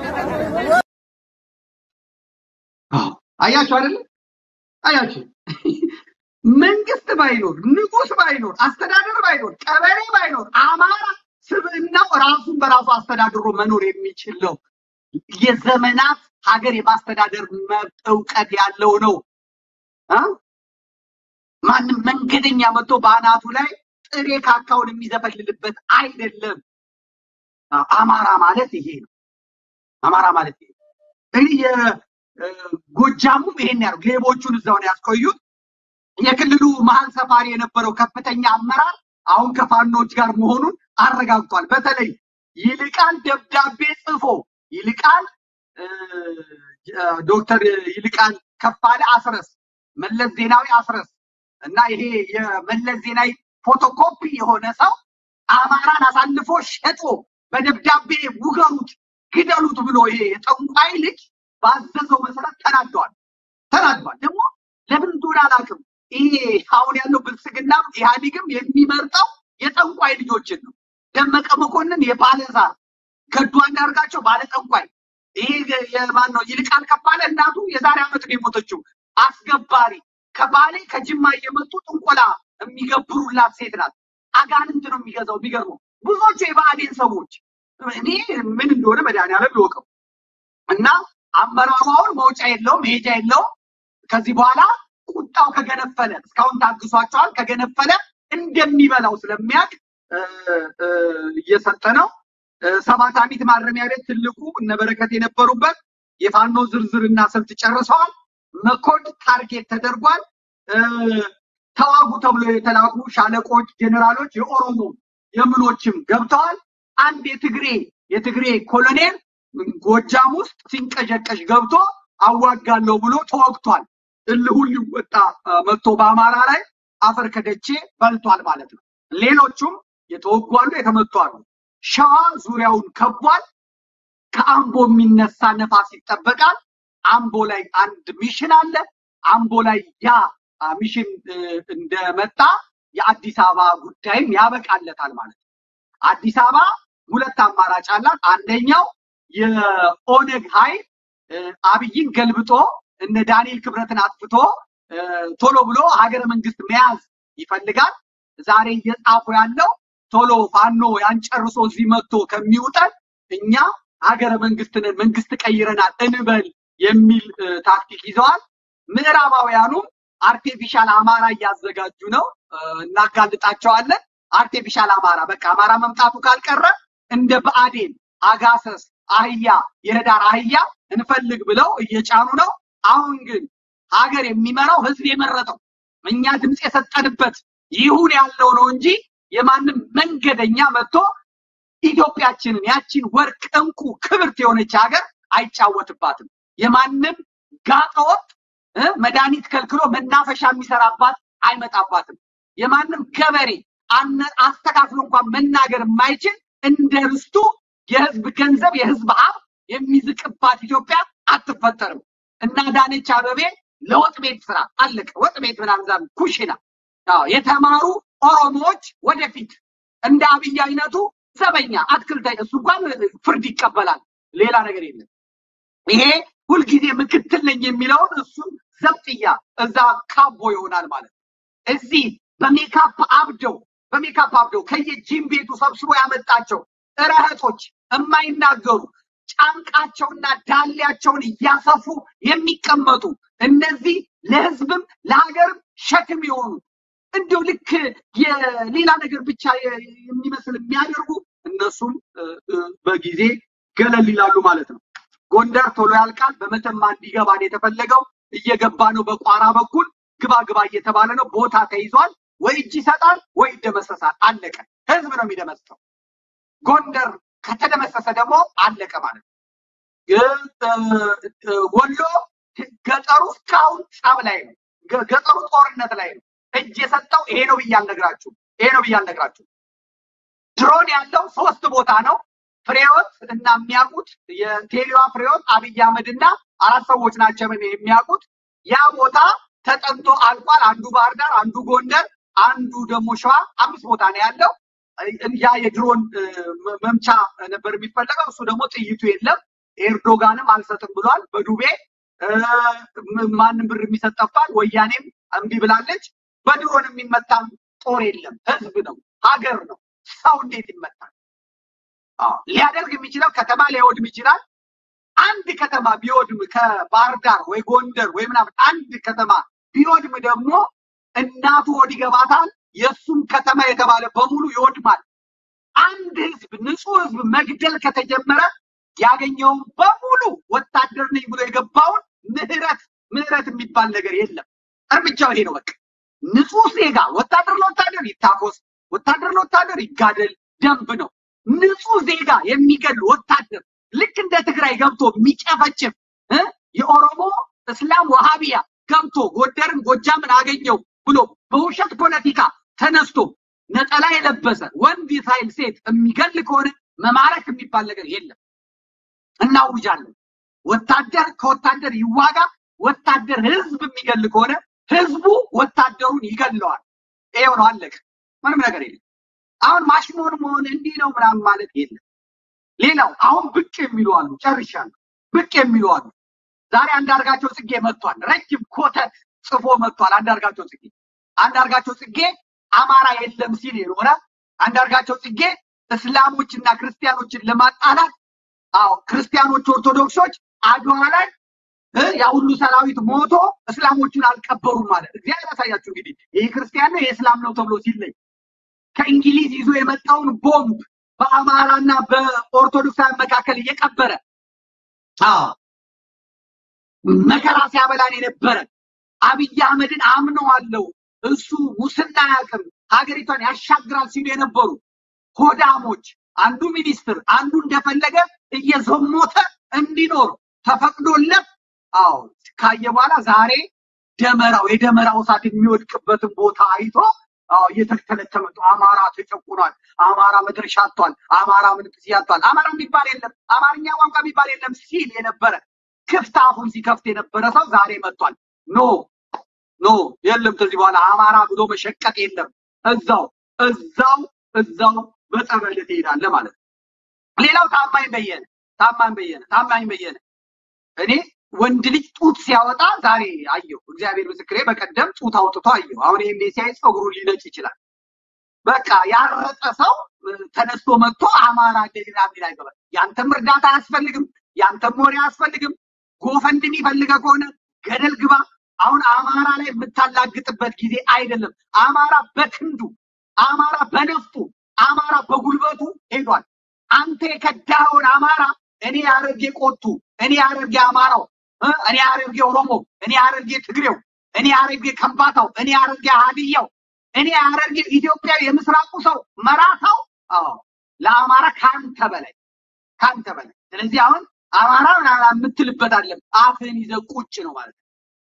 አዎ አያችሁ አይደለ? አያችሁ መንግስት ባይኖር ንጉስ ባይኖር አስተዳደር ባይኖር ቀበሌ ባይኖር አማራ ስብዕናው ራሱን በራሱ አስተዳድሮ መኖር የሚችል ነው። የዘመናት ሀገር የማስተዳደር መብት እውቀት ያለው ነው። አ? ማንም መንገደኛ መጥቶ በአናቱ ላይ ጥሬ ካካውን የሚዘፈልልበት አይደለም። አ- አማራ ማለት ይሄ ነው። አማራ ማለት ይሄ ነው። እንግዲህ የጎጃሙም ይሄን ያሉ ሌቦቹን እዛው ነው ያስቆዩት። የክልሉ መሀል ሰፋሪ የነበረው ከፍተኛ አመራር አሁን ከፋኖች ጋር መሆኑን አረጋግጧል። በተለይ ይልቃል ደብዳቤ ጽፎ ይልቃል እ፣ ዶክተር ይልቃል ከፋለ አስረስ መለስ ዜናዊ አስረስ እና ይሄ የመለስ ዜናዊ ፎቶኮፒ የሆነ ሰው አማራን አሳልፎ ሸጦ በደብዳቤ ውገሩት፣ ግደሉት ብሎ ይሄ የጠንቋይ ልጅ ባዘዘው መሰረት ተናደዋል ተናዷል። ደግሞ ለምን እንደሆነ አላውቅም። ይሄ አሁን ያለው ብልጽግናም ኢህአዴግም የሚመርጠው የጠንቋይ ልጆችን ነው። ደመቀ መኮንን የባለዛር ገዱ አንዳርጋቸው ባለ ጠንቋይ ይሄ የማን ነው? ይልቃል ከፋለ እናቱ የዛሬ ዓመት ነው የሞተችው። አስገባሪ ከባሌ ከጅማ እየመጡ ጥንቆላ የሚገብሩላት ሴት ናት። አጋንንት ነው የሚገዛው። የሚገርመው ብዙዎቹ የብአዴን ሰዎች እኔ ምን እንደሆነ መድኃኒዓለም ይወቀው እና አመራሩ አሁን መውጫ የለውም መሄጃ የለውም። ከዚህ በኋላ ቁጣው ከገነፈለ እስካሁን ታግሷቸዋል። ከገነፈለ እንደሚበላው ስለሚያውቅ እ፣ እ፣ እየሰጠ ነው። እ፣ ሰባት አሚት ማረሚያ ቤት ትልቁ እነ በረከት የነበሩበት የፋኖ ዝርዝርና ስልት ጨርሰዋል። መኮድ ታርጌት ተደርጓል። እ፣ ተዋጉ ተብሎ የተላኩ ሻለቆች፣ ጄኔራሎች የኦሮሞ የምኖችም ገብተዋል። አንድ የትግሬ የትግሬ ኮሎኔል ጎጃም ውስጥ ሲንቀዠቀዥ ገብቶ አዋጋለሁ ብሎ ተወግቷል። እልሁን ሊወጣ አ፣ መጥቶ በአማራ ላይ አፈር ከደቼ በልቷል ማለት ነው። ሌሎቹም የተወጉ አሉ፣ የተመቱ አሉ። ሸዋ ዙሪያውን ከቧል። ከአምቦ የሚነሳ ነፋስ ይጠበቃል። አምቦ ላይ አንድ ሚሽን አለ። አምቦ ላይ ያ አ፣ ሚሽን እ፣ እንደመጣ የአዲስ አበባ ጉዳይም ያበቃለታል ማለት ነው። አዲስ አበባ ሁለት አማራጭ አላት። አንደኛው የኦነግ ኃይል እ፣ አብይን ገልብጦ እነ ዳንኤል ክብረትን አጥፍቶ እ፣ ቶሎ ብሎ ሀገረ መንግስት መያዝ ይፈልጋል። ዛሬ እየጻፉ ያለው ቶሎ ፋኖ ያን ጨርሶ እዚህ መጥቶ ከሚውጠን እኛ ሀገረ መንግስትንን መንግስት ቀይረናል እንበል የሚል እ፣ ታክቲክ ይዘዋል። ምዕራባውያኑም አርቴፊሻል አማራ እያዘጋጁ ነው። እ፣ እናጋልጣቸዋለን። አርቴፊሻል አማራ በቃ አማራ መምጣቱ ካልቀረ እንደ ብአዴን አጋሰስ አህያ የህዳር አህያ እንፈልግ ብለው እየጫኑ ነው። አሁን ግን ሀገር የሚመራው ህዝብ የመረጠው እኛ ድምፅ የሰጠንበት ይሁን ያለው ነው እንጂ የማንም መንገደኛ መጥቶ ኢትዮጵያችንን ያቺን ወርቅ እንቁ ክብርት የሆነች ሀገር አይጫወትባትም። የማንም ጋጠወጥ እ መድኃኒት ከልክሎ መናፈሻ የሚሰራባት አይመጣባትም። የማንም ገበሬ አነ- አስተካክሎ እንኳን መናገር የማይችል እንደ ርስቱ የህዝብ ገንዘብ የህዝብ ሀብት የሚዝቅባት ኢትዮጵያ አትፈጠርም። እና ዳነች አበቤ ለወጥ ቤት ስራ አለቀ። ወጥ ቤት ምናምን ዛም ኩሽና አዎ፣ የተማሩ ኦሮሞዎች ወደፊት እንደ አብይ አይነቱ ዘበኛ አትክልት እሱ እንኳን ፍርድ ይቀበላል። ሌላ ነገር የለም። ይሄ ሁልጊዜ ምክትል ነኝ የሚለውን እሱን ዘብጥያ እዛ ካቦ ይሆናል ማለት ነው። እዚህ በሜካፕ አብደው በሜካፕ አብደው ከየጂም ቤቱ ሰብስቦ ያመጣቸው እረህቶች የማይናገሩ ጫንቃቸውና ዳሌያቸውን እያሰፉ የሚቀመጡ እነዚህ ለህዝብም ለሀገርም ሸክም የሆኑ እንዲሁ ልክ የሌላ ነገር ብቻ የ- የሚመስል የሚያደርጉ እነሱም እ፣ እ፣ በጊዜ ገለል ይላሉ ማለት ነው። ጎንደር ቶሎ ያልቃል። በመተማ እንዲገባ ነው የተፈለገው። እየገባ ነው። በቋራ በኩል ግባ ግባ እየተባለ ነው። ቦታ ተይዟል። ወይ እጅ ይሰጣል ወይ ይደመሰሳል። አለቀ። ህዝብ ነው የሚደመስሰው። ጎንደር ከተደመሰሰ ደግሞ አለቀ ማለት ነው። ግ- እ- እ- ወሎ ገጠሩ እስካሁን ጸብ ላይ ነው። ገ- ገጠሩ ጦርነት ላይ ነው። እጅ የሰጠው ይሄ ነው ብዬ አልነግራችሁም። ይሄ ነው ብዬ አልነግራችሁም። ድሮን ያለው ሶስት ቦታ ነው። ፍሬዎት እና የሚያውቁት የቴሌዋ ፍሬዎት አብይ አህመድ እና አራት ሰዎች ናቸው ምን የሚያውቁት። ያ ቦታ ተጠንቶ አልቋል። አንዱ ባህር ዳር፣ አንዱ ጎንደር፣ አንዱ ደግሞ ሸዋ። አምስት ቦታ ነው ያለው። ያ የድሮን እ፣ መ- መምቻ ነበር የሚፈለገው። እሱ ደግሞ ጥይቱ የለም። ኤርዶጋንም አልሰጥም ብሏል። በዱቤ እ፣ ም- ማንም ብር የሚሰጥ ጠፍቷል። ወያኔም እምቢ ብላለች። በድሮን የሚመታም ጦር የለም። ህዝብ ነው፣ ሀገር ነው። ሰው እንዴት ይመታል? አዎ፣ ሊያደርግ የሚችለው ከተማ ሊያወድም ይችላል። አንድ ከተማ ቢወድም ከባህር ዳር ወይ ጎንደር ወይ ምናምን አንድ ከተማ ቢወድም ደግሞ እናቱ ወድ ይገባታል። የእሱም ከተማ የተባለ በሙሉ ይወድማል። አንድ ህዝብ ንጹህ ህዝብ መግደል ከተጀመረ ያገኘውን በሙሉ ወታደር ነኝ ብሎ የገባውን ምህረት ምህረት የሚባል ነገር የለም። እርምጃው ይሄ ነው በቃ። ንጹህ ዜጋ ወታደር ለወታደር ይታኮስ፣ ወታደር ለወታደር ይጋደል፣ ደንብ ነው። ንጹህ ዜጋ የሚገል ወታደር ልክ እንደ ትግራይ ገብቶ የሚጨፈጭፍ እ የኦሮሞ እስላም ወሃቢያ ገብቶ ጎንደርን ጎጃምን አገኘው ብሎ በውሸት ፖለቲካ ተነስቶ ነጠላ የለበሰ ወንድ ሳይል ሴት የሚገል ከሆነ መማረክ የሚባል ነገር የለም። እናውጃለን። ወታደር ከወታደር ይዋጋ። ወታደር ህዝብ የሚገል ከሆነ ህዝቡ ወታደሩን ይገለዋል። ይሄው ነው፣ አለቀ። ምንም ነገር የለም። አሁን ማሽሞን መሆን እንዲህ ነው ምናምን ማለት የለም። ሌላው አሁን ብቅ የሚሉ አሉ። ጨርሻለሁ። ብቅ የሚሉ አሉ። ዛሬ አንዳርጋቸው ጽጌ መጥቷል። ረጅም ኮተት ጽፎ መጥቷል። አንዳርጋቸው ጽጌ አንዳርጋቸው ጽጌ አማራ የለም ሲል የኖረ አንዳርጋቸው ጽጌ እስላሞችና ክርስቲያኖችን ለማጣላት አዎ ክርስቲያኖች ኦርቶዶክሶች አድዋ ላይ እ ያ ሁሉ ሰራዊት ሞቶ እስላሞቹን አልቀበሩም ማለት እግዚአብሔር ያሳያችሁ። እንግዲህ ይህ ክርስቲያን ነው ይህ እስላም ነው ተብሎ ሲለይ ከእንግሊዝ ይዞ የመጣውን ቦምብ በአማራና በኦርቶዶክሳውያን መካከል እየቀበረ አዎ መከራ ሲያበላን የነበረ አብይ አህመድን አምነዋለሁ እሱ ሙስና አያውቅም ሀገሪቷን ያሻግራል ሲሉ የነበሩ ሆዳሞች አንዱ ሚኒስትር አንዱ እንደፈለገ እየዘሞተ እንዲኖር ተፈቅዶለት አዎ ካየ በኋላ ዛሬ ደመራው የደመራው እሳት የሚወድቅበትን ቦታ አይቶ አዎ እየተተለተለ መጡ። አማራ ተጨቁኗል፣ አማራ መድረሻ አጥቷል፣ አማራ ምንጥስ ያጥቷል፣ አማራ የሚባል የለም፣ አማርኛ ቋንቋ የሚባል የለም ሲል የነበረ ክፍት አፉን ሲከፍት የነበረ ሰው ዛሬ መጥቷል። ኖ ኖ የለም ከዚህ በኋላ አማራ ብሎ መሸቀጥ የለም። እዛው እዛው እዛው በጸበል ትሄዳለህ ማለት ነው። ሌላው ታማኝ በየነ ታማኝ በየነ ታማኝ በየነ እኔ ወንድ ልጅ ጡት ሲያወጣ ዛሬ አየሁ። እግዚአብሔር ምስክሬ፣ በቀደም ጡት አውጥቶ አየሁ። አሁን ይሄን ሲያይ ፀጉሩ ሊነጭ ይችላል። በቃ ያረጠ ሰው እ፣ ተነስቶ መጥቶ አማራ እንደሌላ ሚል አይገባል። ያንተም እርዳታ አያስፈልግም፣ ያንተም ወሬ አያስፈልግም። ጎፈንድሚ ፈልገ ከሆነ ገደል ግባ። አሁን አማራ ላይ የምታላግጥበት ጊዜ አይደለም። አማራ በክንዱ፣ አማራ በነፍጡ፣ አማራ በጉልበቱ ሄዷል። አንተ የከዳኸውን አማራ እኔ ያረጌ ቆቱ፣ እኔ ያረጌ አማራው እ፣ እኔ ያረጌ ኦሮሞ፣ እኔ ያረጌ ትግሬው፣ እኔ ያረጌ ከምባታው፣ እኔ ያረጌ ሀዲያው፣ እኔ ያረጌ ኢትዮጵያዊ የምስራቁ ሰው መራታው፣ አዎ ለአማራ ካንተ በላይ ካንተ በላይ። ስለዚህ አሁን አማራ ምናምን የምትልበት አለም አፍህን ይዘህ ቁጭ ነው ማለት ነው።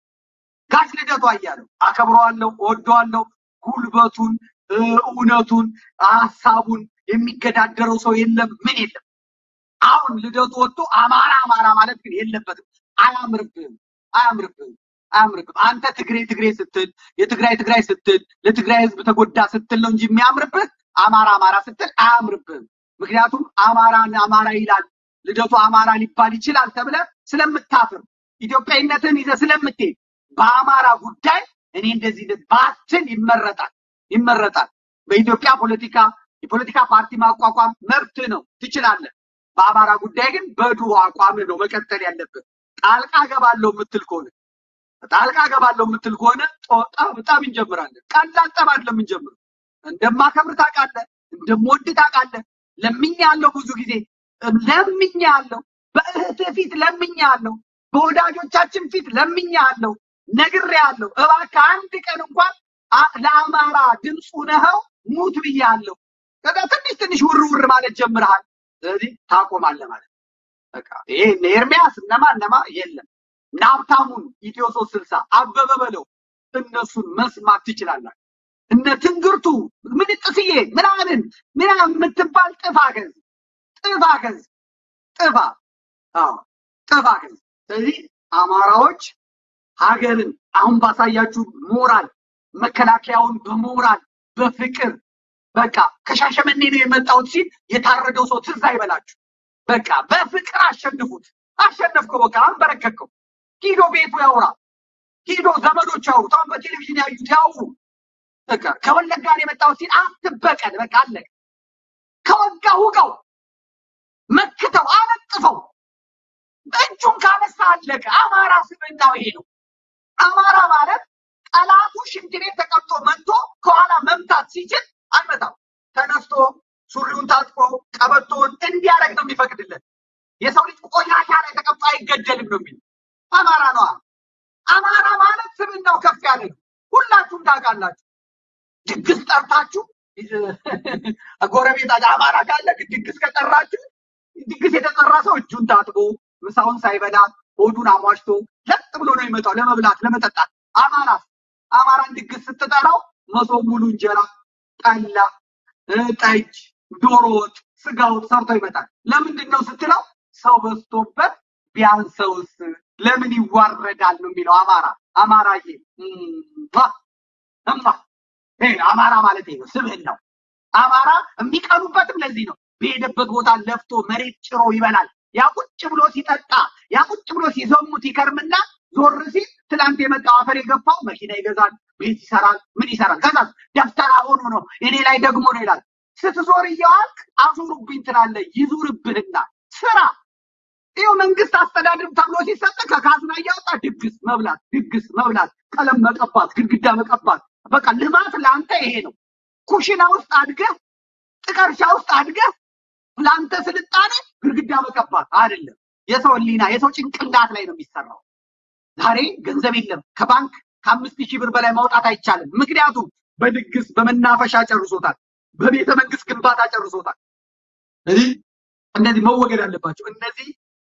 ጋሽ ልደቱ አያሌው አከብረዋለሁ፣ እወደዋለሁ። ጉልበቱን እ፣ እውነቱን ሀሳቡን የሚገዳደረው ሰው የለም፣ ምን የለም። አሁን ልደቱ ወጥቶ አማራ አማራ ማለት ግን የለበትም። አያምርብህም፣ አያምርብህም፣ አያምርብህም። አንተ ትግሬ ትግሬ ስትል የትግራይ ትግራይ ስትል ለትግራይ ህዝብ ተጎዳ ስትል ነው እንጂ የሚያምርብህ አማራ አማራ ስትል አያምርብህም። ምክንያቱም አማራን አማራ ይላል ልደቱ አማራ ሊባል ይችላል ተብለ ስለምታፍር ኢትዮጵያዊነትን ይዘህ ስለምትሄድ በአማራ ጉዳይ እኔ እንደዚህ እንደዚህ ባትል ይመረጣል ይመረጣል። በኢትዮጵያ ፖለቲካ የፖለቲካ ፓርቲ ማቋቋም መብት ነው፣ ትችላለህ። በአማራ ጉዳይ ግን በድሮ አቋም ነው መቀጠል ያለብህ። ጣልቃ ገባለሁ የምትል ከሆነ ጣልቃ ገባለሁ የምትል ከሆነ ጠብ ጠብ እንጀምራለን። ቀላል ጠብ አይደለም እንጀምር። እንደማከብር ታውቃለህ፣ እንደምወድ ታውቃለህ። ለምኛ ያለው ብዙ ጊዜ ለምኛ ያለው በእህትህ ፊት ለምኛ ያለው በወዳጆቻችን ፊት ለምኛ ያለው ነግሬ ያለው እባክህ አንድ ቀን እንኳን አ- ለአማራ ድምፁ ነኸው ሙት ብያለሁ። ከዛ ትንሽ ትንሽ ውር ውር ማለት ጀምረሃል። ስለዚህ ታቆማለህ ማለት ነው። በቃ ይሄ እነ ኤርሚያስ እነማ እነማ የለም እነ ሀብታሙን ኢትዮ ሶስት ስልሳ አበበ በለው እነሱን መስማት ትችላላችሁ። እነ ትንግርቱ ምንጥስዬ ምናምን ምናምን የምትባል ጥፋ ገዝ ጥፋ ገዝ ጥፋ አዎ ጥፋ ገዝ። ስለዚህ አማራዎች ሀገርን አሁን ባሳያችሁ ሞራል መከላከያውን በሞራል በፍቅር በቃ ከሻሸመኔ ነው የመጣሁት ሲል የታረደው ሰው ትዝ አይበላችሁ። በቃ በፍቅር አሸንፉት። አሸነፍከው፣ በቃ አንበረከከው። ሂዶ ቤቱ ያውራ፣ ሂዶ ዘመዶች ያውሩት። አሁን በቴሌቪዥን ያዩት ያውሩ። በቃ ከወለጋ ነው የመጣሁት ሲል አትበቀል። በቃ አለቀ። ከወጋ ውጋው፣ መክተው፣ አነጥፈው። እጁን ካነሳ አለቀ። አማራ ስብዕናው ይሄ ነው። አማራ ማለት ጠላቱ ሽንት ቤት ተቀምጦ መጥቶ ከኋላ መምታት ሲችል አይመታም። ተነስቶ ሱሪውን ታጥቆ ቀበቶውን እንዲያደርግ ነው የሚፈቅድለት። የሰው ልጅ ቆሻሻ ላይ ተቀምጦ አይገደልም ነው የሚል አማራ ነዋ። አማራ ማለት ስብዕናው ከፍ ያለ ነው። ሁላችሁም ታውቃላችሁ። ድግስ ጠርታችሁ ጎረቤታችሁ አማራ ካለ ድግስ ከጠራችሁ ድግስ የተጠራ ሰው እጁን ታጥቦ ምሳውን ሳይበላ ሆዱን አሟሽቶ ለጥ ብሎ ነው የሚመጣው ለመብላት ለመጠጣት። አማራስ አማራን ድግስ ስትጠራው መሶብ ሙሉ እንጀራ፣ ጠላ፣ እ፣ ጠጅ፣ ዶሮ ወጥ፣ ስጋ ወጥ ሰርቶ ይመጣል። ለምንድን ነው ስትለው ሰው በዝቶበት ቢያንሰውስ ለምን ይዋረዳል ነው የሚለው አማራ። አማራዬ እምባ እምባ ይሄ ነው አማራ ማለት ይሄ ነው ስብዕናው። አማራ የሚቀኑበትም ለዚህ ነው። በሄደበት ቦታ ለፍቶ መሬት ጭሮ ይበላል። ያ ቁጭ ብሎ ሲጠጣ ያ ቁጭ ብሎ ሲዘሙት ይከርምና ዞር ሲል ትላንት የመጣው አፈር የገፋው መኪና ይገዛል፣ ቤት ይሰራል፣ ምን ይሰራል። ከዛ ደፍተራ ሆኖ ነው እኔ ላይ ደግሞ ነው ይላል። ስትዞር እየዋልክ አዙሩብኝ ትላለህ። ይዙርብህና ስራ ይኸው መንግስት አስተዳድር ተብሎ ሲሰጥ ከካዝና እያወጣ ድግስ መብላት፣ ድግስ መብላት፣ ቀለም መቀባት፣ ግድግዳ መቀባት። በቃ ልማት ለአንተ ይሄ ነው። ኩሽና ውስጥ አድገህ ጥቀርሻ ውስጥ አድገህ ለአንተ ስልጣኔ ግድግዳ መቀባት አይደለም። የሰው ህሊና የሰው ጭንቅላት ላይ ነው የሚሰራው። ዛሬ ገንዘብ የለም ከባንክ ከአምስት ሺህ ብር በላይ ማውጣት አይቻልም። ምክንያቱም በድግስ በመናፈሻ ጨርሶታል፣ በቤተ መንግስት ግንባታ ጨርሶታል። ስለዚህ እነዚህ መወገድ አለባቸው። እነዚህ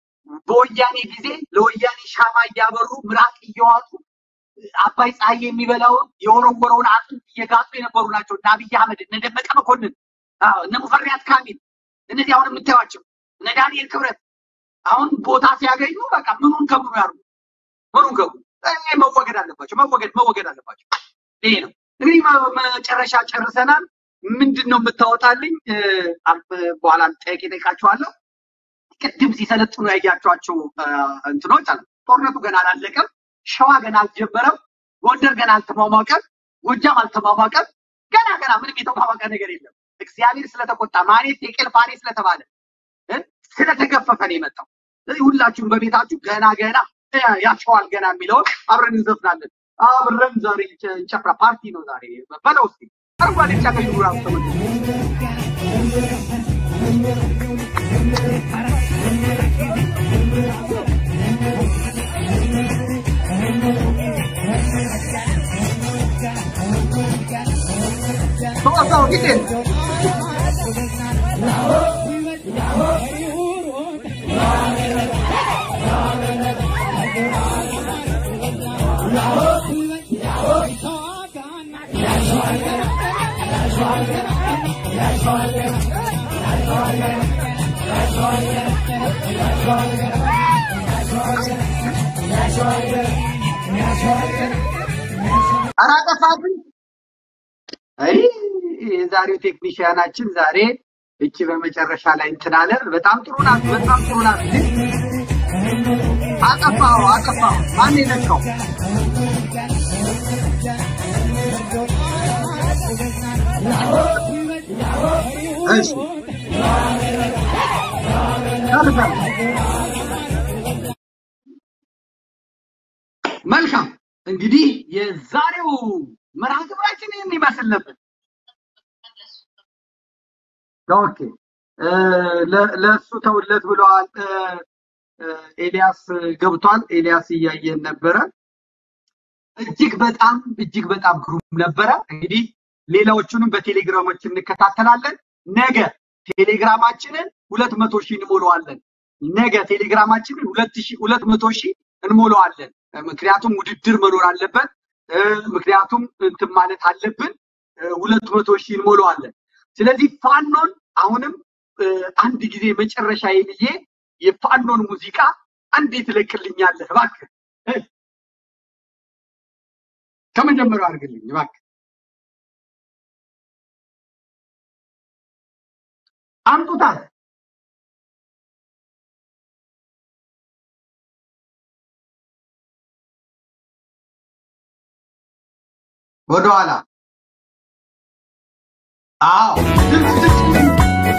በወያኔ ጊዜ ለወያኔ ሻማ እያበሩ ምራቅ እየዋጡ አባይ ፀሐይ የሚበላውን የወረወረውን አጥንት እየጋጡ የነበሩ ናቸው። እነ አብይ አህመድ፣ እነ ደመቀ መኮንን፣ አዎ፣ እነ ሙፈሪያት ካሚል እነዚህ አሁን የምታዩዋቸው እነ ዳንኤል ክብረት አሁን ቦታ ሲያገኙ በቃ ምኑን ከምኑ ያሩ ምኑን ከምኑ ይሄ መወገድ አለባቸው። መወገድ መወገድ አለባቸው። ይሄ ነው እንግዲህ መ- መጨረሻ ጨርሰናል። ምንድን ነው የምታወጣልኝ? እ፣ አልፍ- በኋላ ጥያቄ ጠይቃችኋለሁ። ቅድም ሲሰለጥኑ ያያቸዋቸው እ፣ እንትኖች አሉ። ጦርነቱ ገና አላለቀም። ሸዋ ገና አልጀመረም። ጎንደር ገና አልተሟሟቀም። ጎጃም አልተሟሟቀም። ገና ገና ምንም የተሟሟቀ ነገር የለም። እግዚአብሔር ስለተቆጣ ማኔት ቴቄል ፋሬ ስለተባለ እ፣ ስለተገፈፈ ነው የመጣው። ስለዚህ ሁላችሁም በቤታችሁ ገና ገና እ፣ ያሸዋል ገና የሚለውን አብረን እንዘፍናለን። አብረን ዛሬ እንጨ- እንጨፍራ ፓርቲ ነው ዛሬ በለው እስኪ አረንጓዴ ቢጫ ቀይ ራሱ ተመልሶ ተወሳው ጊዜ ኧረ አጠፋብኝ። አይ የዛሬው ቴክኒሽያናችን ዛሬ እቺ በመጨረሻ ላይ እንትን አለ። በጣም ጥሩ ናት፣ በጣም ጥሩ ናት። ግን አጠፋው አጠፋው። ማን የነካው? እሺ መልካም እንግዲህ የዛሬው መርሃ ግብራችን ይህን ይመስል ነበር። ኦኬ እ፣ ለ- ለእሱ ተውለት ብለዋል። እ፣ እ፣ ኤልያስ ገብቷል። ኤልያስ እያየን ነበረ። እጅግ በጣም እጅግ በጣም ግሩም ነበረ። እንግዲህ ሌላዎቹንም በቴሌግራሞች እንከታተላለን። ነገ ቴሌግራማችንን ሁለት መቶ ሺህ እንሞላዋለን። ነገ ቴሌግራማችንን ሁለት ሺህ ሁለት መቶ ሺህ እንሞላዋለን። ምክንያቱም ውድድር መኖር አለበት። እ፣ ምክንያቱም እንትን ማለት አለብን። እ፣ ሁለት መቶ ሺህ እንሞላዋለን። ስለዚህ ፋኖን አሁንም እ፣ አንድ ጊዜ መጨረሻ ብዬ የፋኖን ሙዚቃ አንዴ ትለቅልኛለህ እባክህ እ፣ ከመጀመሪያው አድርግልኝ እባክህ። አምጡታል። ወደኋላ አዎ ድምፅ ድምፅ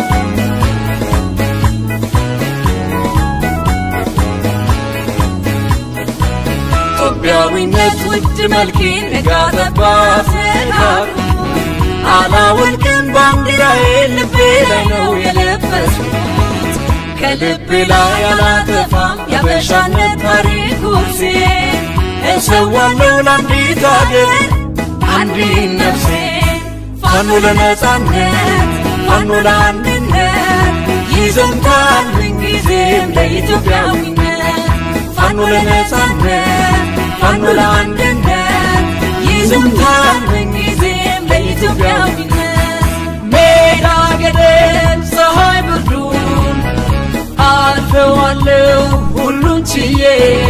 ኢትዮጵያዊነት ውድ መልኬን ነጋጠባት ነጋሩ አላወልቅም ባንዲራዬ ልቤ ላይ ነው የለበስኩት ከልቤ ላይ አላጠፋም ያበሻነት ታሪክ ኩርሴ እሰዋለሁ ለአንዲት አገር አንዲት ነፍሴ ፋኖ ለነጻነት ፋኖ ለአንድነት ይዘምታል ምንጊዜም ለኢትዮጵያዊነት ፋኖ ለነጻነት ፋኖ ለአንድነት ይዘምታል ምንጊዜም ለኢትዮጵያዊነት ሜዳ ገደል ፀሐይ ብርዱን አልፈዋለሁ ሁሉን ችዬ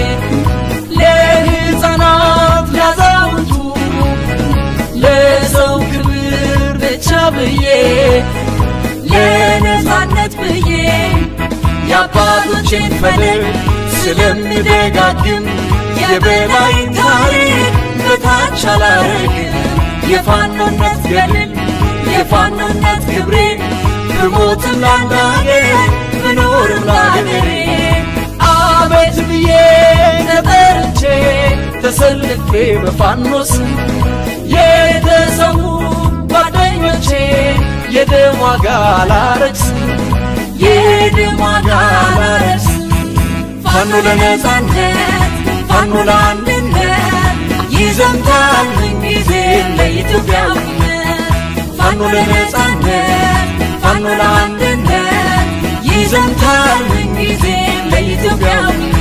ለሕፃናት ላዛውንቱ ለሰው ክብር ብቻ ብዬ ለነፃነት ብዬ የአባቶቼን ፈለግ ስለምደጋግም የበላይን ታሪክ በታች አላረግም የፋኖነት ገድል የፋኖነት ክብሬ ብሞትም ላንዳገር ብኖርም ላገሬ አቤት ብዬ ተጠርቼ ተሰልፌ በፋኖስ የተሰዉ ጓደኞቼ የደም ዋጋ ላረክስ የደም ዋጋ ላረክስ ፋኖ ለነጻነት ፋኖ ለአንድነት ይዘምታል ምንጊዜም ለኢትዮጵያዊነት ፋኖ ለነጻነት ፋኖ ለአንድነት ይዘምታል ምንጊዜም ለኢትዮጵያዊነት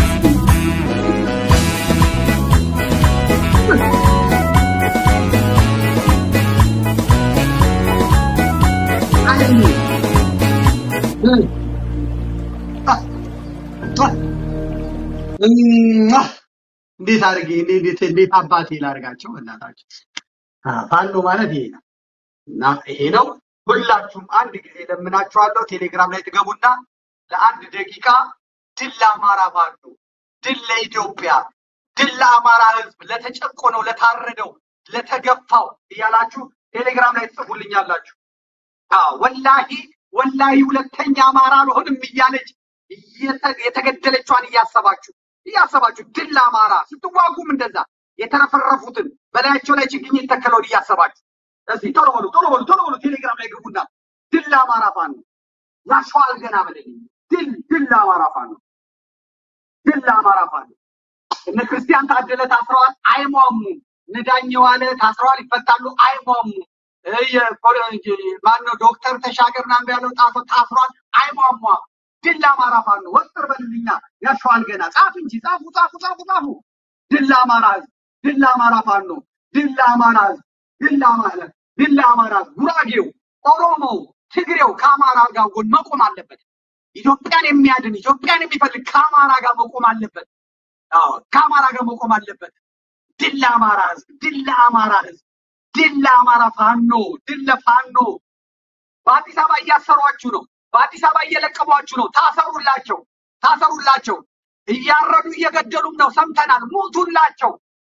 እሟ! እንዴት አድርጌ እንዴት እንዴት አባቴ ላድርጋቸው እናታቸው ፋኖ ማለት ይሄ ነው እና ይሄ ነው ሁላችሁም አንድ ጊዜ ለምናችኋለሁ ቴሌግራም ላይ ትገቡና ለአንድ ደቂቃ ድል ለአማራ ፋኖ ድል ለኢትዮጵያ ድል ለአማራ ህዝብ ለተጨቆነው ለታረደው ለተገፋው እያላችሁ ቴሌግራም ላይ ትጽፉልኛላችሁ አዎ ወላሂ ወላሂ ሁለተኛ አማራ አልሆንም እያለች እየተ- የተገደለቿን እያሰባችሁ እያሰባችሁ ድል ለአማራ ስትዋጉም እንደዛ የተረፈረፉትን በላያቸው ላይ ችግኝ የተከለውን እያሰባችሁ እስቲ ቶሎ በሉ ቶሎ በሉ ቶሎ በሉ ቴሌግራም ላይ ግቡና ድል ለአማራ ፋኖ ያሸዋል ገና በለልኝ ድል ድል ለአማራ ፋኖ ድል ለአማራ ፋኖ እነ ክርስቲያን ታደለ ታስረዋል አይሟሙም እነ ዳኘ ዋለ ታስረዋል ይፈታሉ አይሟሙም እ የኮረ- ማነው ዶክተር ተሻገር ምናምን ያለው ጣፎ ታስሯል አይሟሟ ድል ለአማራ ፋኖ ወጥር በልልኛ ያሸዋል ገና ጻፍ እንጂ ጻፉ ጻፉ ጻፉ ጻፉ ድል ለአማራ ህዝብ ድል ለአማራ ፋኖ ድል ለአማራ ህዝብ ድል ለአማራ ድል ለአማራ ህዝብ ጉራጌው ኦሮሞው ትግሬው ከአማራ ጋር ጎን መቆም አለበት ኢትዮጵያን የሚያድን ኢትዮጵያን የሚፈልግ ከአማራ ጋር መቆም አለበት አዎ ከአማራ ጋር መቆም አለበት ድል ለአማራ ህዝብ ድል ለአማራ ህዝብ ድል ለአማራ ፋኖ ድል ለፋኖ በአዲስ አበባ እያሰሯችሁ ነው በአዲስ አበባ እየለቀሟችሁ ነው ታሰሩላቸው ታሰሩላቸው እያረዱ እየገደሉም ነው ሰምተናል ሙቱላቸው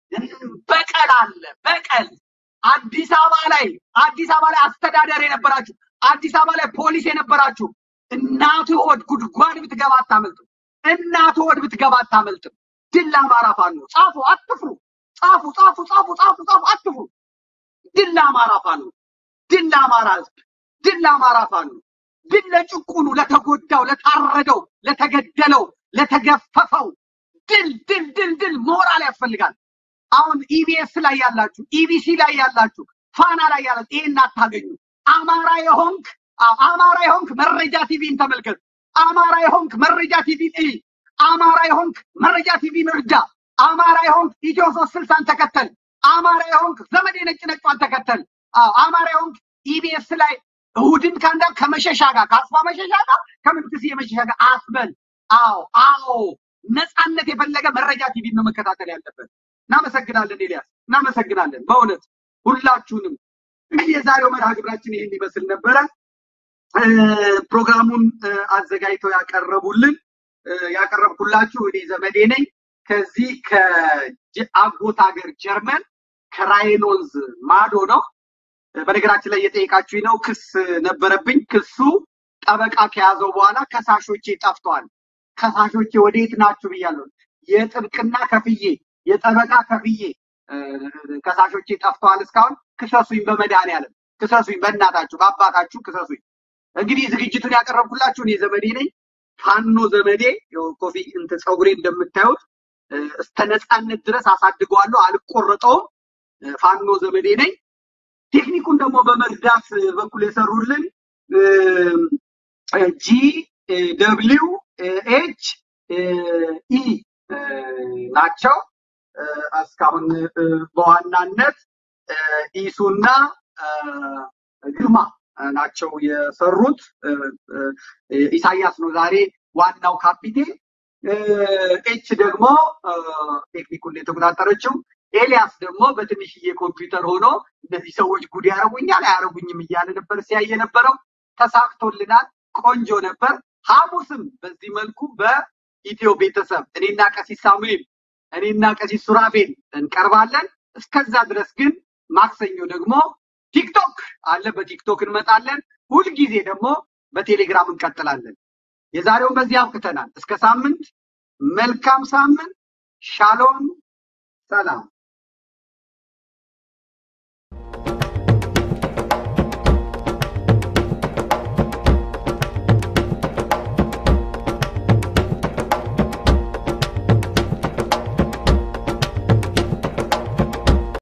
በቀል አለ። በቀል አዲስ አበባ ላይ አዲስ አበባ ላይ አስተዳደር የነበራችሁ አዲስ አበባ ላይ ፖሊስ የነበራችሁ እናቱ ሆድ ጉድጓድ ብትገባ አታመልጥም። እናቱ ሆድ ብትገባ አታመልጥም። ድል ለአማራ ፋኖ! ጻፉ፣ አትፍሩ። ጻፉ፣ ጻፉ፣ ጻፉ፣ ጻፉ፣ ጻፉ፣ አትፍሩ። ድል ለአማራ ፋኖ! ድል ለአማራ ህዝብ! ድል ለአማራ ፋኖ! ድል ለጭቁኑ፣ ለተጎዳው፣ ለታረደው፣ ለተገደለው፣ ለተገፈፈው ድል ድል ድል ድል ሞራል ያስፈልጋል። አሁን ኢቢኤስ ላይ ያላችሁ፣ ኢቢሲ ላይ ያላችሁ፣ ፋና ላይ ያላችሁ ይሄን አታገኙ። አማራ የሆንክ አዎ፣ አማራ የሆንክ መረጃ ቲቪን ተመልከት። አማራ የሆንክ መረጃ ቲቪን እይ። አማራ የሆንክ መረጃ ቲቪን እርዳ። አማራ የሆንክ ኢትዮ ሶስት ስልሳን ተከተል። አማራ የሆንክ ዘመዴ ነጭ ነጯን ተከተል። አዎ፣ አማራ የሆንክ ኢቢኤስ ላይ እሁድን ከአንዳ ከመሸሻ ጋር ከአስፋ መሸሻ ጋር ከምንትስዬ መሸሻ ጋር አትበል። አዎ አዎ ነፃነት የፈለገ መረጃ ቲቪ ነው መከታተል ያለበት። እናመሰግናለን ኤልያስ፣ እናመሰግናለን በእውነት ሁላችሁንም። እንግዲህ የዛሬው መርሃ ግብራችን ይህን ይመስል ነበረ። እ፣ ፕሮግራሙን እ፣ አዘጋጅተው ያቀረቡልን እ፣ ያቀረብኩላችሁ እኔ ዘመዴ ነኝ ከዚህ ከአጎት ሀገር ጀርመን ከራይን ወንዝ ማዶ ነው። እ፣ በነገራችን ላይ የጠየቃችሁኝ ነው። ክስ ነበረብኝ። ክሱ ጠበቃ ከያዘው በኋላ ከሳሾቼ ጠፍተዋል። ከሳሾቼ ወዴት ናችሁ ብያለሁ። የጥብቅና ከፍዬ የጠበቃ ከፍዬ እ፣ ከሳሾቼ ጠፍተዋል። እስካሁን ክሰሱኝ፣ በመድኃኒዓለም ክሰሱኝ፣ በእናታችሁ በአባታችሁ ክሰሱኝ። እንግዲህ ዝግጅቱን ያቀረብኩላችሁ እኔ ዘመዴ ነኝ። ፋኖ ዘመዴ ያው ኮፊ እንትን ፀጉሬ እንደምታዩት እ፣ እስከ ነፃነት ድረስ አሳድገዋለሁ፣ አልቆረጠውም። እ፣ ፋኖ ዘመዴ ነኝ። ቴክኒኩን ደግሞ በመርዳት በኩል የሰሩልን ጂ ደብሊው ኤች ኢ ናቸው። እ፣ እስካሁን እ፣ በዋናነት እ፣ ኢሱና እ፣ ግርማ ናቸው የሰሩት። እ፣ እ፣ ኢሳያስ ነው ዛሬ ዋናው ካፒቴን። እ፣ ኤች ደግሞ እ፣ ቴክኒኩን የተቆጣጠረችው ኤልያስ ደግሞ በትንሽዬ ኮምፒውተር ሆኖ እነዚህ ሰዎች ጉድ ያደርጉኛል አያደርጉኝም እያለ ነበር ሲያየ ነበረው። ተሳክቶልናል። ቆንጆ ነበር። ሐሙስም በዚህ መልኩ በኢትዮ ቤተሰብ እኔና ቀሲስ ሳሙኤል እኔና ቀሲስ ሱራፌል እንቀርባለን። እስከዛ ድረስ ግን ማክሰኞ ደግሞ ቲክቶክ አለ። በቲክቶክ እንመጣለን። ሁልጊዜ ደግሞ በቴሌግራም እንቀጥላለን። የዛሬውን በዚህ አብቅተናል። እስከ ሳምንት፣ መልካም ሳምንት። ሻሎም፣ ሰላም።